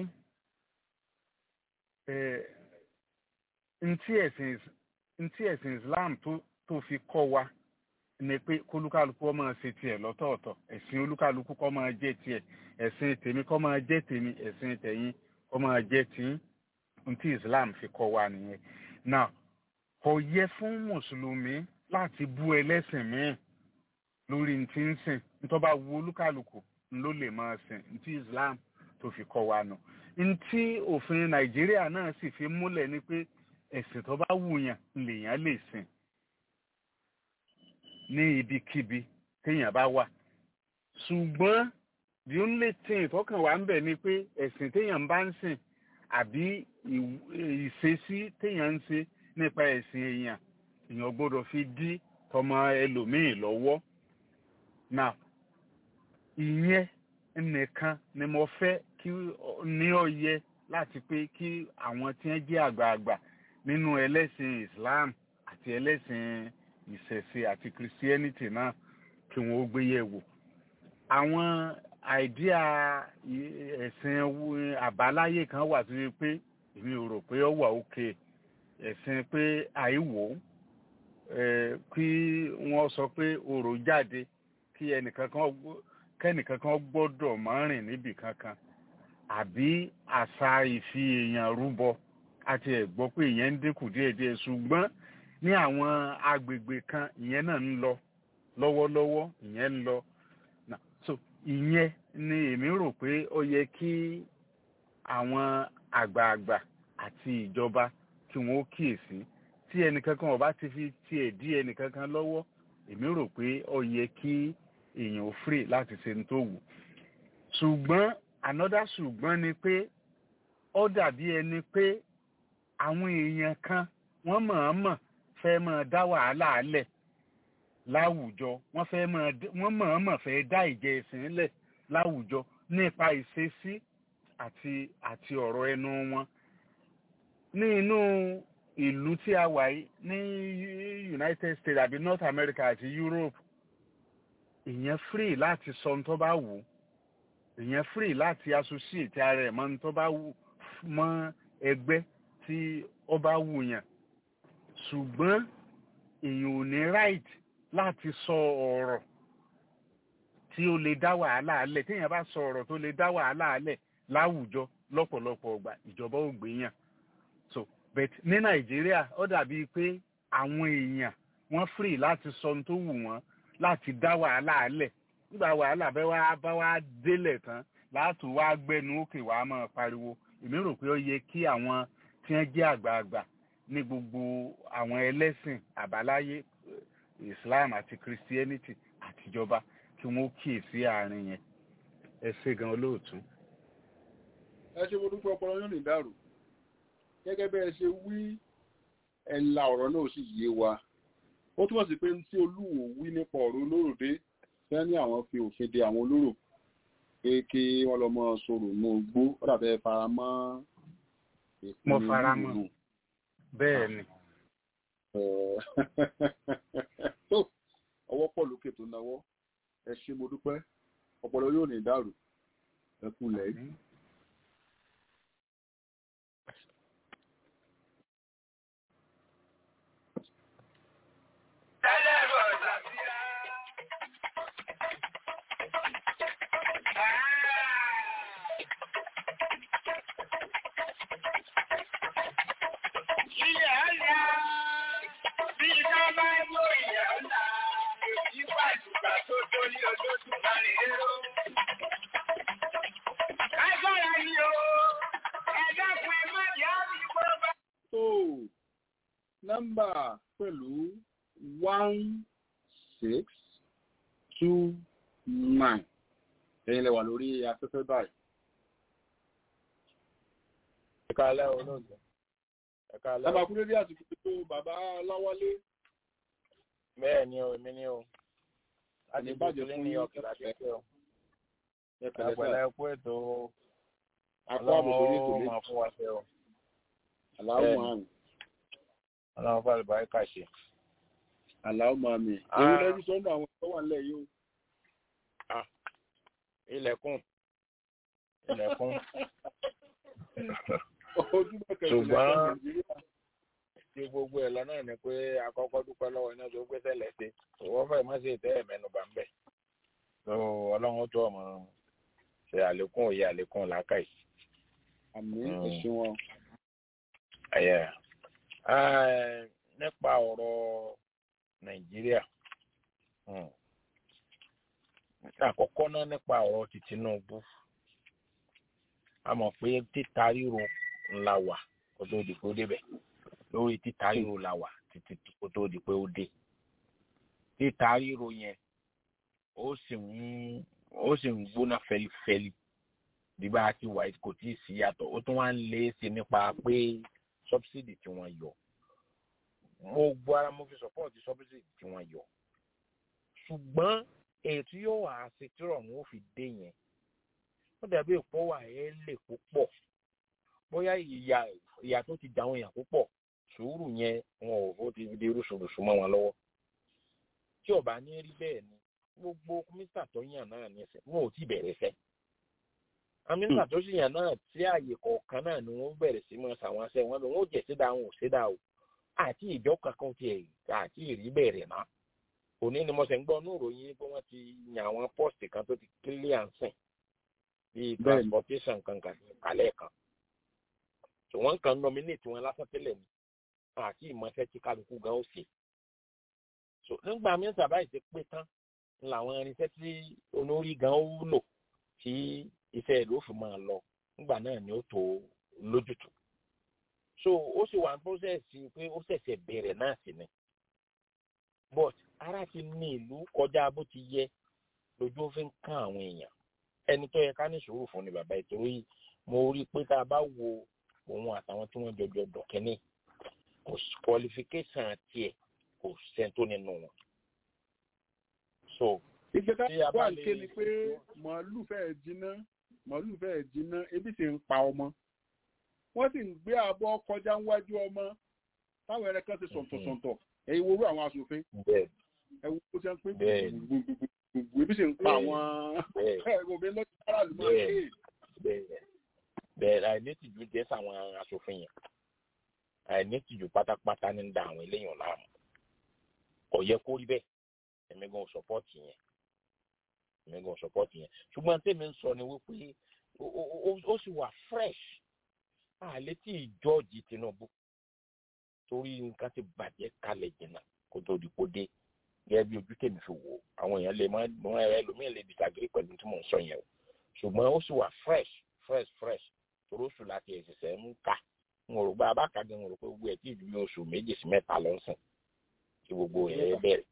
ntí ẹ̀sìn ntí ẹ̀sìn Islam tó tó fi kọ́ wa ni pé kólúkálukú ó máa ṣe tiẹ̀ lọ́tọ̀ọ̀tọ̀ ẹ̀sìn olúkálukú kó máa jẹ́ tiẹ̀ ẹ̀sìn tèmi kó máa jẹ́ tèmi ẹ̀sìn tẹ̀yin kó máa jẹ́ tiyín ntí Islam fi kọ́ wa nìyẹn now kò yẹ fún mùsùlùmí láti bú ẹlẹ́sìn míì lórí ntí ń sìn ntọ́ bá wu olúkálukú ló lè máa sìn ntí Islam tó fi kọ́ wa nù ntí òfin Nàìjíríà náà sì fi múlẹ̀ ni pé ẹ̀sìn tó bá wùyàn lèèyàn lè sìn ní ibikíbi téèyàn bá wà ṣùgbọ́n the only thing tọkàn wà ń bẹ̀ ni pé ẹ̀sìn téèyàn bá ń sìn àbí ìṣesí téèyàn ń ṣe nípa ẹ̀sìn èèyàn èèyàn gbọ́dọ̀ fi dí tọmọ ẹlòmíì lọ́wọ́ now ìyẹn nìkan ni mo fẹ́ kí ní ọ̀yẹ láti pé kí àwọn tí wọ́n jẹ́ àgbààgbà nínú ẹlẹ́sìn Islam àti ẹlẹ́sìn ìṣẹ̀ṣe àti Christianity náà kí wọ́n ó gbé yẹ̀ wò àwọn àìdíà ẹ̀sìn àbáláyé kan wà tó yẹ pé èmi ò rò pé ó wà òkè ẹ̀sìn pé àìwò kí wọ́n sọ pé orò jáde kí ẹnìkan kan kẹ́nìkan kan gbọ́dọ̀ máa rìn níbì kankan àbí àṣà ìfi èèyàn rúbọ àti ẹ̀gbọ́ pé ìyẹn ń dínkù díẹ̀díẹ̀ ṣùgbọ́n ní àwọn agbègbè kan ìyẹn náà ń lọ lọ́wọ́lọ́wọ́ ìyẹn ń lọ so ìyẹn ni èmi rò pé ó yẹ kí àwọn àgbààgbà àti ìjọba kí wọ́n ó kíyèsí tí ẹnìkankan ọba ti fi tiẹ̀ dí ẹnìkankan lọ́wọ́ èmi rò pé ó yẹ kí èèyàn ò free láti ṣe ní tó wù ṣùgbọ́n another ṣùgbọ́n ni pé ó dàbí ẹni pé àwọn èèyàn kan wọ́n mọ̀ọ́mọ̀ fẹ́ máa dá wàhálà alẹ̀ láwùjọ wọ́n fẹ́ máa wọ́n mọ̀ọ́mọ̀ fẹ́ dá ìjẹ ẹ̀sìn lẹ̀ láwùjọ nípa ìṣesí àti àti ọ̀rọ̀ ẹnu wọn ní inú ìlú tí a wà yìí ní United States àbí North America àti Europe ìyẹn free láti sọ ohun tó bá wù ìyẹn free láti associate ara ẹ̀ mọ́ ohun tó bá wù mọ́ ẹgbẹ́ tí ó bá wù yàn ṣùgbọ́n èèyàn ò ní right láti sọ ọ̀rọ̀ tí ó lè dá wàhálà alẹ̀ téèyàn bá sọ ọ̀rọ̀ tó lè dá wàhálà alẹ̀ láwùjọ lọ́pọ̀lọpọ̀ ọgbà ìjọba ò gbé yàn so but ní nàìjíríà ó dàbí pé àwọn èèyàn wọ́n free láti sọ ohun tó wù wọ́n láti dá wàhálà alẹ̀ nígbà wàhálà bẹ́ẹ̀ wá bá wá délẹ̀ tán láti wá gbẹnu òkè wàá máa pariwo èmi rò pé ó yẹ kí àwọn tí wọ́n jẹ́ àgbààgbà ní gbogbo àwọn ẹlẹ́sìn àbáláyé Islam àti Christianity àtijọba kí wọ́n kíyèsí àárín yẹn ẹ ṣe gan olóòtú. ẹ ṣe mo dúpẹ́ ọpọlọ yóò ní dàrú gẹ́gẹ́ bẹ́ẹ̀ ṣe wí ẹ̀la ọ̀rọ̀ náà sì yé wa ó túmọ̀ sí pé tí olúwo wí nípa ọ̀rọ̀ olóròdé fẹ́ ní àwọn fi òfin de àwọn olóró pé kí wọ́n lọ mọ sọ̀rọ̀ ní ogbó ó dàbẹ́ fara mọ́ mo fara mọ́ bẹ́ẹ̀ ni. tó ọwọ́ pọ̀ lókè tó náwó ẹ ṣé mo dúpẹ́ ọpọlọ yóò ní dàrú ẹ kú lẹ́yìn. pẹ̀lú one six two nine ẹ̀yin lẹ wà lórí afẹ́fẹ́ báyìí. ẹ̀ka alẹ́ olóògbé ẹ̀ka alẹ́ Bàbá Kúndé bí àsìkò tó bàbá Láwálé. bẹ́ẹ̀ ni o èmi ni o láti Ní bàjẹ́ gbójú fún ní yín. ọ̀kẹ́ láti ṣe o Ẹ pẹ̀lẹ́ àpẹẹrẹ sà. ẹkú ètò Àpò àbò sórí ètò ọlọ́run lé. máa fún wa ṣe o Àlàó Bẹ́ẹ̀ni. Màmí. ọlọ́run fún àlùbáríkà ṣe. Àlàó Màmí. Ah. Èyí lẹ́bí sọ́nà àwọn tó wà nílẹ̀ yìí o. ilẹ̀kùn ilẹ̀kùn Ojúmọ̀ kẹsàn-án Ṣùgbọ́n- lẹ́kọ̀ọ́ Nàìjíríà. tí gbogbo ẹ̀ lọ́nà ni pé akọ́kọ́ dúpẹ́ lọ́wọ́ iná tó gbé sẹ́lẹ̀ sí òwò fẹ́ má ṣe tẹ́ ẹ̀mẹ́nuba ń bẹ̀. so ọlọ́run ó tó ọmọ ṣe àlékún òye àlékún làákàyè. Àmì Mm. ẹ̀sìn wọn. ẹ̀yẹ ẹ̀, nípa ọ̀rọ̀ nàìjíríà hmm. àkọ́kọ́ náà nípa ọ̀rọ̀ ti Tinubu a mọ̀ pé títa ríro ńlá wà kó tó di pé ó débẹ̀ lórí títa ríro la wà títí kó tó di pé ó dé títa ríro yẹn ó sì ń ó sì ń gbóná fẹlifẹli bí bá a ti wà kò tí ì sí yàtọ̀ ó tún wá ń lé sí nípa pé subsidy tí wọ́n yọ mo gbọ́ ara mo fi support subsidy tí wọ́n yọ ṣùgbọ́n ètò yóò wà á ṣe tí ọ̀run ó fi dé yẹn ó dàbí èpò wà ẹ́ lè púpọ̀ bóyá ìyà ìyà tó ti dàwọn èèyàn púpọ̀ sùúrù yẹn wọn ò ó ti di rúṣurùṣu mọ́ wọn lọ́wọ́ tí ó bá ní rí bẹ́ẹ̀ ni gbogbo mínísítà tó yàn náà ní ẹsẹ̀ wọn ò tí bẹ̀rẹ̀ fẹ́ amínísítà tó sì yàn náà tí ààyè kọ̀ọ̀kan náà ni wọ́n bẹ̀rẹ̀ sí mọ́ sàwọn aṣẹ́ wọn lọ wọn ò jẹ́ sídà wọn ò sídà o àti ìjọ kankan tiẹ̀ àti ìrí bẹ̀rẹ̀ náà òní ni mo ṣe ń gbọ́ ní ìròyìn pé wọ́n ti yàn àwọn pọ́ọ̀sì kan tó ti kílíà ń sìn bíi Bẹ́ẹ̀ni. transportation kankan kálẹ̀ kan tí wọ́n kàn nominate wọn lásán tẹ́lẹ̀ ni àti ìmọ̀ṣẹ́ tí kálukú gan ó ṣe so nígbà mínísítà báyìí ti pé tán làwọn irinṣẹ́ tí olórí gan ó lò tí iṣẹ́ ìlú fi máa lọ nígbà náà ni ó tó lójútùú so ó sì wà ní process pé ó ṣẹ̀ṣẹ̀ bẹ̀rẹ̀ náà sí ni but ara ti ní ìlú kọjá bó ti yẹ lójú ó fi ń kán àwọn èèyàn ẹni tó yẹ ká ní sùúrù fún ni bàbá ìtòrò yìí mo rí i pé tá a bá wo òun àtàwọn tí wọ́n jọjọ dọ̀kẹ́ni kò sí qualification tiẹ̀ kò sẹ́ńtò nínú wọn. so ìgbésẹ̀ Tí a bá wà lè- ké ni pé màálù fẹ́ẹ̀ jiná màálù fẹ́ẹ̀ jiná ebi sì ń pa ọmọ wọ́n sì ń gbé àbọ̀ kọjá níwájú ọmọ táwọn ẹrẹ kan ti sọ̀tọ̀sọ̀tọ̀ ẹ̀yin wo orú àwọn aṣòfin bẹ́ẹ̀ ẹ wo bó ṣe ń pín Bẹ́ẹ̀. gbùgbùgbùgbùgbù ebi sì ń pa àwọn bẹ́ẹ̀ òbí lọ́jọ́ aráàlú máa ń Bẹ́ẹ̀. ké bẹ́ẹ̀ bẹ́ẹ̀ àìnítìjú jẹ́ sáwọn aṣòfin yẹn àìnítìjú pátápátá ní ń da àwọn eléyàn láàmú kò yẹ kó rí bẹ́ẹ̀ èmi gan sọpọ́ọ̀tì yẹn èmi gan sọpọ́ọ̀tì yẹn ṣùgbọ́n tèmi ń sọ ni wípé ó- ó- ó- ó sì wà fresh àlẹ́ tí ìjọ́ọ̀jì Tinubu torí nǹkan ti bàjẹ́ kalẹ̀ jìnnà kó tó di kó dé gẹ́gẹ́ bí ojú tèmi fi wò ó àwọn èèyàn lè má mọ ẹlòmíì lè disagree pẹ̀lú tí mò ń sọ yẹn o ṣùgbọ́n ó sì wà fresh fresh fresh torí oṣù láti ẹ̀sẹ̀sẹ̀ ń kà ń rò pé abákàgẹ́ ń rò pé gbogbo ẹ̀ tí ìlú ní oṣù méjì sí mẹ́ta lọ sìn tí gbogbo ẹ̀ bẹ̀rẹ̀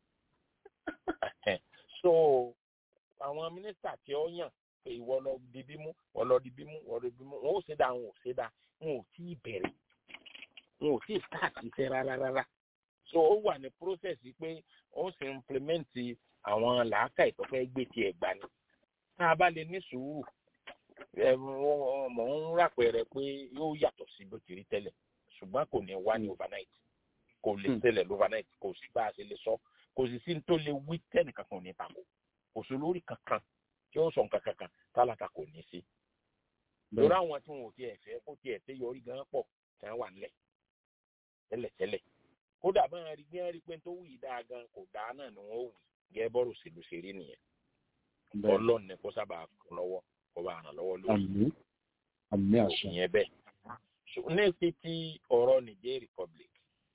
so àwọn mínísítà tí ó yàn pé ìwọ lọ di bímú wọ́n lọ di bímú wọ́n lọ di bímú wọn ò ṣe dá wọn ò ṣe dá wọn ò tí ì bẹ̀rẹ̀ wọn ò tí ì start iṣẹ́ rárá rárá so ó wà ní process pé ó sì implement àwọn làákà ìtọ́fẹ́ gbé tiẹ̀ gbà ni tá a bá lè ní sùúrù ẹ wọ́n- mọ̀ ń ràpẹrẹ pé yóò yàtọ̀ sí bó ti rí tẹ́lẹ̀ ṣùgbọ́n kò ní wá ní overnight kò lè Hmm. ṣẹlẹ̀ overnight kò sí bá a ṣe lè sọ kò sì sí ní tó lè wí tẹ́nìkan kan ò ní tako kò sí lórí kankan tí ó sọ nǹkan kankan tálákà kò ní sí lórí àwọn tí wọn ò tiẹ̀ fẹ́ kó tiẹ̀ tẹ́ yọrí gan pọ̀ tí wọ́n wà nílẹ̀ tẹ́lẹ̀tẹ́lẹ̀ kódà bá wọn rí bí wọn rí pé tó wù yí dáa gan kò dáa náà ni wọn ò wù gẹ́gẹ́ bọ́rọ̀ òṣèlú ṣe rí nìyẹn bẹ́ẹ̀ ọlọ́run ni kó sábà kún lọ́wọ́ kó bá ràn lọ́wọ́ lórí àmì àmì àṣà ìyẹn bẹ́ẹ̀ ṣùgbọ́n ní ti ti ọ̀rọ̀ Niger Republic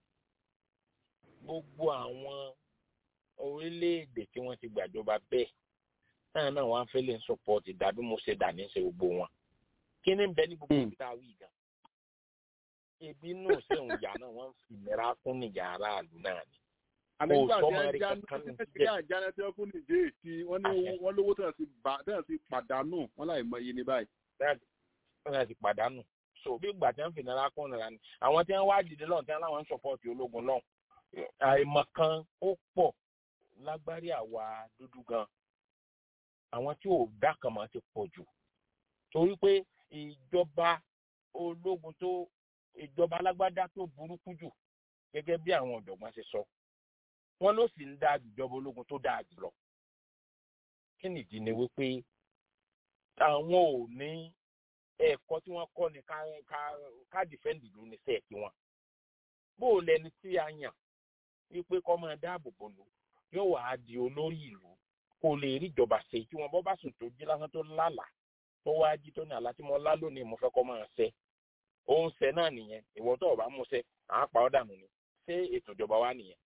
gbogbo àwọn orílẹ̀-èdè tí wọ́n ti gbàjọba bẹ́ẹ̀ náà náà wọ́n á fẹ́ lè ń sọpọ́ọ̀tì dàbí mo ṣe dà ní ṣe gbogbo wọn kí ni ń bẹ ní gbogbo Hmm. ibi tá a wí gan ebi náà sì ń yà náà wọ́n fi ìnira kún níjà aráàlú náà ni. ànígbà Kò tí sọ́mọ ẹ rí jáná kankan ní tí jíjẹ. ẹ jáná tí wọn kún ní ìdí èsì wọn ní wọn lówó tí wọn ti bà tí wọn ti pàdánù wọn láì mọ iye ní báyìí. Bẹ́ẹ̀ni, wọ́n náà ti pàdánù. so bí ìgbà tí wọ́n fi ìnira kún ìnira ni àwọn tí wọ́n wá dìde lọ́hùn tí wọ́n láwọn ń sọ̀pọ̀tì ológun lọ́hùn àìmọ̀ kan ó pọ̀ lágbárí àwa dúdú gan àwọn tí ò dákàmọ́ ti pọ̀ jù torí pé ìjọba ológun tó ìjọba alágbádá tó burúkú jù gẹ́gẹ́ bí àwọn ọ̀jọ̀gbọ́n ṣe sọ wọ́n ló sì ń dá ìjọba ológun tó dáa jù lọ kí nìdí ni wípé àwọn ò ní ẹ̀kọ́ tí wọ́n kọ́ ni ká ká ká dìfẹ́ǹdì ìlú ní sẹ́ẹ̀kì wọn bó o lẹni tí a yàn wípé kọ́ máa dáàbò bò lù yóò wá di olórí ìlú kó lè rí ìjọba ṣe tí wọn bọ́ bá sùn tó jí lásán tó lálàá tó wá jí tó ní àlá tí mo lá lónìí mo fẹ́ kọ́ máa ṣe òun ṣe náà nìyẹn ìwọ tó o bá mú ṣe àá pa ọ́ dànù ni ṣé ètò ìjọba wa nìyẹn.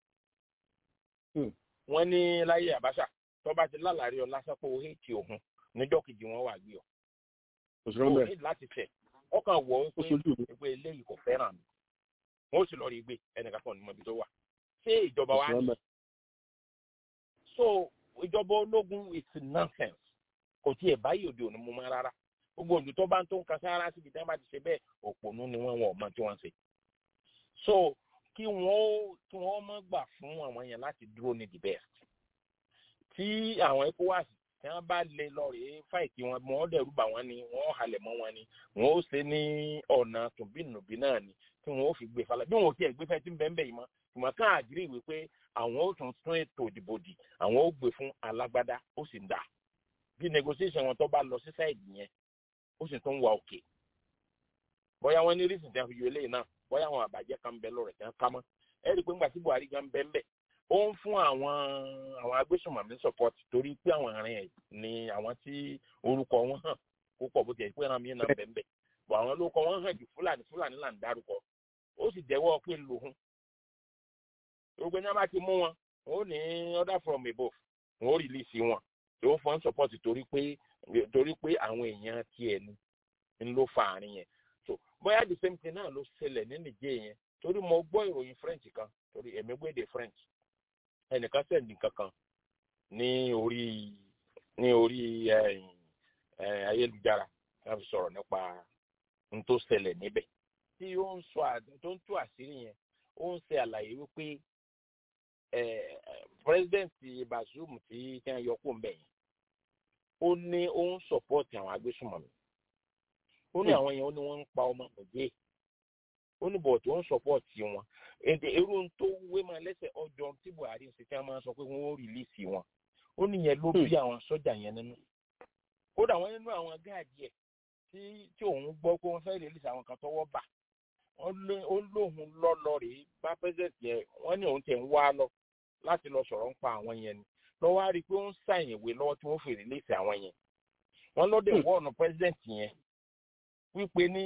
wọ́n ní láyé àbáṣà tó bá ti lálàárí ọ lásán pé o hétí òun níjọ́ kejì wọn wà gbé ọ. òṣèré o bẹ́ẹ̀ ní láti fẹ̀ ọkàn wọ̀ ó ó sojú mi. pé pé eléyìí kò fẹ́ràn mi wọ́n ó sì lọ rí gbé ẹnìkan kan ní mọ ibi tó wà ṣé ìjọba wa òṣèré ní bẹ́ẹ̀. so ìjọba ológun is nonsense kò tiẹ̀ báyìí òde òní mú mọ́ rárá gbogbo òjò tó bá ń tó ń kan sára síbi tí wọ́n bá ti ṣe bẹ́ẹ̀ òpònú ni wọ́n wọn ò mọ tí wọ́n ń ṣe so kí wọ́n ó kí wọ́n mọ́ gbà fún àwọn yẹn láti dúró ní the best tí àwọn ecowas tí wọ́n bá lè lọ rèé fáìtì wọn wọ́n dẹ̀rù bà wọ́n ni wọ́n halẹ̀ mọ́ wọn ni wọ́n ó ṣe ní ọ̀nà tòbínùbí náà ni tí wọ́n ó fi gbé falẹ̀ bí wọn ò tiẹ̀ gbé fẹ́ tí ń bẹ́ẹ̀ bẹ́ẹ̀ yìí mọ́ ṣùgbọ́n ká àgírí wípé àwọn ó tún tún ètò ìdìbò dì àwọn ó gbé fún alágbádá ó sì ń dà bí negotiation wọn tó bá lọ sí sáìdì yẹn ó sì tún wà òkè bóyá wọn ní rísìn tí wọn fi yọ eléyìí náà bóyá àwọn àbàjẹ́ kan bẹ lọ́rẹ̀ tí wọ́n ká mọ́ ẹ rí i pé ńgbà tí buhari gan bẹ́ẹ̀ bẹ́ẹ̀ ó ń fún àwọn àwọn agbésùnmọ̀mí support torí pé àwọn àárín ẹ̀ ni àwọn tí orúkọ wọn hàn kó pọ̀ bó tiẹ̀ pé ẹran mi náà bẹ́ẹ̀ bẹ́ẹ̀ bọ̀ àwọn olóko wọn hàn jù fúlàní fúlàní là ń dárúkọ ó sì jẹ́wọ́ pé lòun gbogbo ẹni wọn bá ti mú wọn wọn ò ní order from above wọn ò release wọn tí ó fọ́n support torí pé torí pé àwọn èèyàn tiẹ̀ ni ń ló fa àárín yẹn so bóyá the same thing náà ló ṣẹlẹ̀ ní nìjẹ́ yẹn torí mo gbọ́ ìròyìn french kan torí èmi gbéde french ẹnìkan sẹ́ndì kankan ní orí ní orí ẹ̀yìn, ẹ̀, ayélujára láti sọ̀rọ̀ nípa n tó ṣẹlẹ̀ níbẹ̀ tí ó ń sọ àd- tó ń tú àṣírí yẹn ó ń ṣe àlàyé wípé ẹ̀, president bazoum tí tí wọ́n yọ kó ń bẹ̀ yẹn ó ní ó ń sọ̀pọ̀tì àwọn agbésùnmọ̀mí ó ní àwọn yẹn ó ní wọ́n ń pa ọmọ òjé ó ní bọ̀ọ̀tì ó ń sọ̀pọ̀tì wọn èdè irú tó wé máa lẹ́sẹ̀ ọjọ́ tí buhari ń ṣe tí wọ́n máa sọ pé wọ́n ó rìlíìsì wọn ó ní yẹn ló bí àwọn sọ́jà yẹn nínú kódà wọ́n nínú àwọn gáàdì ẹ̀ tí tí òun gbọ́ pé wọ́n fẹ́ rìlíìsì àwọn kan tọwọ́ bà wọ́n lé- ó lóun lọ́lọ́ rèé bá pẹ́sẹ̀tì yẹn wọ́n ní òun tẹ̀ ń wá lọ láti lọ sọ̀rọ̀ ń pa àwọn yẹn ni lọ́wọ́ á rí i pé ó ń sàyìn ìwé lọ́wọ́ tí wọ́n fi rìlíìsì àwọn yẹn wọ́n lọ́dẹ̀ wọ́ọ̀nù pẹ́sẹ̀tì yẹn wípé ní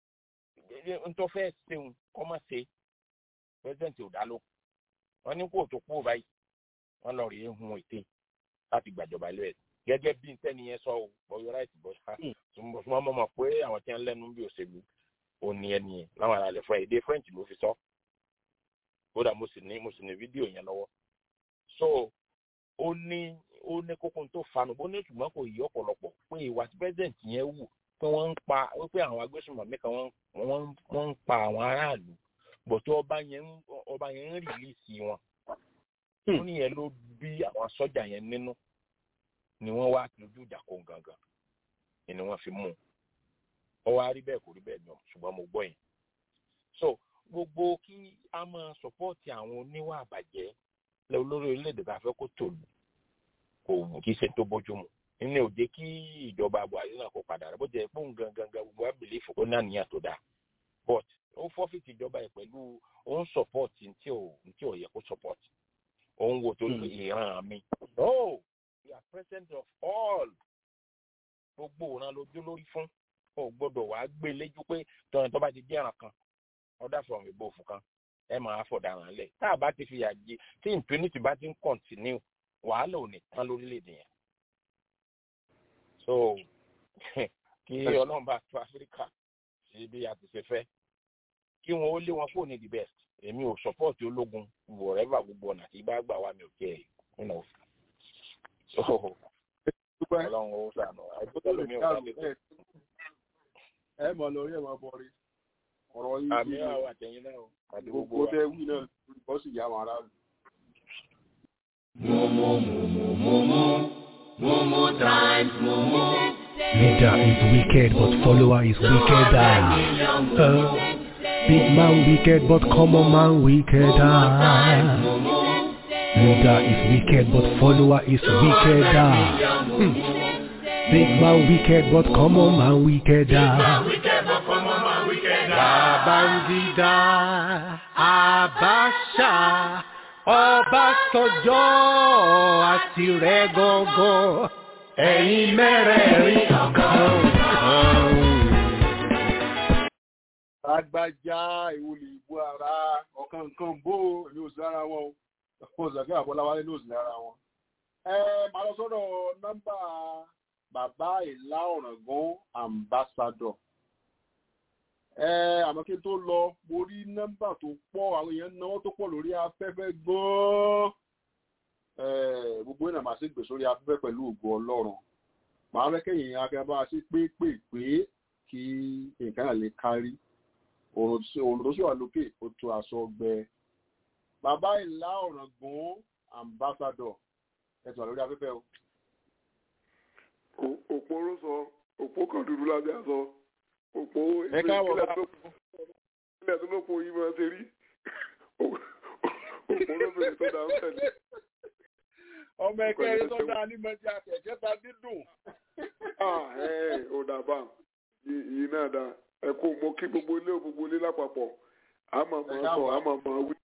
ntọ́fẹ́ ṣeun kọ́ má ṣe pẹ́sẹ̀ntì ò dá ló wọ́n ní kó tó kú báyìí wọ́n lọ rèé hun ète láti gbàjọba ilé ẹ̀ gẹ́gẹ́ bí ntẹ́ni yẹn sọ ọ́ bọ́yọ̀ ráìtì bọ́ ṣá ṣùgbọ́n wọ́n mọ̀ pé àwọn tí wọ́n lẹ́nu bí òṣèlú ò ní ẹni yẹn láwọn ará ilẹ̀ fún ẹ̀ èdè french ló fi sọ kódà mo sì ní mo sì ní fídíò yẹn lọ́wọ́ so ó ní ó ní kókó tó fanu bó ní ṣùgbọ́n kò yí ọ̀pọ̀lọpọ̀ pé ìwà tí pẹ́sẹ̀ntì yẹn wù pé wọ́n ń pa wípé àwọn agbésùnmọ̀mí kan wọ́n wọ́n wọ́n ń pa àwọn aráàlú bọ̀ tó ọba yẹn ń ọba yẹn ń rìlíìsì wọn ó ní yẹn ló bí àwọn sọ́jà yẹn nínú ni wọ́n wá lójú ìjà kó gangan ni wọ́n fi mú un ó wá rí bẹ́ẹ̀ kò rí bẹ́ẹ̀ náà ṣùgbọ́n mo gbọ́ yẹn so gbogbo kí a máa sọpọ́ọ̀tì àwọn oníwà àbàjẹ́ lẹ olórí orílẹ̀-èdè bá fẹ́ kó tòlù kò kì í ṣe tó bójúmu nínú òde kí ìjọba buhari náà kó padà rẹ bó jẹ pé òun gangan gbogbo wa bìlífù ó náà níyà tó dáa but ó fọ́fìtì ìjọba ẹ̀ pẹ̀lú ó ń sọpọ́ọ̀tì ntí ò ntí ò yẹ kó sọpọ́ọ̀tì ó ń wo tó ní ìran mi no we are president of all gbogbo òran lójú lórí fún ó gbọ́dọ̀ wàá gbé léjú pé tọ́yìn tó bá ti jẹ́ ẹ̀ràn kan ọ̀dà from above kan ẹ máa fọ̀daràn lẹ̀ tá a bá ti fi àjẹ tí impunity bá ti ń continue wàhálà ò ní tán lórílẹ̀‐èdè yẹn so kí ọlọ́run bá tó áfíríkà sí bí a ti ṣe fẹ́ kí wọn ó lé wọn fóònù ní the best èmi ò support ológun wọ̀rẹ́fà gbogbo ọ̀nà tí bá gbà wá mi ò kẹ́ ẹ̀ you know. so ọlọ́run ó sànù àìsókè lómi ò sáré tó. ẹ mọ̀ lórí ẹ̀ máa bọ̀rí ọ̀rọ̀ yìí àmì àwọn àtẹ̀yìn náà o, àti gbogbo gbogbo wa. tẹ wí náà bọ́ sì yá wọn aráàlú. Leader is wicked, but follower is wickeder. Uh, big man wicked, but common man wickeder. Leader is wicked, but follower is wickeder. Hmm. Big man wicked, but common man wickeder. Babangida, Abacha, Ọbásanjọ́ àti rẹ̀ gọ́gọ́, ẹ̀yin mẹ́rẹ̀ẹ̀rin ọ̀kan. agbájá ìwòlì ìbú ara ọ̀kan nǹkan bó èmi ò sí lára wọn o mo sọ pé àbọ̀láwálé ló sì lára wọn. ẹ máa lọ sọ́dọ̀ nọ́mbà bàbá ìlà ọ̀ràngún ambassador. ẹ àmọ́ kí n tó lọ mo rí nọ́mbà tó pọ̀ àwọn èèyàn náwó tó pọ̀ lórí afẹ́fẹ́ gan-an. ẹ gbogbo ìnà màá sì gbè sórí afẹ́fẹ́ pẹ̀lú ògo ọlọ́run. màá fẹ́ kẹ́yìn akẹ́bá sí pépèpé kí nǹkan náà lè kárí òrùn tó sì wà lókè ó tó aṣọ ọgbẹ bàbá ìlà ọ̀ràngún ambassador ẹ̀sùn àlórí afẹ́fẹ́ o. òpó ló sọ òpó kan dúdú lábẹ́ aṣọ òpó ẹ káàbọ̀ bá ilẹ̀ tó lópo yìí máa ṣe rí òpó ló bèrè tó dáa ń tẹ̀lé. ọmọ ẹgbẹ́ eré tó dáa ní mọ́tí àtẹ̀jẹ́ ta dídùn. ò dàbà yìí náà dáa ẹ kó mo kí gbogbo ilé gbogbo ilé lápapọ̀ àmọ́ mọ́ sọ àmọ́ mọ́ wí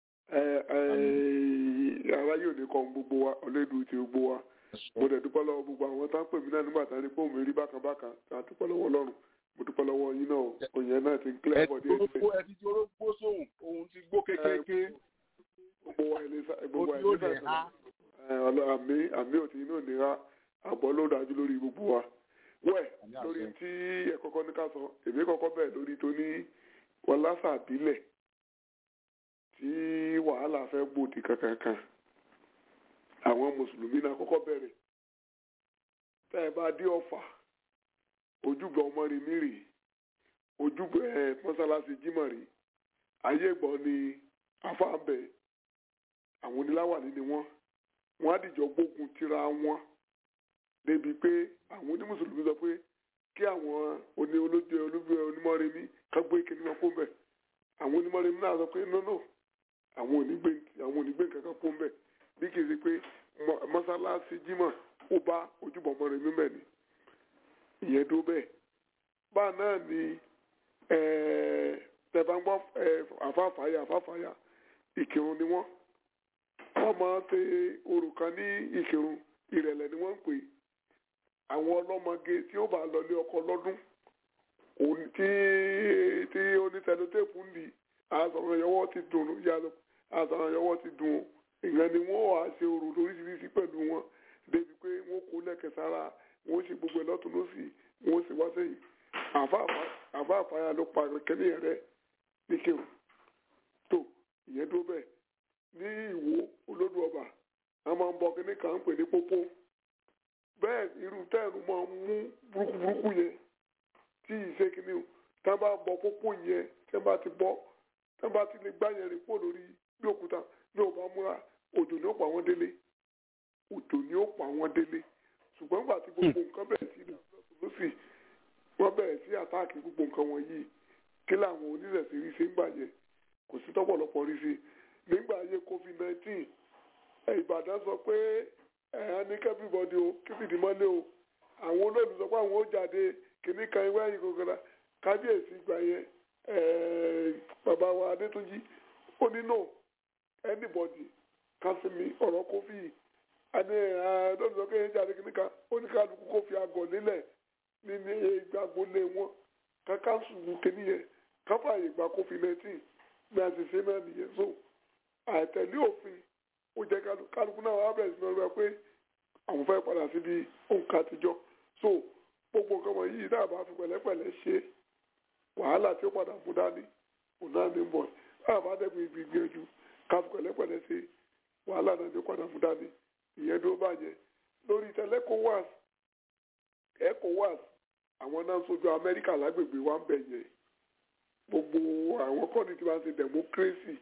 ara yóò ní kọ́ gbogbo wa ọ̀lẹ́dùn ti gbogbo wa mo dẹ̀ dúpẹ́ lọ́wọ́ gbogbo àwọn tá ń pè mí náà nígbà tá a ní pé òun rí bákan bákan tá a dúpẹ́ lọ́wọ́ ọlọ́run mo dúpẹ́ lọ́wọ́ yín náà òyìn náà ti ń kílẹ̀ bọ̀ díẹ̀ díẹ̀. ẹ ti di orógbó sóhun òun ti gbó kékeré. gbogbo wa ilé gbogbo wa ilé sàtọ̀ àmì àmì òtí inú ìnira àbọ̀ ló dájú lórí gbogbo wa wẹ̀ lórí tí ẹ kọ́kọ́ ní ká sọ èmi kọ́kọ́ bẹ̀ lórí tó ní wọlásà bílẹ̀ tí wàhálà fẹ́ gbòdì kankankan àwọn mùsùlùmí náà kọ́kọ́ bẹ̀rẹ̀ tá ẹ bá dé ọ̀fà ojúbọ ọmọrin mírì ojúbọ ẹ mọ́sálásí jímọ̀rì ayé gbọ́ ni afáàbẹ̀ àwọn oníláwàní ni wọ́n wọ́n á dìjọ gbógun tira wọn débi pé àwọn onímùsùlùmí sọ pé kí àwọn oní olóúnjẹ olúbẹ onímọ̀rẹ́mí ká gbé kíní wọn kó mbẹ àwọn onímọ̀rẹ́mí náà sọ pé nọ́nà àwọn onígbé àwọn onígbé kankan kó mbẹ bí kì í ṣe pé mọ́sálásí jímọ̀ ó bá ojúbọ mọ̀rẹ́mí mbẹ ni ìyẹn dó bẹ́ẹ̀ báà náà ni tẹ̀bángbọ́ àfáàfáyà àfáàfáyà ìkírun ni wọ́n wọ́n máa ń ṣe òrùka ní ìkírun ìrẹ̀lẹ̀ ni wọ́n ń pè é àwọn ọlọ́mọge tí ó bá lọ lé ọkọ lọ́dún tí tí onítẹ̀lótẹ́pù ń di àṣàràn yọwọ́ ti dùn àṣàràn yọwọ́ ti dùn ìyẹn ni wọ́n wàá ṣe orò lóríṣiríṣi pẹ̀lú wọn débi pé wọ́n kó lẹ́kẹ̀ sára wọ́n ṣe gbogbo ẹ̀ lọ́tún lọ́sì wọ́n sì wá sẹ́yìn àfa àfàyà ló pa kẹ́lẹ́ rẹ̀ ní kéwù tó ìyẹn tó bẹ́ẹ̀ ní ìwò olódù ọba a máa ń bọ kíní kan ń pè ní pópó bẹ́ẹ̀ irú tẹ́ẹ̀rù máa ń mú burúkú burúkú yẹn tí ìṣe kíní o tá a bá bọ pópó yẹn tẹ́ bá ti bọ́ tẹ́ bá ti lè gbá yẹn rìn pò lórí bí òkúta bí ò bá múra òjò ni ó pa wọ́n délé òjò ni ó pa wọ́n délé ṣùgbọ́n nígbà tí gbogbo nǹkan bẹ̀rẹ̀ sí lọ́sì wọ́n bẹ̀rẹ̀ sí àtáàkì gbogbo nǹkan wọ̀nyí kí làwọn onírẹ̀sì rí ṣe ń gbà yẹn kò sí tọ́pọ̀lọpọ̀ rí ṣe nígbà ayé covid nineteen ìbàdàn sọ pé ẹ̀hán ní kẹ́bíbọ́dì o kífìdí mọ́lé o àwọn olóòlù sọ pé àwọn ó jáde kìíní kan ìwé ẹ̀yìn gògòrà kábíyèsí gbà yẹn bàbá wa adétúnjì ó ní no anybody kásìmí ọ̀rọ̀ kófì àní olóòlù sọ pé ẹ̀yìn jáde kìíní kan ó ní kálukú kó fi àgọ̀ nílẹ̀ ní ìgbàgbọ́lé wọn kákásù kìíní yẹn káfààyè gba covid nineteen bí a ti ṣe náà nìyẹn so àìtẹ̀lé òfin ó jẹ́ kálukú náà wá bẹ̀rẹ̀ sí ní ọgbà pé àwọn fẹ́ padà síbi òǹkà àtijọ́ so gbogbo nǹkan wọ̀nyí náà bá fi pẹ̀lẹ́pẹ̀lẹ́ ṣe wàhálà tí ó padà mú dání òun náà ní bọ̀ báwa bá dẹ́kun ibi gbìyànjú káfí pẹ̀lẹ́pẹ̀lẹ́ sí wàhálà náà ní padà mú dání ìyẹn tó bàjẹ́ lórí tẹ̀lé ECOWAS ECOWAS àwọn náà ń sojú Amẹ́ríkà lágbègbè wa ń bẹ̀ yẹn gbogbo àwọn kọ́ni tí wọ́n ṣe democracy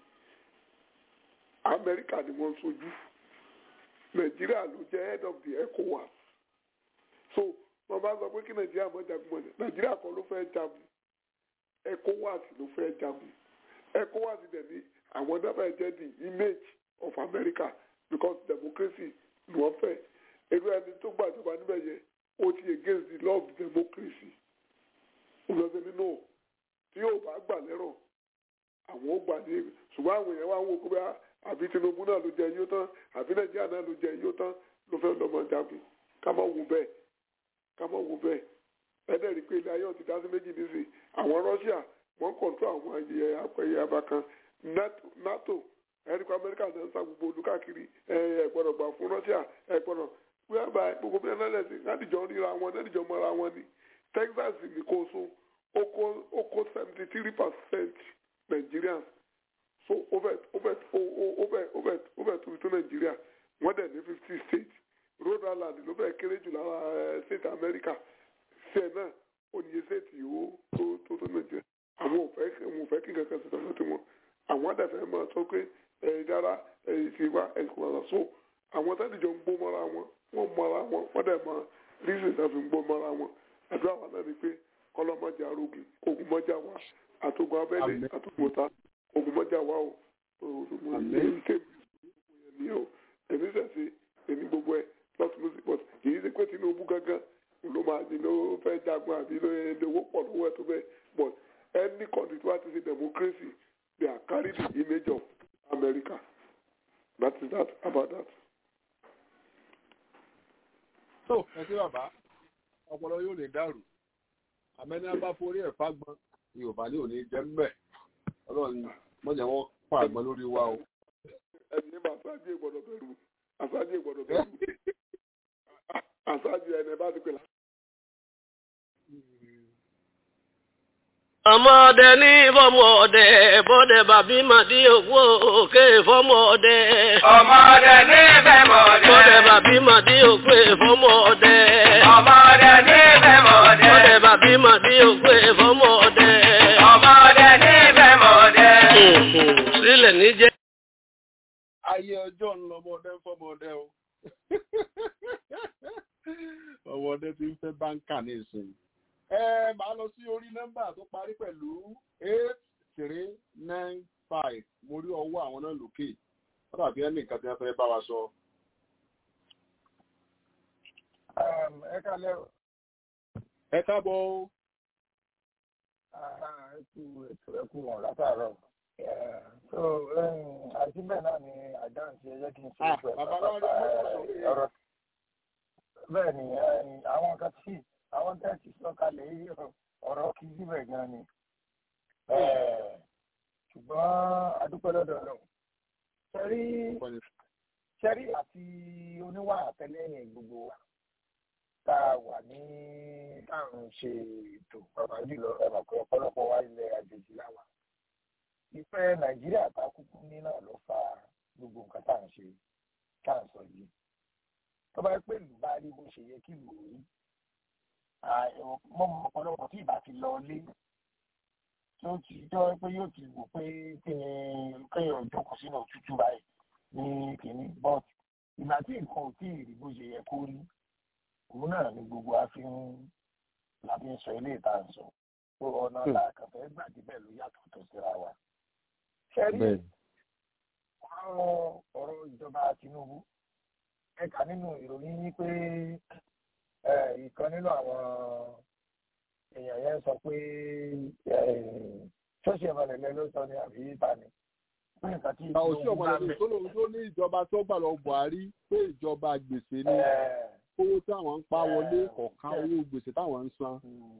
Amẹ́ríkà ni wọ́n ń sojú Nàìjíríà ló jẹ́ head of the ECOWAS so wọ́n bá sọ pé kí Nàìjíríà mọ́ jagun mọ́ Nàìjíríà kan ló fẹ́ jagun ECOWAS ló fẹ́ jagun ECOWAS dẹ̀ ní àwọn dábàá jẹ́ the image of America because democracy ni wọ́n fẹ́ irú ẹni tó gbàjọba níbẹ̀ yẹn ó ti against the law of democracy ó lọ sí nínú tí yóò bá gbà lẹ́rọ̀ àwọn ó gbà ní ṣùgbọ́n àwọn èèyàn wá ń wo pé àbí Tinubu náà ló jẹ yóò tán àbí Nàìjíríà náà ló jẹ yóò tán ló fẹ́ lọ́mọ jagun ká má wo bẹ́ẹ̀ ká má wo bẹ́ẹ̀ ẹ̀dẹ̀ rí pé ilé ayé ọ̀tí dá sí méjì nísìnyí àwọn Russia wọ́n kọ̀ǹtró àwọn ẹyẹ apẹyẹ abakan NATO ẹ̀rí pé Amẹ́ríkà náà ń sa gbogbo olúkàkiri ẹ̀ gbọ́dọ̀ gbà fún Russia ẹ̀ gbọ́dọ̀ wíwábà gbogbo bí ẹ̀nà lẹ́sìn ládìjọ́ ríra wọn ládìjọ́ mọ́ra wọn ni Texas ní kó so ó kó seventy three percent Nigerians so ó fẹ́ ó fẹ́ ó fẹ́ ó fẹ́ ó fẹ́ tóbi tó Nàìjíríà wọ́n dẹ̀ ní fifty states Rhode Island ló fẹ́ kéré jù lára state America ṣe náà ó ní state yìí ó tó tó tó Nàìjíríà àwọn ò fẹ́ àwọn ò fẹ́ kí nǹkan kan ṣe tọ́jú tí wọn àwọn àdàfẹ́ máa sọ pé ẹ̀yìn dára ẹ̀yìn sí wa ẹ̀yìn kò wá so àwọn tẹ́lẹ̀jọ ń gbó mọ́ra wọn wọ́n mọ́ra wọn wọ́n dẹ̀ mọ́ reason náà fi ń gbó mọ́ra wọn àdúrà wa náà ni pé kọ́lọ́mọ́jà arógun ogun mọ́jà wa àtògùn abẹ́lé àtògùn ọ̀tá ogun mọ́jà wa o èyí tèmi o èmi sẹ̀sẹ̀ èmi gbogbo ẹ̀ lọ́tún lọ́sí but kì í ṣe pé Tinubu gángan ló máa di ló fẹ́ jagun àbí ló owó pọ̀ lówó ẹ̀ tó bẹ́ẹ̀ but any country tó bá ti ṣe democracy they are carry the image of America that is that about that. tó ẹ sí bàbá ọpọlọ yóò lè dàrú àmẹni a bá forí ẹ fagbọn yorùbá ní òní jẹ mbẹ Ọlọ́run mọjà wọn pa àgbọn lórí wa o. ẹni bá aṣáájú ìgbọ́dọ̀ bẹ̀rù aṣáájú ìgbọ́dọ̀ bẹ̀rù aṣáájú ẹni bá ti pè lá. ọmọdé ní fọmọdé bọdẹ bàbí màdí òwò òkè fọmọdé. ọmọdé ní fẹmọdé. bọdẹ bàbí màdí òkè fọmọdé. ọmọdé ní fẹmọdé. bọdẹ bàbí màdí òkè fọmọdé. ọmọdé ní fẹmọdé. sílẹ̀ níjẹ́. ayé ọjọ́ ń lọ ọmọdé ń fọmọdé o ọmọdé ti ń fẹ́ báńkà ní ìsìn ẹ máa lọ sí orí nọ́mbà tó parí pẹ̀lú eight three nine five mo rí ọwọ́ àwọn náà lókè wọ́n dàbí ẹni nǹkan tí wọ́n fẹ́ bá wa sọ. ẹ kálẹ́ o. ẹ káàbọ̀ o. ẹ kú ètò ẹ kú wọn látàárọ̀ so àti bẹ́ẹ̀ náà ni àdáhùn tí ẹ jẹ́ kí n ṣe pẹ̀lú ọ̀rọ̀ bẹ́ẹ̀ ni àwọn nǹkan tí àwọn tẹ́ẹ̀tì sọ̀kalẹ̀ yìí ọ̀rọ̀ kì í síbẹ̀ gan ni ṣùgbọ́n adúpẹ́ lọ́dọ̀ náà ṣẹ́rí ṣẹ́rí àti oníwà àtẹlẹ́yìn gbogbo wa tá a wà ní táwọn ṣe ètò pàpà jùlọ ẹ̀rọ pé ọ̀pọ̀lọpọ̀ wa ilẹ̀ àjèjì láwa ìfẹ́ nàìjíríà tá a kúkú ní náà ló fa gbogbo nǹkan tá à ń ṣe tá à ń sọ yìí tó bá pè lù bá rí bó ṣe yẹ kí lù ú rí mọ ọ̀pọ̀lọpọ̀ tí ìbá ti lọ lé tí ó ti jọ pé yóò ti wò pé kí ni kéèyàn jókòó sínú òtútù báyìí ní kìíní but ìgbà tí nǹkan ò tí ì rí bó ṣe yẹ kó rí òun náà ni gbogbo a fi ń la fi ń sọ ilé ìta ń sọ tó ọ̀nà làkàtà gbà débẹ̀ ló yàtọ̀ tó síra wa. ṣẹ́rí ọ̀rọ̀ ọ̀rọ̀ ìjọba Tinubu ẹ̀ka nínú ìròyìn yìí pé ìkan nínú àwọn èèyàn yẹn sọ pé ṣọ́ọ̀ṣì ẹ̀mọ̀lẹ́lẹ́ ló sọ ní àbí ìta ni. òṣì ọ̀mọ̀lẹ́lẹ́ tó lóun tó ní ìjọba tó gbà lọ Buhari pé ìjọba gbèsè ni owó táwọn ń pa wọlé kọ̀ọ̀kan owó gbèsè táwọn ń san.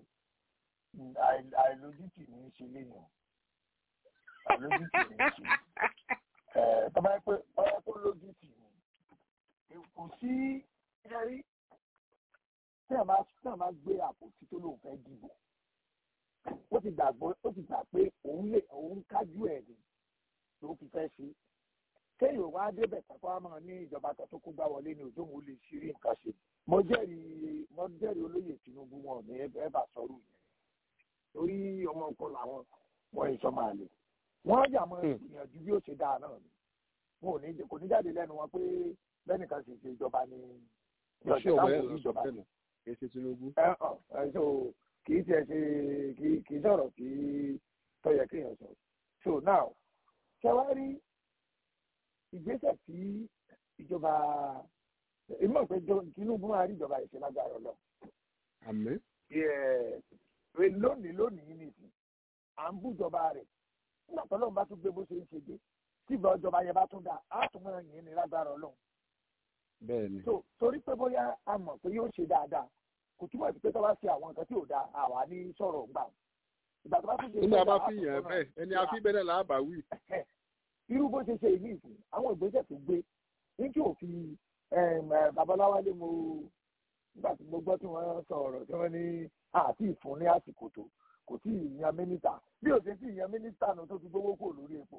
àìlójútì ní í ṣe léèyàn àìlójútì ní í ṣe tọ́ba pé ọ̀rọ̀ tó lójútì ni kò sí ẹ̀rí tí a máa tí a máa gbé àpótí tó lóun fẹ́ dìbò ó ti gbàgbọ́ ó ti gbà pé òun lè òun kájú ẹ̀ ni ló fi fẹ́ ṣe kéèyàn wá débẹ̀ tàkọ́ àmọ́ ní ìjọba kan tó kó gbá wọlé ní òjò òun lè ṣírí nǹkan ṣe mo jẹ́rìí mo jẹ́rìí olóyè Tinubu wọn ní ẹ bá sọ̀rọ̀ yẹn torí ọmọ ọkọ làwọn wọn ìsọ máa lè wọn yà mọ ìgbìyànjú bí ó ṣe dáa náà ni wọn ò ní kò ní jáde lẹ́nu wọn pé lẹ́nìkan sì ṣe ìjọba ní ìjọba táwọn ò ní ìjọba ní kì í ṣe Tinubu. ẹ ẹ so kì í tiẹ̀ ṣe kì í kì í sọ̀rọ̀ kì í tó yẹ kéèyàn sọ so now ṣe wá rí ìgbésẹ̀ tí ìjọba èmi mọ̀ pé Tinubu máa rí ìjọba ìṣe lágbára lọ. àmín. lónìí lónìí nìsín à ń bújọba rẹ̀ nígbà tó lóun bá tún gbé bó ṣe ń ṣe dé tí ìgbà ìjọba yẹn bá tún dà á tún máa yìn ní lágbára Ọlọ́run. bẹ́ẹ̀ni. so torí pé bóyá a mọ̀ pé yóò ṣe dáadáa kò túmọ̀ sí pé tó bá ṣe àwọn nǹkan tí ò dáa àwa ní sọ̀rọ̀ gbà. ìgbà tó bá tún ṣe nígbà bá fi yàn bẹ́ẹ̀ ẹni a fi bẹ́ẹ̀ là á bá wí. irú bó ṣe ṣe ìlú ìsìn àwọn ìgbésẹ̀ tó gbé ní kí òfin babaláwálé mo nígbà tí mo gbọ́ tí wọ́n sọ ọ̀rọ̀ tí wọ́n ní àti ìfún ní àsìkò tó kò tí ì yan mínísítà bí ò ṣe tí ì yan mínísítà nù tó fi gbówó kò lórí epo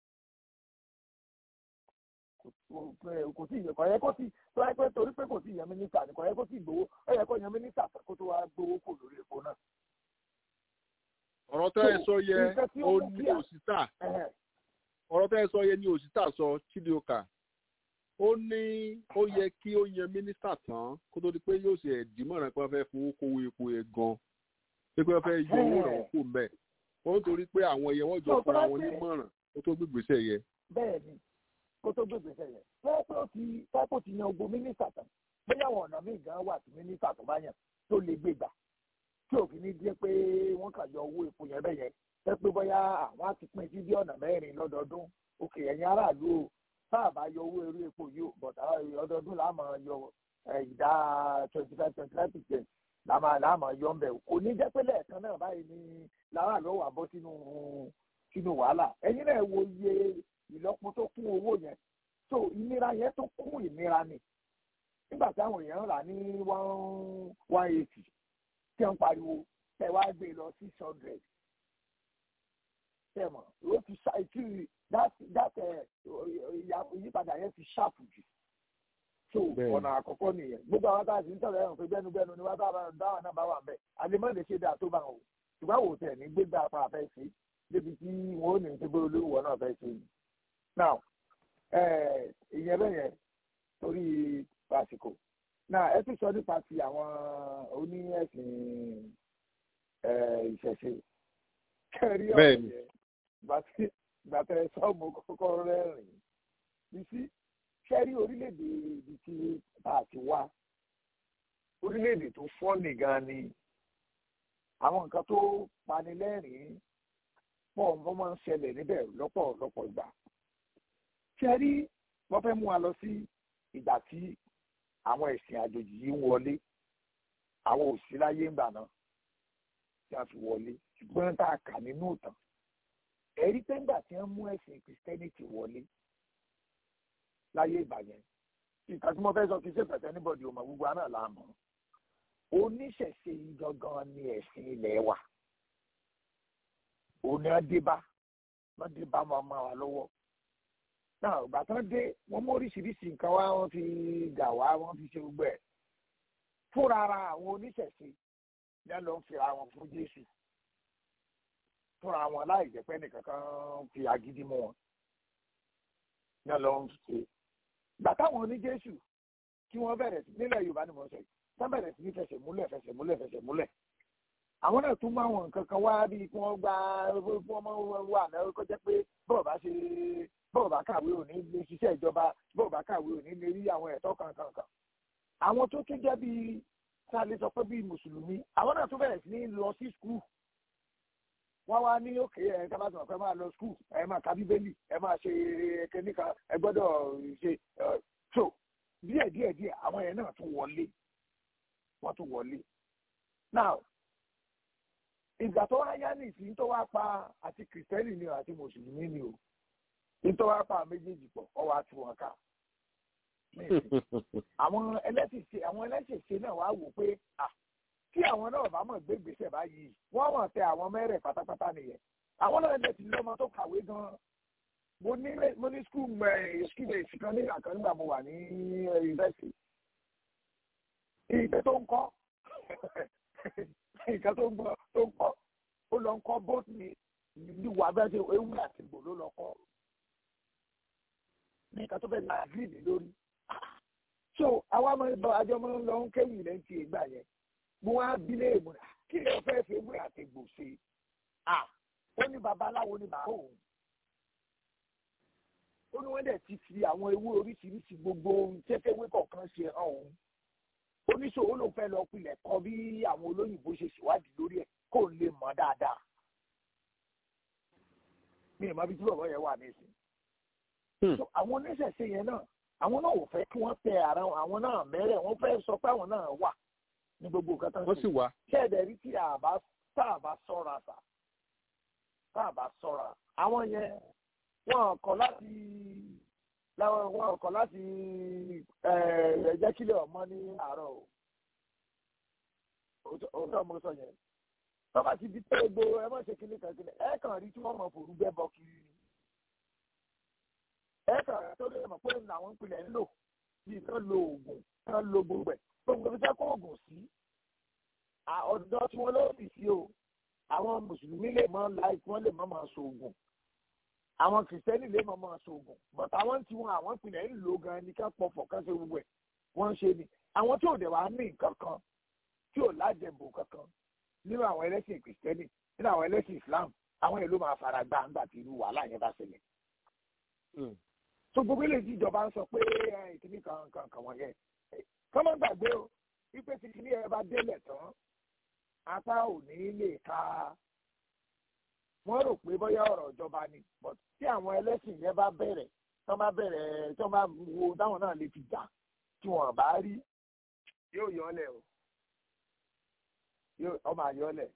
kò tí ì yẹ kò yẹ kó tí tó yẹ pé torí pé kò tí ì yan mínísítà ni kò yẹ kó tí ì gbowó ó yẹ kó yan mínísítà kó tó wá gbówó kò lórí epo náà. ọ̀rọ̀ tẹ́ ẹ sọ yẹ ó ní òṣìṣà ọ̀rọ̀ tẹ́ ẹ sọ yẹ ní òṣìṣà sọ Chidioka ó ní ó yẹ kí ó yan mínísítà tán kó tó di pé yóò ṣe ẹ̀dìmọ̀ràn pé wọ́n fẹ́ fowó kówó epo ẹ̀ gan pé pé wọ́n fẹ́ yọ owó rẹ̀ kó mbẹ́ ó ń torí pé àwọn ẹ̀yẹ wọ́n jọ fúnra wọn nímọ̀ràn kó tó gbégbèsè yẹ. bẹ́ẹ̀ni kó tó gbégbèsè yẹ pẹ́ẹ́pẹ́ ó ti pẹ́ẹ́pẹ́ ó ti yan ogun mínísítà tán bóyá àwọn ọ̀nà míì gan wà tí mínísítà tó bá yàn tó lè gbégbà tí òfin ní jẹ́ pé wọ́n kà yọ owó epo yẹn bẹ́yẹn pẹ́ẹ́pẹ́ bóyá àwọn á ti pín sí bí ọ̀nà mẹ́rin lọ́dọọdún òkè ẹ̀yìn aráàlú o tá bá yọ owó eré epo yìí bọ̀dá ọdọọdún là máa yọ ìdá twenty five twenty five percent là máa là máa yọ ńbẹ kò ní jẹ́ pé lẹ́ẹ̀kan náà báyìí ni làwọn àlọ́ wà bọ́ sínú sínú wàhálà ẹ̀yin náà wo iye ìlọ́po tó kún owó yẹn so ìnira yẹn tó kún ìnira ni nígbà táwọn èèyàn rà ní one one eighty tí wọ́n pariwo tẹ̀ wá gbé lọ six hundred tẹ̀ mọ̀ ó ti ṣàìkiri that that ìyípadà yẹn ti ṣáàpù jù so ọ̀nà àkọ́kọ́ nìyẹn gbogbo àwọn táàsì ń tọ̀rọ̀ ẹ̀rùn pé gbẹ́nugbẹ́nu ni wọ́n bá dáwà náà bá wà bẹ́ẹ̀ àdèmọ́ lè ṣe dáa tó bá wọn o ṣùgbọ́n wò tẹ̀ ní gbégbá apá àfẹ́ sí débi tí wọ́n ò ní ti gbé olówó náà fẹ́ sí i now ìyẹn bẹ́ẹ̀ yẹn torí àsìkò now ẹ tún sọ nípa ti àwọn oní ẹ̀sìn ìṣẹ̀ṣe kẹrí ọ̀rọ̀ yẹn gbàtẹ́ sọ́ọ̀mù kọ́kọ́ rẹ́rìn ní sí sẹ́rí orílẹ̀-èdè ibi tí bá a ti wá orílẹ̀-èdè tó fọ́ọ̀nì gan ni àwọn nǹkan tó pani lẹ́rìn-ín pọ̀ wọ́n máa ń ṣẹlẹ̀ níbẹ̀ lọ́pọ̀lọpọ̀ ìgbà sẹ́rí wọ́n fẹ́ mú wa lọ sí ìgbà tí àwọn ẹ̀sìn àjòjì yìí ń wọlé àwọn òsì láyé ń gbà náà tí a fi wọlé ṣùgbọ́n tá a kà nínú ìtàn ẹ̀rí pẹ́ńgbà tí wọ́n mú ẹ̀sìn kìrìsìtẹ́nìtì wọlé láyé ìgbà yẹn nǹkan tí mo fẹ́ sọ kì í ṣe pẹ̀tẹ́ níbọ̀dì ọmọ gbogbo àná là mọ̀ oníṣẹ̀ṣe yìí gangan ni ẹ̀sìn ilẹ̀ wa òní ọdẹ́bá wọ́n dé bá wọn máa wà lọ́wọ́ náà ìgbà tán dé wọ́n mú oríṣiríṣi nǹkan wá wọ́n fi gà wá wọ́n fi ṣe gbogbo ẹ̀ fúnra ara àwọn oníṣẹ̀ṣe ní ẹ̀ ló ń fira wọn fún Jésù fúnra wọn láì jẹ́ pé nìkan kan fi agídí mú wọn ní ẹ̀ ló ń ṣe gbà táwọn oní Jésù kí wọ́n bẹ̀rẹ̀ sí nílẹ̀ Yorùbá ni mo sọ yìí wọ́n bẹ̀rẹ̀ sí ní fẹsẹ̀ múlẹ̀ fẹsẹ̀ múlẹ̀ fẹsẹ̀ múlẹ̀ àwọn náà tún máa wọn nǹkan kan wá bíi kí wọ́n gba kí wọ́n máa wà náà kó jẹ́ pé bọ́ọ̀ bá ṣe bọ́ọ̀ bá kàwé òní lè ṣiṣẹ́ ìjọba bọ́ọ̀ bá kàwé òní lè rí àwọn ẹ̀tọ́ kankan kan àwọn tó tún jẹ́ bíi tá a lè sọ pé bíi mùsùlùmí àwọn náà tún bẹ̀rẹ̀ sí ní lọ sí skul wọ́n wá ní òkè ẹ̀ ká bá sọ̀rọ̀ pé máa lọ skul ẹ máa ka bíbélì ẹ máa ṣe kẹ́míkà ẹ gbọ́dọ̀ ṣe so díẹ̀ díẹ̀ díẹ̀ àwọn yẹn náà tún wọlé wọ́n tún wọlé now ìgbà tó wá yá nìsí tó wá pa àti kìrìtẹ́nì ni o àti mùsùlùmí ni o ní tó wá pa méjèèjì pọ̀ ọ wá tú wọn ká àwọn ẹlẹ́sìn ṣe àwọn ẹlẹ́sìn ṣe náà wá wò pé tí àwọn náà bá mọ̀ gbé gbèsè báyìí wọ́n mọ̀ tẹ àwọn mẹ́rẹ̀ pátápátá nìyẹn àwọn náà lè ti lọ́mọ tó kàwé gan-an mo ní mo ní skul skul èsì kan ní àkàn nígbà mo wà ní yunifásitì ìgbẹ́ tó ń kọ́ nǹkan tó ń gbọ́ tó ń kọ́ ó lọ ń kọ́ bóòtù ní ìwà abẹ́rẹ́ tí ewu àti ìbò ló lọ kọ́ ní nǹkan tó fẹ́ la gírídì lórí so àwa máa ń lọ àjọ máa ń lọ ń kéwì lẹ́yìn tí ìgbà yẹn mo wá bí léèmù kí ló fẹ́ fi ewu àti ìbò ṣe à ó ní babaláwo ní bàbá òun ó ní wọ́n dẹ̀ ti fi àwọn ewé oríṣiríṣi gbogbo ohun tẹ́tẹ́wé kọ̀ọ̀kan ṣe hàn òun oníṣòwò ló fẹ́ lọ pilẹ̀ kọ́ bí àwọn olóyìnbó ṣe ṣèwádìí lórí ẹ̀ kó lè mọ̀ dáadáa mi ì mọ bí tí bàbá yẹn wà nísìn. àwọn oníṣẹ̀ṣe yẹn náà àwọn náà ò fẹ́ kí wọ́n tẹ ara àwọn náà mẹ́rẹ̀ wọ́n fẹ́ sọ pé àwọn náà wà ní gbogbo nǹkan tán wọ́n sì wá. ṣẹ́ẹ̀dẹ̀ rí tí àbá tá a bá sọ́ra sà tá a bá sọ́ra àwọn yẹn wọ́n kọ̀ láti láwọn wọn kọ̀ láti ẹ̀ẹ́dẹ́ kílẹ̀ ọmọ ní àárọ̀ o òótọ́ mo sọ yẹn tọ́ba ti di pé gbogbo ẹ má ṣe kíní kan kíní ẹ kàn rí tí wọ́n mọ̀ fòrú bẹ́ bọ́ kiri ni ẹ kàn rí tó lè mọ̀ pé làwọn ìpìlẹ̀ ń lò bíi kán lo oògùn kán lo gbogbo ẹ̀ gbogbo fi fẹ́ kó oògùn sí ọ̀dọ́ tí wọ́n ló sì sí o àwọn mùsùlùmí lè mọ láì wọ́n lè mọ máa so oògùn àwọn kìrìsìtẹ́nì lè mọ máa so oògùn but àwọn tí wọn àwọn ìpìlẹ̀ ń lò gan ni ká pọ̀fọ̀ ká ṣe gbogbo ẹ̀ wọ́n ń ṣe ni àwọn tí ò dẹ̀ wá ní nǹkan kan tí ò lájẹ̀bò kankan nínú àwọn ẹlẹ́sìn kìrìsìtẹ́nì nínú àwọn ẹlẹ́sìn islam àwọn èlò máa fara gbá ńgbà tí irú wàhálà yẹn bá ṣẹlẹ̀. so gbogbo ilé tí ìjọba ń sọ pé ìkíní kan kan kan wọ̀nyẹn kọ́ mọ́ gbàgbé o wípé tí kíní ẹ bá délẹ̀ tán apá ò ní lè ka wọ́n rò pé bóyá ọ̀rọ̀ ìjọba ni but tí àwọn ẹlẹ́sìn yẹn bá bẹ̀rẹ̀ tí wọ́n bá bẹ̀rẹ̀ tí wọ́n bá wo táwọn náà lè fi jà tí wọ́n bá rí yóò yọ ọ́ lẹ̀ o yóò ọmọ àyọlẹ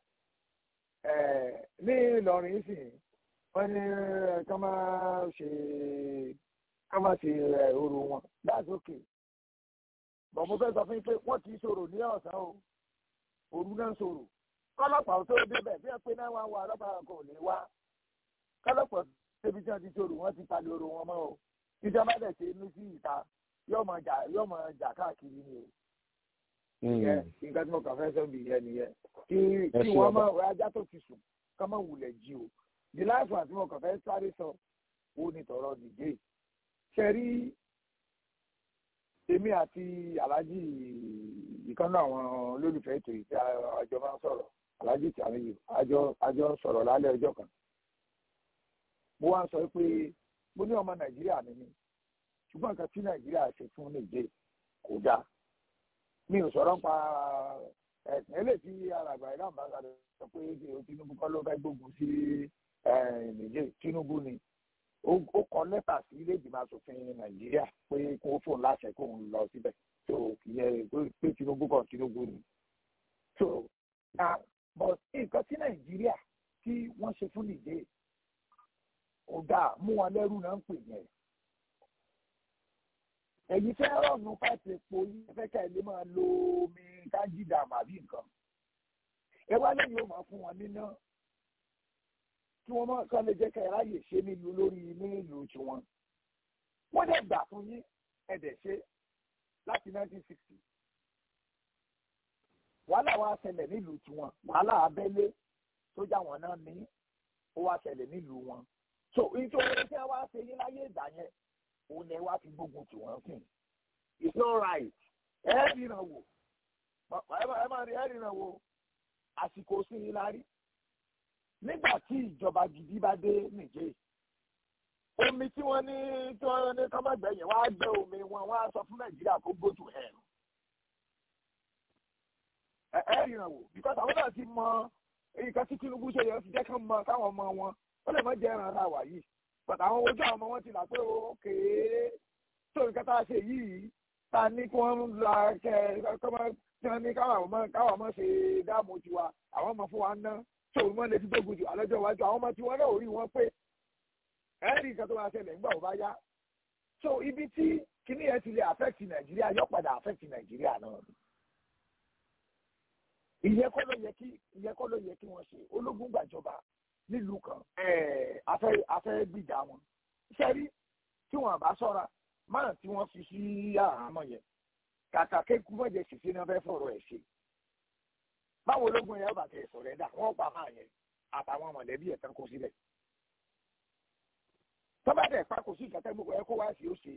ní Ìlọrin sì wọn ní ká máa ṣe ká máa ṣe òru wọn that's okay bọ̀ mo fẹ́ sọ fún yín pé wọ́n kì í ṣòro ní ọ̀sán o òru náà ṣòro kọ́lọ́pàá tó débẹ̀ bí wọ́n pé náà wá wá ọlọ́pàá kò lè wá kọ́lọ́pàá débi tí wọ́n ti ṣòro wọ́n ti palẹ̀ òru wọn mọ́ o ìjọba dẹ̀ ṣe inú sí ìta yóò máa jà yóò máa jà káàkiri ni o ìyẹn nǹkan tí mo kàn fẹ́ sọ bí ìyẹn nìyẹn kí kí wọ́n máa wẹ ajá tó ti sùn ká má wulẹ̀ jí o the last one tí mo kàn fẹ́ sáré sọ ó ní tọ̀rọ̀ nìjẹ́ ṣe rí èmi àti aláàjì ìkànnì àwọn olólùfẹ́ ètò yìí tí àjọ máa ń sọ̀rọ̀ aláàjì tí àwọn yìí àjọ àjọ ń sọ̀rọ̀ lálẹ́ ọjọ́ kan mo wá ń sọ pé mo ní ọmọ nàìjíríà ni mí ṣùgbọ́n nǹkan tí nàìjíríà ṣe fún nìjẹ́ kò dáa mi ò sọ̀rọ̀ pa ẹ̀sìn eléyìí tí alàgbà ìlànà bá sáré sọ pé Tinubu kọ́ ló fẹ́ gbógun sí nìjẹ́ Tinubu ni ó kọ lẹ́tà sí ilé ìgbìmọ̀ asòfin Nàìjíríà pé kó fóun láṣẹ kó ń lọ síbẹ̀ tó yẹ pé Tinubu kọ́ Tinubu ni. so na but nǹkan tí Nàìjíríà tí wọ́n ṣe fún nìjẹ́ ọ̀gá mú wọn lẹ́rú náà ń pè yẹn ẹ̀yin fẹ́ rọ̀nù fáìpì epo yín fẹ́ ká ẹ lè máa lo omi kájídà àbí nǹkan ẹ wá lẹ́yìn ó máa fún wọn níná kí wọ́n máa kán lè jẹ́ ká ẹ ráyè ṣe nílùú lórí nílùú tiwọn wọ́n dẹ̀ gbà fún yín ẹ dẹ̀ ṣe láti 1960 wàhálà wa ṣẹlẹ̀ nílùú tiwọn wàhálà abẹ́lé sójà wọn náà ní ó wá ṣẹlẹ̀ nílùú wọn so nítorí tí wọ́n wá ṣe yín láyé ìgbà yẹn òun lẹ wá fi gbógun tì wọ́n sìn it's not right ẹ ríran wò ẹ máa rí ẹ ríran wò àsìkò sí i la rí nígbà tí ìjọba gidi bá dé nìjẹ́ omi tí wọ́n ní tí wọ́n ní kọ́mọ̀gbẹ́ yẹn wọ́n á gbé omi wọn wọ́n á sọ fún nàìjíríà kó go to hell ẹ ẹ ríran wò because àwọn náà ti mọ nǹkan tí Tinubu ṣe yẹn ti jẹ́ kán mọ káwọn ọmọ wọn ó lè má jẹ́ ẹran ara wà yìí bàtà àwọn ojú àwọn ọmọ wọn ti là pé òkè tó nǹkan tá a ṣe yìí tá a ní kí wọ́n la kẹ kọ́mọ tí wọ́n ní káwọn ọmọ káwọn ọmọ ṣe dáàmú tiwa àwọn ọmọ fún wa ná tó wọ́n lè fi gbógun jù àlọ́jọ́ iwájú àwọn ọmọ tí wọ́n náà ò rí wọn pé ẹ̀rí nǹkan tó máa ṣẹlẹ̀ nígbà wo bá yá so ibi tí kíní yẹn ti lè affect Nàìjíríà yóò padà affect Nàìjíríà náà ìyẹn kọ́ ló yẹ kí ìyẹn kọ́ ló yẹ kí wọ́n ṣe ológun gbàjọba nílùú kan afẹ́ afẹ́ gbìjà wọn iṣẹ́ rí tí wọ́n bá sọ́ra máa tí wọ́n fi sí àhámọ́ yẹn kàkà kéku mọ̀jẹ̀ sì sí náà fẹ́ fọ̀rọ̀ ẹ̀ ṣe báwo ológun yẹn bàtẹ̀ ẹ̀sọ̀ rẹ̀ dà wọ́n pa máa yẹn àtàwọn mọ̀lẹ́bí ẹ̀ tán kó sílẹ̀ tọ́ba dẹ̀ pa kò sí ìkàtẹ́ gbogbo ẹ̀ kó wá sí ó ṣe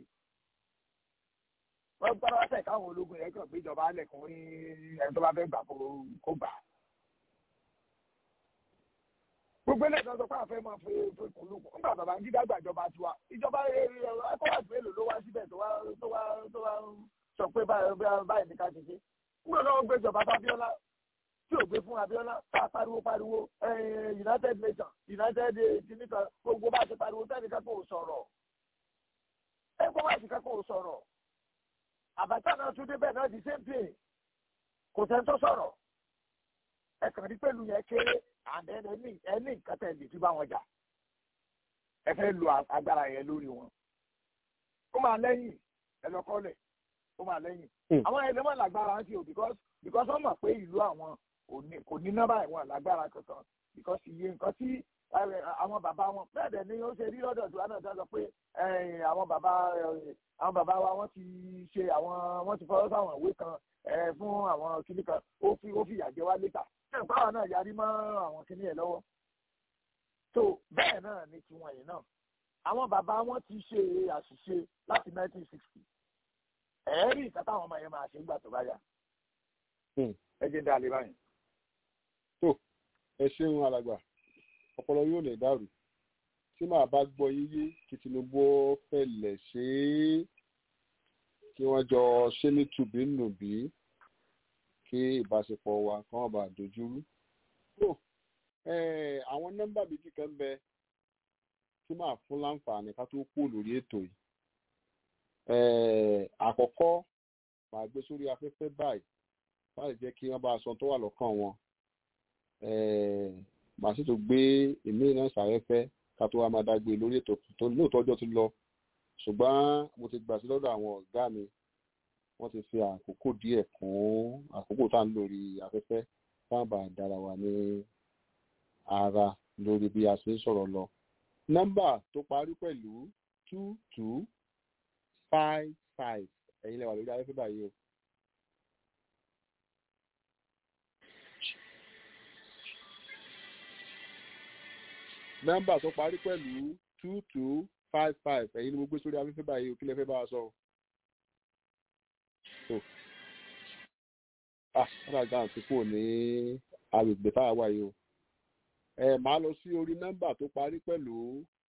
wọ́n gbọ́dọ̀ wá sẹ̀ káwọn ológun yẹn kàn gbéjọba alẹ̀ kún ní ẹni tó bá fẹ́ gbà kó gbà á gbogbo ilé ìdájọ́ pé àfẹ́ máa fi kùn lùkùn nígbà bàbá ń dídá gbàjọba tiwa ìjọba ẹ̀kọ́wàsí mélòó ló wá síbẹ̀ tó wá tó wá tó wá sọ pé báyìí ní ká ṣe ṣe nígbà náà wọ́n gbé ìjọba fábíọ́lá tí ò gbé fún abíọ́lá tá pariwo pariwo united nations united kìnnìkan gbogbo bá ṣe pariwo sẹ́nìkan kò sọ̀rọ̀ ẹ̀kọ́wàsí kan kò sọ̀rọ̀ àbàtà náà tún débẹ̀ náà di same thing kò sẹ́ni tó sọ̀rọ̀ ẹ̀kàn rí pẹ̀lú yẹn kéré and then ẹni ẹni nǹkan tẹ̀ lè fi bá wọn jà ẹ fẹ́ lo agbára yẹn lórí wọn ó máa lẹ́yìn ẹ lọ kọ́lẹ̀ ó máa lẹ́yìn àwọn ẹni wọn lágbára ń ṣe o because because wọ́n mọ̀ pé ìlú àwọn kò ní nọ́mbà ìwọ̀n lágbára kankan because iye nǹkan tí àwọn bàbá wọn bẹ́ẹ̀ dẹ̀ ni ó ṣe rí lọ́dọ̀ tí wọ́n náà sọ pé àwọn bàbá àwọn bàbá wa wọ́n ti ṣe àwọn wọ́n ti fọwọ́ sáwọn ìwé kan fún àwọn kìnnì kan ó fi ó fi ìyàjẹ́ wá létà báwa náà yarí mọ́ àwọn kìnnì ẹ̀ lọ́wọ́ tó bẹ́ẹ̀ náà ni tiwọn yìí náà àwọn bàbá wọn ti ṣe àṣìṣe láti 1960 ẹ̀ẹ́rì ìka táwọn ọmọ yẹn máa ṣe gbà tó bá yá ẹ jẹ́ dá lé báyìí. tó ẹ ṣeun alàgbà ọpọlọ yóò lè dàrú tí màá bá gbọ́ yíyé kí Tinubu fẹlẹ ṣe é kí wọ́n jọ ṣe ní tùbínùbí kí ìbáṣepọ̀ wa kàn wọ́n bá dojúrú. tó àwọn nọ́mbà méjì kan bẹ tí màá fún láǹfààní ká tó kú lórí ètò yìí. àkọ́kọ́ màá gbé sórí afẹ́fẹ́ báyìí láti jẹ́ kí wọ́n bá aṣọ tó wà lọ́kàn wọn màá sì tún gbé ìmí náà sàrẹ́fẹ́ ká tó wá máa dágbé lórí ètò tó lóòótọ́ ọjọ́ ti lọ ṣùgbọ́n mo ti gbà sí lọ́dọ̀ àwọn ọ̀gá mi wọ́n ti fi àkókò díẹ̀ kún àkókò tá à ń lórí afẹ́fẹ́ fáàbà dára wa ní ara lórí bí a ṣe ń sọ̀rọ̀ lọ. nọ́mbà tó parí pẹ̀lú two two five five ẹ̀yin lẹ́wà lórí afẹ́fẹ́ báyìí o. nọ́mbà tó parí pẹ̀lú two two five five ẹ̀yin ni mo gbé sórí afẹ́fẹ́ báyìí o kí lẹ fẹ́ bá a sọ. ah ọ̀dà gan ti kúrò ní agbègbè tá a wà yìí o. ẹ máa lọ sí orí nọ́mbà tó parí pẹ̀lú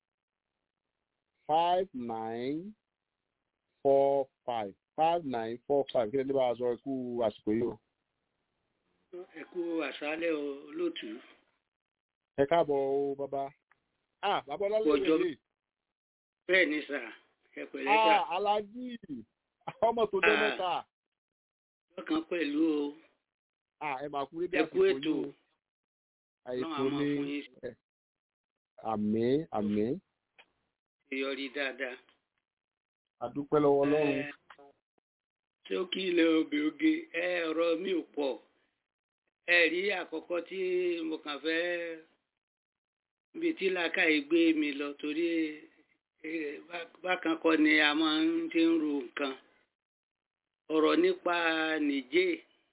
five nine four five five nine four five kí lẹ ní bá a sọ ẹ kú àsìkò yìí o. ẹ kú àṣálẹ́ o lótú. ẹ káàbọ̀ o bàbá. ah bàbá ọlọ́lẹ̀ yẹn lè bẹ́ẹ̀ ni sà ẹ pẹ̀lẹ́ sà. ah alájí ọmọ tó dé mẹ́ta. lọ́kàn pẹ̀lú o. ah ẹ máa kú rédíò ẹ kú ètò. àìkú ní àmín àmín. ìyọrí dáadáa. àdúpẹ́ lọ́wọ́ ọlọ́run. tí ó kí ilẹ̀ obì oge ẹ ọ̀rọ̀ mi ò pọ̀ ẹ rí àkọ́kọ́ tí mo kàn fẹ́ ibi tí làákàyè gbé mi lọ torí bákan kọ́ ni a máa ń ti ń ro nǹkan ọ̀rọ̀ nípa nìjẹ́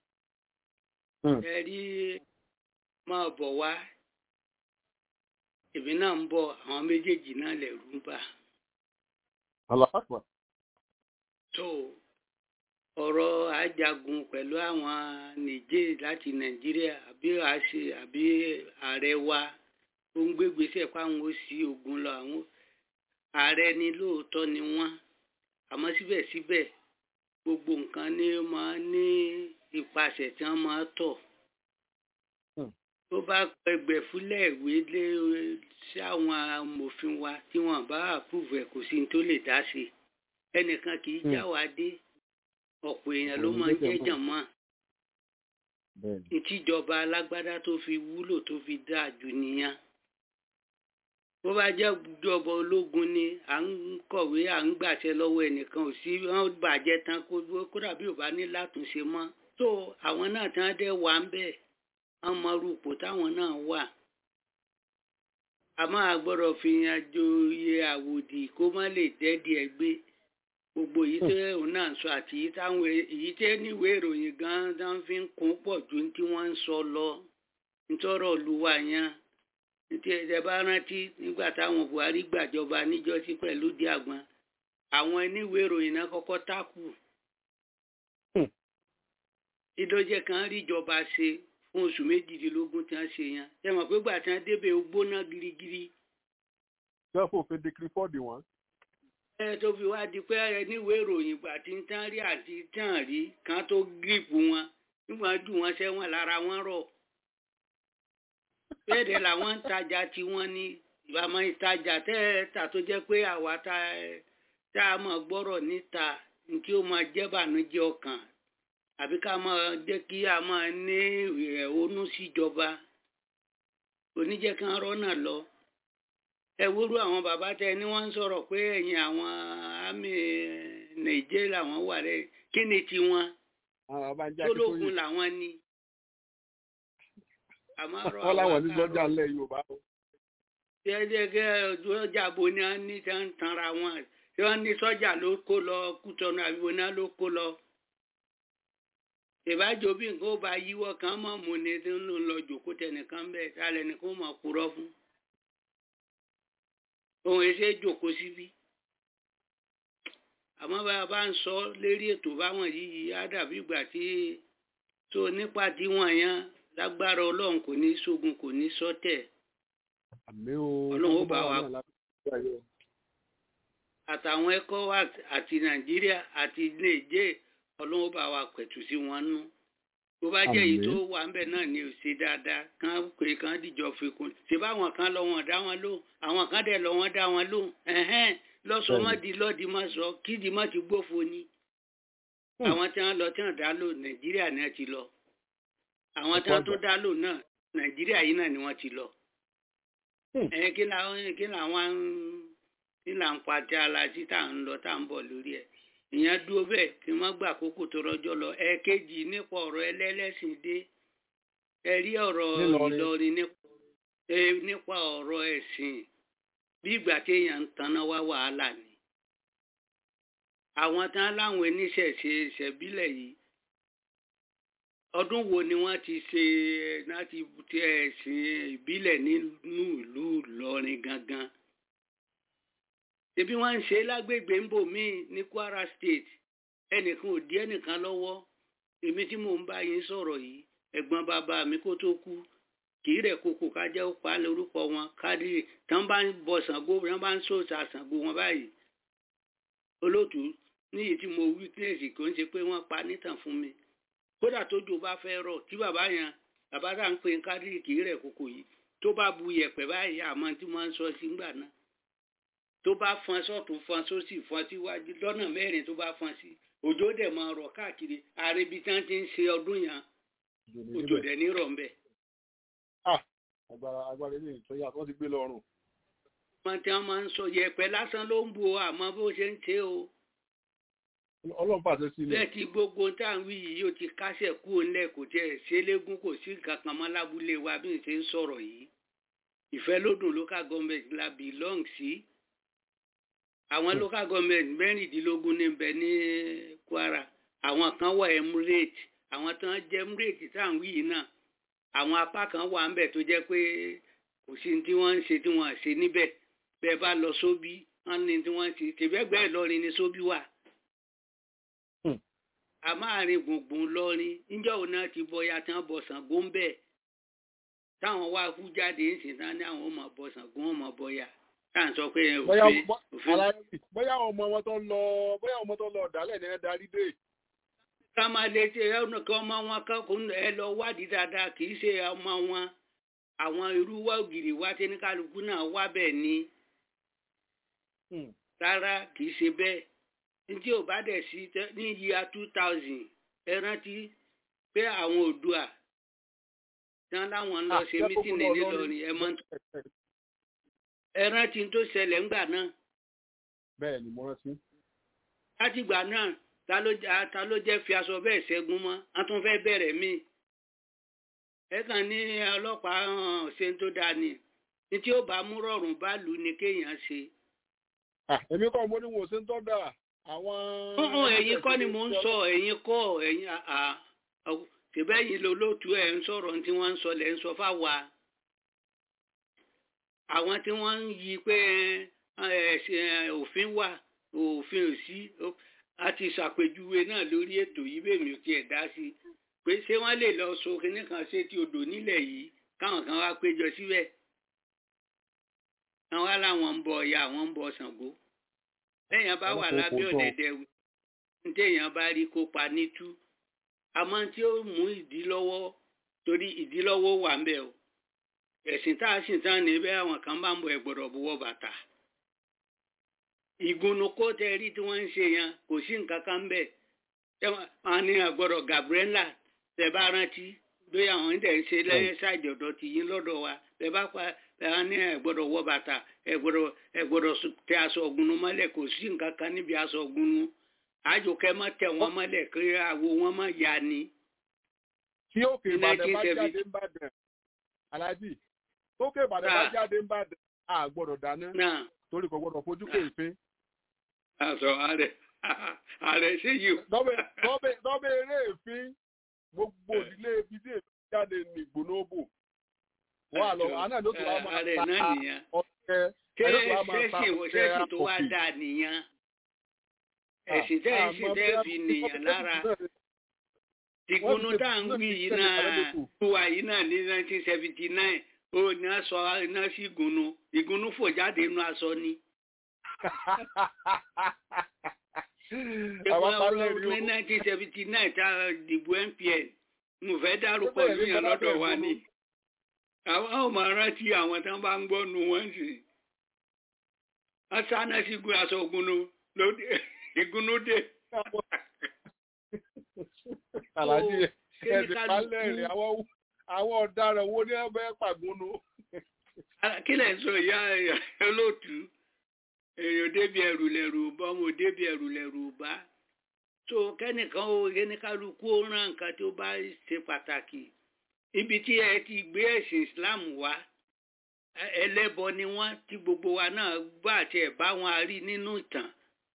ẹ rí máa bọ̀ wá èmi náà ń bọ̀ àwọn méjèèjì náà lẹ̀rú ń bà. aláfàpà. tó ọ̀rọ̀ ajagun pẹ̀lú àwọn nìjẹ́ láti nàìjíríà àbí àṣẹ àbí ààrẹ wa ó ń gbégbèsè fáwọn ó sí ogun lọ àwọn ààrẹ ni lóòótọ́ ni wọ́n àmọ́ síbẹ̀síbẹ̀ gbogbo nǹkan ni máa ní ìpasẹ̀ tí wọ́n máa tọ̀ tó bá pẹgbẹ́ fúlẹ̀ ìwé lé sí àwọn amòfin wa tí wọ́n bá àpúvẹ̀ kò sí ní tó lè dá sí ẹnìkan kì í já wa dé ọ̀pọ̀ èèyàn ló máa ń jẹ́jàn mọ́ ìtìjọba alágbádá tó fi wúlò tó fi dáa jù nìyẹn bó bá jẹ́ ìjọba ológun ni à ń kọ̀wé à ń gbàṣẹ lọ́wọ́ ẹnìkan ò sí wọ́n bàjẹ́ tán kó dàbí ò bá ní látúnṣe mọ́ tó àwọn náà tí wọ́n dẹ̀ wà ń bẹ̀ wọ́n mọ rúpò táwọn náà wà àmọ́ a gbọ́dọ̀ fi yan joyè àwòdì kó má lè dẹ́dí ẹ gbé gbogbo èyí tẹ́ òun náà sọ àti èyí táwọn èyí tẹ́ níwèé ìròyìn gan-an tó ń fi ń kún pọ̀ ju tí wọ́n ń sọ lọ nítorọ̀ olúwa yẹn tí ẹ bá rántí nígbà táwọn Buhari gbàjọba níjọ́sí pẹ̀lú díàgbọn àwọn oníwèé ìròyìn náà kọ́kọ́ tákù ìdójẹ kan ríjọba ṣe fún oṣù méjìdínlógún tí wọ́n ṣe yẹn ẹ mọ̀ pé gbà tí wọ́n débẹ̀ ó gbóná girigiri. wọ́n fòfin dekiri fọ́ọ̀dì wọn. ẹ tó fi wá di pé níwèé ìròyìn gbà tí ń tán rí àti tán rí kan tó gírípù wọn nígbà jù wọn sẹ́wọ̀n lára wọn rọ̀. bẹ́ẹ̀ làwọn ń tajà tí wọ́n ní ìbámu ìtajà tẹ́ ẹ tà tó jẹ́ pé àwa tá a mọ̀ gbọ́rọ̀ níta ní kí ó máa jẹ́ bànújẹ́ ọkàn àbí ká máa jẹ́ kí a máa ní ìrẹ̀hónú síjọba oníjẹ́ kan rọ́nà lọ. ẹ wúrú àwọn bàbá tẹ ni wọ́n ń sọ̀rọ̀ pé ẹ̀yìn àwọn àmì nàìjíríà làwọn wà rẹ̀ kí ni tiwọn tólógun làwọn ni. wọ́n láwọn ní sọ́jà ńlẹ̀ yorùbá o. jẹ́jẹ́gẹ́ sọ́jà bo ni wọ́n ní tán tanra wọn tí wọ́n ní sọ́jà ló kó lọ kútọ́nù àbí wọn náà ló kó lọ ìbájọ bí nǹkan ó bá yíwọ́ kan mọ̀ mú ni tí ń lọ jòkó tẹnìkan bẹ́ẹ̀ sálẹ̀ ni kó mọ̀ kúrọ́ fún. ohun ẹsẹ̀ jòkó síbí. àmọ́ bá a bá ń sọ lérí ètò báwọn yìí á dàbí ìgbà tí tó nípa tí wọ́n yẹn lágbára ọlọ́run kò ní sógun kò ní sọ́tẹ̀. ọlọ́run ó bá wa àtàwọn ECOWAS àti Nàìjíríà àti Nàìjíríà ọlọ́wọ́ bá wa pẹ̀tù sí wọn nú bó bá jẹ́ èyí tó wà ń bẹ̀ náà ni ò ṣe dáadáa kán pé kán dìjọ fi kún ṣé báwọn kan lọ wọn dá wọn lóhùn àwọn kan dẹ̀ lọ wọn dá wọn lóhùn ẹ̀hẹ́n lọ́sọmọ́dì lọ́dì má sọ kídì má ti gbófo ni àwọn tí wọ́n lọ tí wọ́n dá lò nàìjíríà náà ti lọ àwọn tí wọ́n tó dá lò náà nàìjíríà yìí náà ni wọ́n ti lọ ẹ̀ kí làwọn kí làwọn kí là ń pa tí a la sí tá à ń lọ tá à ń bọ̀ lórí ẹ̀ ìyẹn dúró bẹ́ẹ̀ kí n má gbà àkókò tó rọ́jọ́ lọ ẹ̀ẹ̀kejì nípa ọ̀rọ̀ ẹlẹ́lẹ́sìn dé ẹ rí ọ̀rọ̀ Ìlọrin nípa ọ̀rọ̀ ẹ̀sìn bí ìgbà téèyàn ń tanná wá wàhálà ni àwọn tán láwọn oníṣẹ̀ṣe ìṣẹ̀bílẹ̀ yìí ọdún wo ni wọ́n ti ṣe láti tẹ ẹ̀sìn ìbílẹ̀ nínú ìlú Ìlọrin gangan ṣebí wọ́n ń ṣe lágbègbè ń bò míì ní Kwara State ẹnìkan ò dí ẹnìkan lọ́wọ́ èmi tí mò ń bá yín sọ̀rọ̀ yìí ẹ̀gbọ́n bàbá mi kó tó kú kì í rẹ̀ kókò ká jẹ́ pa lórúkọ wọn kádìrì tán bá ń bọ Ṣàngó tán bá ń sòòṣà Ṣàngó wọn báyìí olóòtú níyì tí mo wí kílèsì kò ń ṣe pé wọ́n pa nítàn fún mi kódà tójò bá fẹ́ rọ̀ tí bàbá yẹn bàbá tá à ń pè ń kádìrì kì í rẹ̀ kókò yìí tó bá bu yẹ̀pẹ̀ báyìí àmọ́ tí wọ́n ń sọ sí ńgbà náà tó bá fọn sọ́tún fọn sósì fọn síwájú lọ́nà mẹ́rin tó bá fọn sí òjò dẹ̀ máa rọ̀ káàkiri àrèbí tí wọ́n ti ń ṣe ọdún yẹn òjò dẹ̀ ní rọ̀ ńbẹ̀. agbára agbára ilé ìtọ́ yàtọ̀ wọ́n ti gbé lọ́rùn. wọ́n ti máa ń sọ yẹ̀pẹ̀ lásán ló ń bu àmọ́ bó ṣe ń ṣe o. ọlọ́run pàṣẹ sílẹ̀. bẹ́ẹ̀ tí gbogbo tá à ń wí yìí ó ti kásẹ̀ kú ńlẹ̀ kò tiẹ̀ ṣe légún kò sí nǹkan kan mọ́ lábúlé wa bí n ṣe ń sọ̀rọ̀ yìí. ìfẹ́ lódùn local government la belong sí. Si àwọn local government mẹ́rìndínlógún ní bẹ ní Kwara àwọn kan wà emirate àwọn tó ń jẹ emirate tá à ń wí yìí náà àwọn apá kan wà ńbẹ tó jẹ́ pé kò sí tí wọ́n ń ṣe tí wọ́n ṣe níbẹ̀ bẹ́ẹ̀ bá lọ sóbí wọ́n ní tí wọ́n ṣe tìbẹ́gbẹ́ Ìlọrin ni sóbí wà. a máa rin gbùngbùn lọrin níjọ́ òun náà ti bọya tí wọ́n bọ Ṣàngó ń bẹ̀ táwọn wá kú jáde ń sìn tán ní àwọn ọmọ bọ Ṣàngó wọn mọ bọya táà ń sọ pé òfin òfin. bóyá ọmọ wọn tó lọ bóyá ọmọ tó lọ ọ̀dàlẹ̀ ní ẹ darí dé. ká máa lè ṣe ẹnu kí ọmọ wọn kọ́kùn ẹ lọ wádìí dáadáa kì í ṣe ọmọ wọn àwọn irú wá ògiri wá tí ní kálukú náà wá bẹ́ẹ̀ ni. rárá kì í ṣe bẹ́ẹ̀ ní ò bá dẹ̀ sí ní yíya two thousand ẹ rántí pé àwọn Oòduà tí wọ́n láwọn ń lọ ṣe mítìnì nílọrin ẹ mọ́ tó ẹ rántí tó ṣẹlẹ̀ ńgbà náà. bẹ́ẹ̀ ni mo rántí. látìgbà náà ta ló jẹ́ fi aṣọ bẹ́ẹ̀ ṣẹ́gun mọ́ a tún fẹ́ bẹ̀rẹ̀ mí. ẹ kàn ní ọlọ́pàá hàn ṣe tó dáa ni ní tí ó bá mú rọrùn bá lù ú ni kéèyàn ṣe. èmi kọ́ mo ní wọn ò ṣe ń tọ́ da àwọn. ọ̀hún ẹ̀yin kọ́ ni mò ń sọ ẹ̀yin kọ́ ẹ̀yin ṣèbẹ́yìn lolóòtú ẹ̀ ń sọ̀rọ̀ tí wọ́n ń sọ lẹ́ ń sọ fáwa. àwọn tí wọ́n ń yí pé òfin wà òfin ò sí a ti ṣàpèjúwe náà lórí ètò yìí bèmí ò tiẹ̀ dá sí pé ṣé wọ́n lè lọ so kinní kan ṣe ti odò nílẹ̀ yìí káwọn kan wá péjọ síbẹ̀ àwọn aláwọn ń bọ ọ̀yà àwọn ń bọ ṣàngó lẹ́yìn bá wà lábẹ́ ọ̀dẹ̀dẹ̀ ntẹ̀yìn bá rí kópa nítú àmọ́ tí ó mú ìdí lọ́wọ́ torí ìdí lọ́wọ́ wà ń bẹ̀ o ẹ̀sìn tá a sì tán níbẹ̀ àwọn kan bá ń bọ ẹ̀gbọ́dọ̀ buwọ́ bàtà ìgúnnu kó tẹ rí tí wọ́n ń ṣe yẹn kò sí nǹkan kan bẹ́ẹ̀ wọ́n ní àgbọ̀dọ̀ Gabriela tẹ bá rántí lórí àwọn ń tẹ̀ ń ṣe lẹ́yìn ṣáàjì ọ̀dọ̀ tì yín lọ́dọ̀ wa tẹ bá pa ẹ ní ẹ̀gbọ́dọ̀ wọ bàtà ẹ̀gbọ́dọ̀ ẹ̀gbọ́dọ̀ tẹ aṣọ ọ̀gbùnú mọ́lẹ̀ kò sí nǹkan kan níbi aṣọ ọ̀gbùnú àjòkẹ́ mọ́ tẹ wọ́n mọ́lẹ̀ kí àwo wọn mọ́ ya ni. tí òkè ìbàdàn bá jáde ń bàdàn aláàjì tókè ìbàdàn bá jáde ń bàdàn a gbọ́dọ̀ dáná torí kò gbọ́dọ̀ fojú kò ìfín. aṣọ ààrẹ ààrẹ ṣe yìí. lọ́bẹ̀ eré ìfín gbogbo ìdílé ibi tí èmi jáde ní ìgbónóbò wà lọ àná ló ti wá máa ta ọ̀kẹ́ ẹ̀rọ tó wá máa ta ọ̀kẹ́ ṣẹ́ẹ̀sì tó wá dáa nìyẹn ẹ̀sìn tẹ́ ẹ̀ sì tẹ́ fi nìyẹn lára tìkúnú tá à ń wí yìí náà wà yìí náà ní nineteen seventy nine ó ní aṣọ iná sí ìgúnnú ìgúnnú fò jáde inú aṣọ ni. ní nineteen seventy nine tá a dìbò NPN mo fẹ́ dárúkọ ìlú yẹn lọ́dọ̀ wa ni àwọn ọmọ rántí àwọn tí wọ́n bá ń gbọ́ nu wọ́n sì asáná sí gun aṣọ ògùnnú lóde ìgúnnú dé. Àlàjì ẹ̀sìn pálẹ̀ rẹ̀ àwọn ọ̀daràn wo ní ẹgbẹ́ pàgúnnú. Kí lẹ̀ ń sọ ìyá olóòtú? Èèyàn débi ẹrù lẹ̀rù bá ọmọ débi ẹrù lẹ̀rù bá. So kẹ́nìkan ó yẹnìkálukú ó rán nǹkan tó bá ṣe pàtàkì. Ibi tí ẹ ti gbé ẹ̀sìn Islam wá ẹlẹ́bọ ni wọ́n tí gbogbo wa náà gbọ́ àti ẹ̀ bá wọn rí nínú ìtàn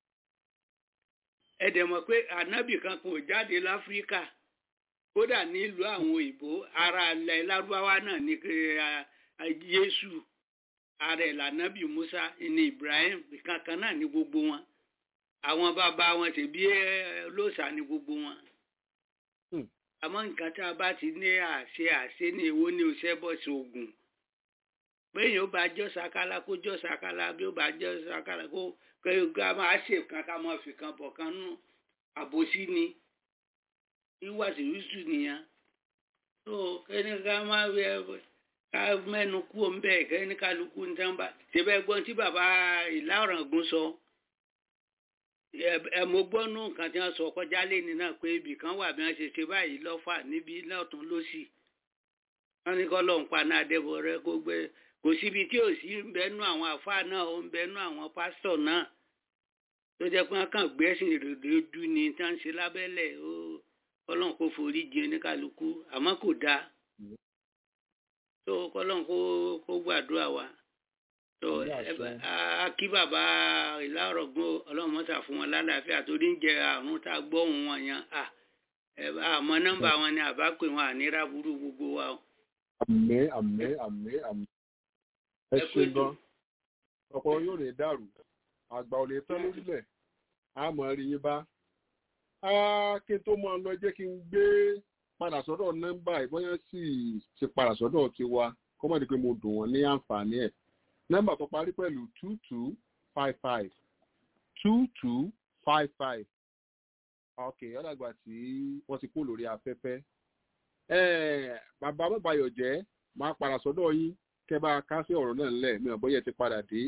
ẹ dẹ̀ mọ̀ pé ànábì kan kò jáde láfíríkà kódà nílùú àwọn òyìnbó ara ilẹ̀ lárúbáwá náà ní Jésù ara ẹ̀ lànábì Musa ní Ibrahim kankan náà ní gbogbo wọn àwọn bàbá wọn sì bí lóòṣà ní gbogbo wọn àmọ́ nǹkan tá a bá ti ní àṣẹ àṣẹ ní èwo ní oṣẹ́ bọ́ sí ogun bẹ́ẹ̀ni ó bá jọ́ sakala kó jọ́ sakala bí ó bá jọ́ sakala kó kẹ́yọ̀gá máa ṣe kan ká máa fi kan bọ̀ kan nú àbòsí ni wíwá sí wíṣù nìyẹn tó kẹ́ni ká máa wí ẹ ká mẹ́nu kú òun bẹ́ẹ̀ kẹ́ni kálukú ní tán bá ṣẹbẹ́ gbọ́n tí bàbá ìlà ọ̀ràngún sọ ẹ mo gbọ́ nù nǹkan tí wọ́n sọ kọjá lẹ́ni náà pé ibì kan wà bí wọ́n ṣe ṣe báyìí lọ́fà níbi lọ́tún lọ́sì wọ́n ní kọ́ lọ́n pa náà dẹ́bọ̀ rẹ kó gbé kò síbi tí ò sí ń bẹnu àwọn àfáà náà ó ń bẹnu àwọn pásítọ̀ náà tó jẹ́ pé wọ́n kàn gbé ẹ̀sìn ìrèdèdú ni tí wọ́n ń ṣe lábẹ́lẹ̀ ó kọ́lọ́n kó forí jìn oníkàlùkù àmọ́ kò dáa tó kọ́lọ́n kó kó gbàdúrà wa tó a kí bàbá ìlà ọ̀rọ̀gbọ́n ọlọ́run mọ́ta fún wọn lálàáfíà torí ń jẹ àrùn tá a gbọ́ òun wọn yẹn àmọ́ nọ́mbà wọn ni àbá pè wọn ànírà burú gbogbo wa o. àmín àmín àmín àmín ẹ ṣe gan ọ̀pọ̀ yóò lè dàrú àgbà ò lè tán lórílẹ̀ a mọ̀ rí yín bá kí n tó mọ lọ jẹ́ kí n gbé padà sọ́dọ̀ nọ́mbà ìbọyán sì ti padà sọ́dọ̀ tiwa kó má di pé mo dùn wọ́n ní àǹfààní ẹ̀ nọ́mbà tó parí pẹ̀lú two two five five two two five five ok ọ̀dàgbà tí wọ́n ti kú lórí afẹ́fẹ́ bàbá mọ́bàyọ̀ jẹ́ máa padà sọ́dọ̀ yín kẹ́ bá a ká sí ọ̀rọ̀ náà ńlẹ̀ mi ò bóyá ti padà dé.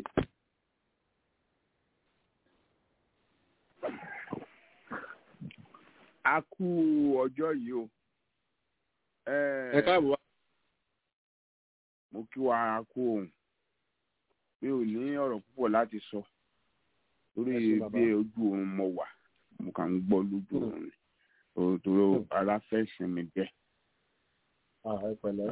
a kú ọjọ́ yìí o. ẹ káàbọ̀ wá. mo kí wa a kú òun mi ò ní ọ̀rọ̀ púpọ̀ láti sọ lórí bí ojú oorun mo wà mo kàn ń gbọ́ lójú oorun ni torí ara fẹ́ sinmi bẹ́ẹ̀ ẹ pẹ̀lẹ́.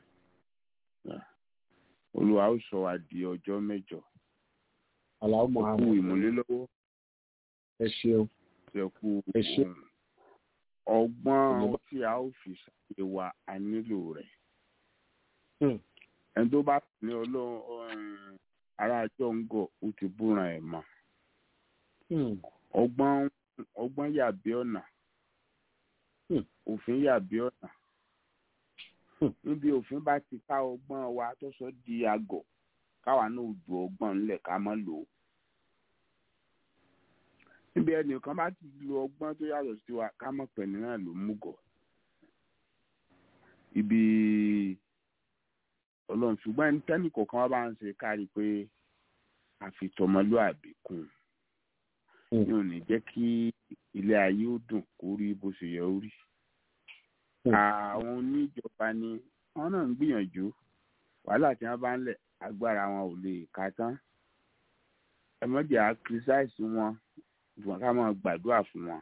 olùwà ó sọ wá di ọjọ́ mẹ́jọ. aláwọ̀ mọ̀ kú ìmúlélọ́wọ́. ẹ ṣeun. ẹ kú ẹ ṣe. ọgbọ́n tí a ó fi ṣàyè wa a nílò rẹ̀. ẹni tó bá ní ọlọ́run ará àjọ ń gọ̀ ó ti búra ẹ̀ mọ́. ọgbọ́n ọgbọ́n yàbí ọ̀nà òfin yàbí ọ̀nà níbi òfin bá ti ká ọgbọ́n wa tó sọ di àgọ̀ káwa náà ju ọgbọ́n ńlẹ̀ ká má lò ó níbi ẹnìkan bá ti lo ọgbọ́n tó yàtọ̀ sí wa ká mọ̀ pẹ̀lú náà ló mú gọ̀ ibi ọlọ́run ṣùgbọ́n ẹni tẹ́nì kọ̀ọ̀kan wá bá ń ṣe kárí pé àfitọ́mọlúàbí kún ní ò ní jẹ́ kí ilé ayé ó dùn kó rí bó ṣe yẹ ó rí àwọn oníjọba ni wọn náà ń gbìyànjú wàhálà tí wọn bá ń lẹ agbára wọn ò lè ká tán ẹ mọ̀jẹ̀ á kírísáìsì wọn ṣùgbọ́n ká máa gbàdúrà fún wọn.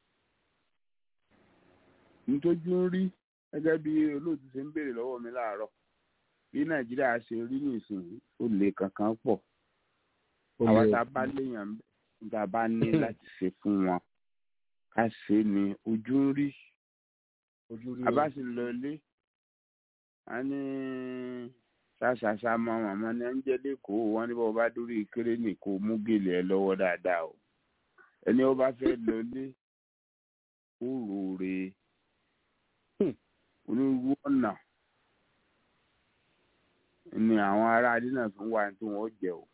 nítorí ń rí gẹ́gẹ́ bí olóòtú ṣe ń béèrè lọ́wọ́ mi láàárọ̀ bí nàìjíríà ṣe rí nísìnyí ó lè kankan pọ̀ àwọn tá a bá léèyàn tá a bá ní láti ṣe fún wọn ká ṣe ni ojú ń rí abasi lọlé a ní ṣàṣàṣà mọ màmá ní ẹnjẹlẹ kó wọn ní bọ́ọ̀ bá dórí kéré ní kó mú gèlè ẹ lọ́wọ́ dáadáa o ẹni ó bá fẹ́ lọlé ó rore onírúurú ọ̀nà ni àwọn ará adé náà fi ń wá tí wọ́n jẹ o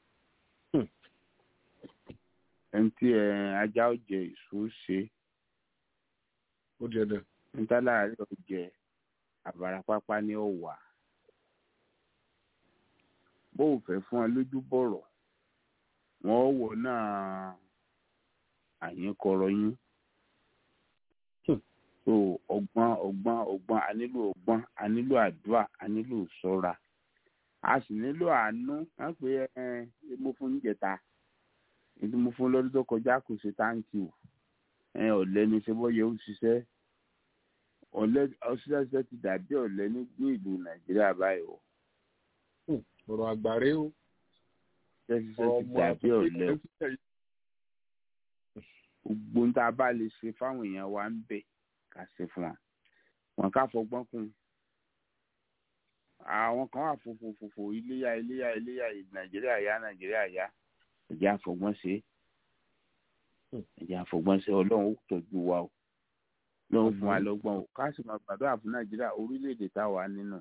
ẹni tí ajá ó jẹ èso ṣe ó jẹ dẹ ntálàrí ọjẹ àbárapápá ní ọwà bó o fẹ́ fún ẹ lójú bọ̀rọ̀ wọ́n wọ̀ náà àyínkọrọ yín so ọgbọ́n ọgbọ́n ọgbọ́n a nílò ọgbọ́n a nílò àdúrà a nílò ṣọ́ra a sì nílò àánú wọ́n pe ẹ ẹ mo fún níjẹta ètò mo fún lọ́dún tó kọjá kò ṣe táǹkì o ẹ ọ̀lẹ́ni ṣe bọ́ yẹ ó ṣiṣẹ́ ọ̀lẹ ọsílẹsẹ ti dàbí ọ̀lẹ ní ìlú nàìjíríà báyìí o. ọ̀rọ̀ àgbàre o. ṣẹṣiṣẹ ti dàbí ọ̀lẹ o. gbogbo ń tá a bá lè ṣe fáwọn èèyàn wa ń bẹ ká ṣe fún wa wọn ká fọgbọ́n kún àwọn kan wà fòfòfòfò iléyà iléyà iléyà nàìjíríà yá nàìjíríà yá ẹ̀jẹ̀ àfọgbọ́n ṣe ẹ̀jẹ̀ àfọgbọ́n ṣe ọlọ́run ó tọ́jú wa o lọ́wọ́ fún wa lọ́gbọ́n o ká sì máa gbàdúrà fún nàìjíríà orílẹ̀-èdè táwa nínú.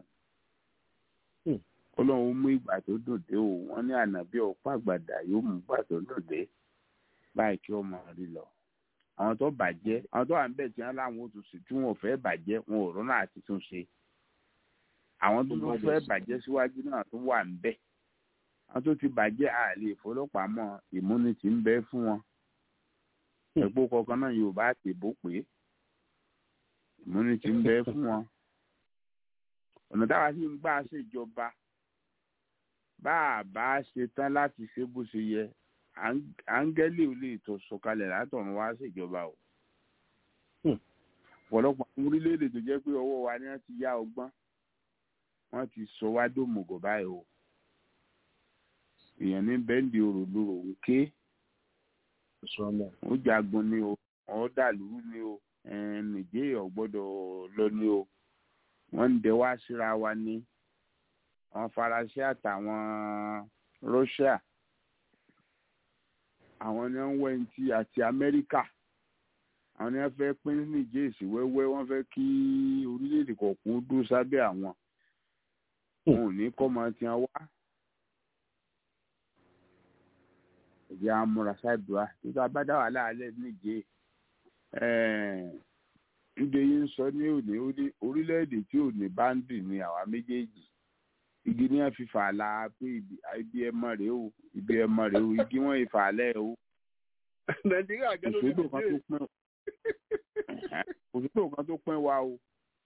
ọlọ́run mú ìgbà tó dùn dé o wọ́n ní ànábì ọ̀pá àgbàdà yóò mú ìgbà tó dùn dé báyìí kí ọmọ rí lọ. àwọn tó bàjẹ́ àwọn tó wà ń bẹ̀ tí wọ́n láwọn ò tún sí tí wọ́n ò fẹ́ bàjẹ́ wọn ò rọ́nà àti tún ṣe. àwọn tó tún fẹ́ bàjẹ́ síwájú náà tó wà ń bẹ̀. àwọn tó ti bàjẹ́ àlè ìfọlọ́pàmọ́ ìmúnitì ń bẹ fún wọn. ẹ̀pọ̀ kọ̀ọ̀kan náà yorùbá àti ìbò pé ìmúni ti ń bẹ fún wọn ọ̀nà táwa sì ń gbà ṣèjọba bá a bá ṣe tán láti ṣe bó ṣe yẹ áńgẹ́lì ò lè tó sọ̀kalẹ̀ látọ̀run wá ṣèjọba o ọ̀pọ̀lọpọ̀ àwọn orílẹ̀-èdè tó jẹ́ pé ọwọ́ wa ni wọ́n ti yá ọgbọ́n wọ́n ti sọ wá dòmùgọ̀ báyìí o èèyàn ní bẹ́ńdì òròlóró ń ké ó jagun ni o ọ̀ dàlúrú ni o nìjẹ́ ọ̀gbọ́dọ̀ lọ ní o wọ́n ń dẹ wá síra wa ní àwọn faransé àtàwọn russia àwọn ni wọ́n wẹ̀ ntí àti amẹ́ríkà àwọn ni wọ́n fẹ́ pín nìjẹ́ èsì wẹ́wẹ́ wọ́n fẹ́ kí orílẹ̀-èdè kọ̀ọ̀kan dúró sábẹ́ àwọn wọn ò ní kọ́ ọmọ tí wọ́n wá ẹ̀jẹ̀ amúra ṣáàdùá tó tá a bá dá wàhálà alẹ́ nìjẹ́ ndé yín sọ ní òní orílẹ̀-èdè tí òní báńdì ni àwa méjèèjì igi ní wọn fi fàlà pé ibi ẹmọ rèé o ibi ẹmọ rèé o igi wọn ìfàlẹ́ o. nàìjíríà gẹ́gẹ́ bí òṣèlú òṣèlú kan tó pín wa o.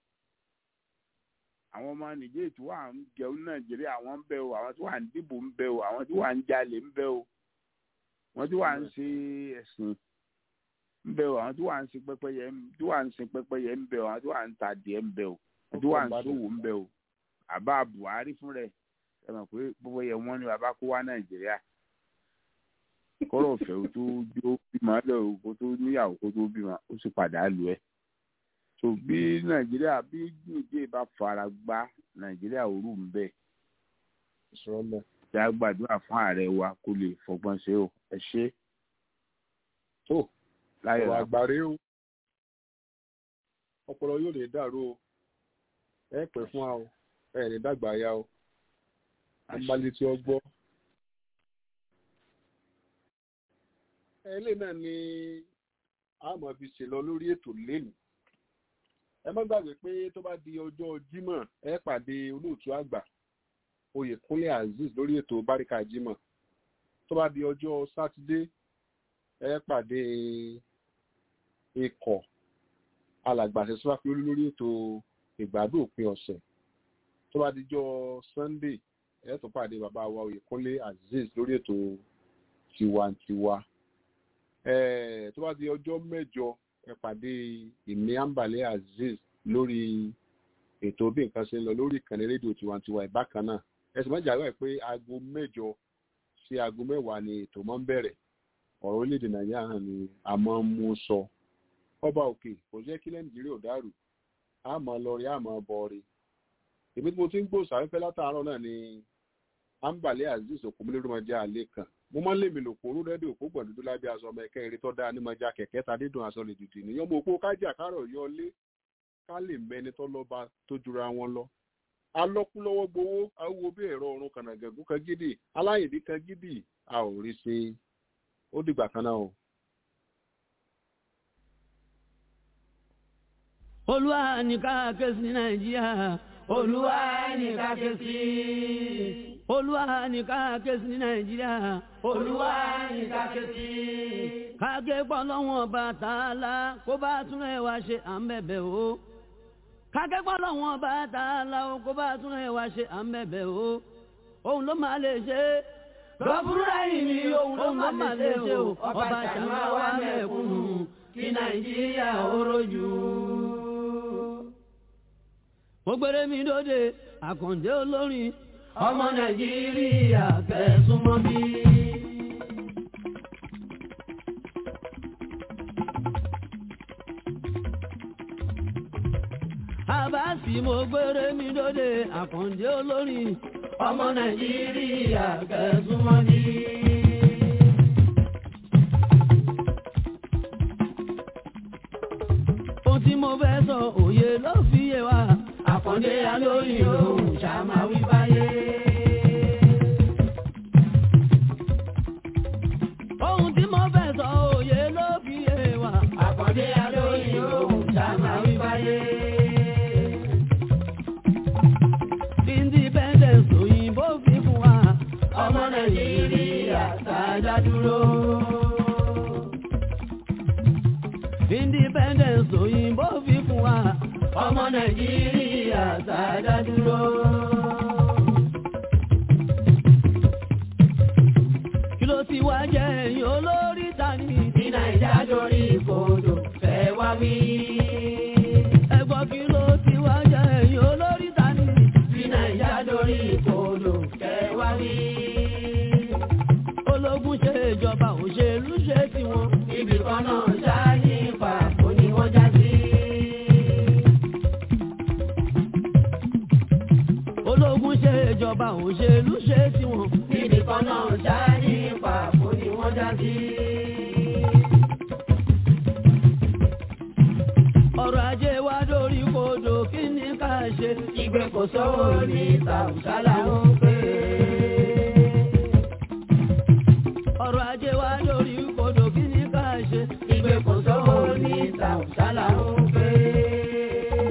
àwọn ọmọ nìjẹ́ tí wà ń jẹun nàìjíríà wọ́n ń bẹ o àwọn tí wà ń dìbò ń bẹ o àwọn tí wà ń jalè ń bẹ o wọ́n tí wà ń ṣe ẹ̀sìn ń bẹ o àwọn tí wà ń sin pẹ́pẹ́yẹ tí wà ń sin pẹ́pẹ́yẹ ń bẹ o àwọn tí wà ń ta adìẹ ń bẹ o tó wà ń ṣòwò ń bẹ o àbá buhari fún rẹ ẹ mọ̀ pé gbogbo yẹ wọ́n ní bàbá kó wá nàìjíríà kọ́rọ̀ ọ̀fẹ́ o tó jó bímọ lọ o kó tó níyàwó kó tó bímọ ó sì padà lù ẹ́ tó bí nàìjíríà bí nìjẹ́ bá fara gbá nàìjíríà òru ń bẹ tí a gbàdúrà fún ààrẹ wa kó lè fọgbọ́n ṣe o ẹ ṣe. tó láyọ̀ ọ̀rọ̀ àgbàre o ọpọlọ yóò lè dàrú o ẹ pẹ́ fún wa o ẹ ní dàgbà ya o amaleti ọgbọ́. ẹlẹ́ náà ni àmọ́ fi ṣe lọ lórí ètò lẹ́nu ẹ má gbàgbé pé tó bá di ọjọ́ jímọ̀ ẹ pàdé olóòtú àgbà oyèkúnlé azeez lórí ètò báríkà jímọ̀ tó bá di ọjọ́ sátidé ẹ pàdé ikọ̀ alàgbàṣẹ sọ́fàfí olú lórí ètò ìgbádùn òpin ọ̀sẹ̀ tó bá dijọ́ sunday ẹ tó pàdé bàbá wa oyèkúnlé azeez lórí ètò tiwantiwa tó bá di ọjọ́ mẹ́jọ ẹ pàdé ìmí àǹbàlẹ̀ azeez lórí ètò bí nǹkan ṣe ń lọ lórí ìkànnì rédíò tiwantiwa ìbákan náà ẹsùn mọ́jà wẹ̀ pé aago mẹ́jọ sí aago mẹ́wàá ni ètò máa ń bẹ̀rẹ̀ ọ̀rọ̀ orílẹ̀-èdè nàìjíríà hàn ni a máa ń mú sọ ọba òkè kò jẹ́ kí nàìjíríà ò dàrú a máa lọ rí a máa bọ̀ rí èmi tí mo ti ń gbò sáfẹ́fẹ́ látàárọ̀ náà ni àǹbàlẹ̀ azeez òkúmílẹ́rùmọ́jà àlẹ́ kan mo máa ń lèmi lò kóró rẹ́díò òkú gbọ̀ndúdú lábẹ́ aṣọ ọmọ ẹ̀kẹ́ eré tó dáa ní mọ́jà kẹ̀kẹ́ ta dídùn aṣọ lè dìdì níyàn mo kó kájà kárọ̀ yọ lé ká lè mẹni tó lọ́ba tó jura wọn lọ. alọ́kúlọ́wọ́ gbowó awo bí ẹ̀rọ ọ̀run kànàgẹ̀gún kan gidi aláyèdí kan gidi a ò rí ṣe ó dìgbà kan náà o. olúwa ní ká ké sí nàìjíríà olúwa ní ká ké sí olúwa ní ká ké sí nàìjíríà olúwa ní ká ké sí. kágé pọ́lọ́wọ́n bá tààlà kó bá tún ẹ̀ wá ṣe à ń bẹ̀bẹ̀ o. kágé pọ́lọ́wọ́n bá tààlà kó bá tún ẹ̀ wá ṣe à ń bẹ̀bẹ̀ o. òun ló máa lè ṣe. lọ́bùrúdà yìí ni òun ló máa lè ṣe o. ọba ṣàmà wà mẹ́kúnnù kí nàìjíríà ó rojú. mo gbére mi dóde àkàndé olórin ọmọ nàìjíríà fẹ̀sùn mọ́ bí. àbáàsì mo gbére mi lóde àkàndé olórin ọmọ nàìjíríà fẹ̀sùn mọ́ bí. ohun tí mo fẹ́ sọ òye ló fi yé wa àkàndé alóyìn lòun ṣàmáwí báyé. ohun tí mo fẹ́ sọ òye ló fi yé wa. àkàndé alóyìn lòun ṣàmáwí báyé. independence òyìnbó fi fún wa. ọmọ nàìjíríà sáájá dúró. independence òyìnbó fi fún wa. ọmọ nàìjíríà sáájá dúró. kí ló ti wá jẹ́ ẹ̀yìn olórí tani. tí nàìjà dorí kodò fẹ́ wá wí. ẹ̀gbọ́n kí ló ti wá jẹ́ ẹ̀yìn olórí tani. tí nàìjà dorí kodò fẹ́ wá wí. ológun ṣe ìjọba òṣèlú ṣe tiwọn. ibì kan náà ṣáá ní pàpọ̀ ni wọ́n já sí. ológun ṣe ìjọba òṣèlú ṣe tiwọn. ibì kan náà ṣáá ní pàpọ̀ ni wọ́n já sí. ọrọ̀ ajé wa dórí kodò kí ni ká ṣe. ìgbé kò sówó ní tàùsálà ń pè é. ọrọ̀ ajé wa dórí kodò kí ni ká ṣe. ìgbé kò sówó ní tàùsálà ń pè é.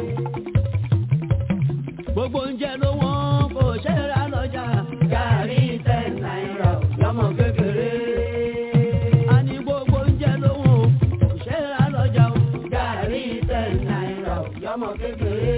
gbogbo oúnjẹ ló wọ́n kò ṣe é rà lọ́jà. gàrí ten náírà lọ́mọ kékeré. a ní gbogbo oúnjẹ ló wọ́n kò ṣe é rà lọ́jà o. gàrí ten náírà lọ́mọ kékeré.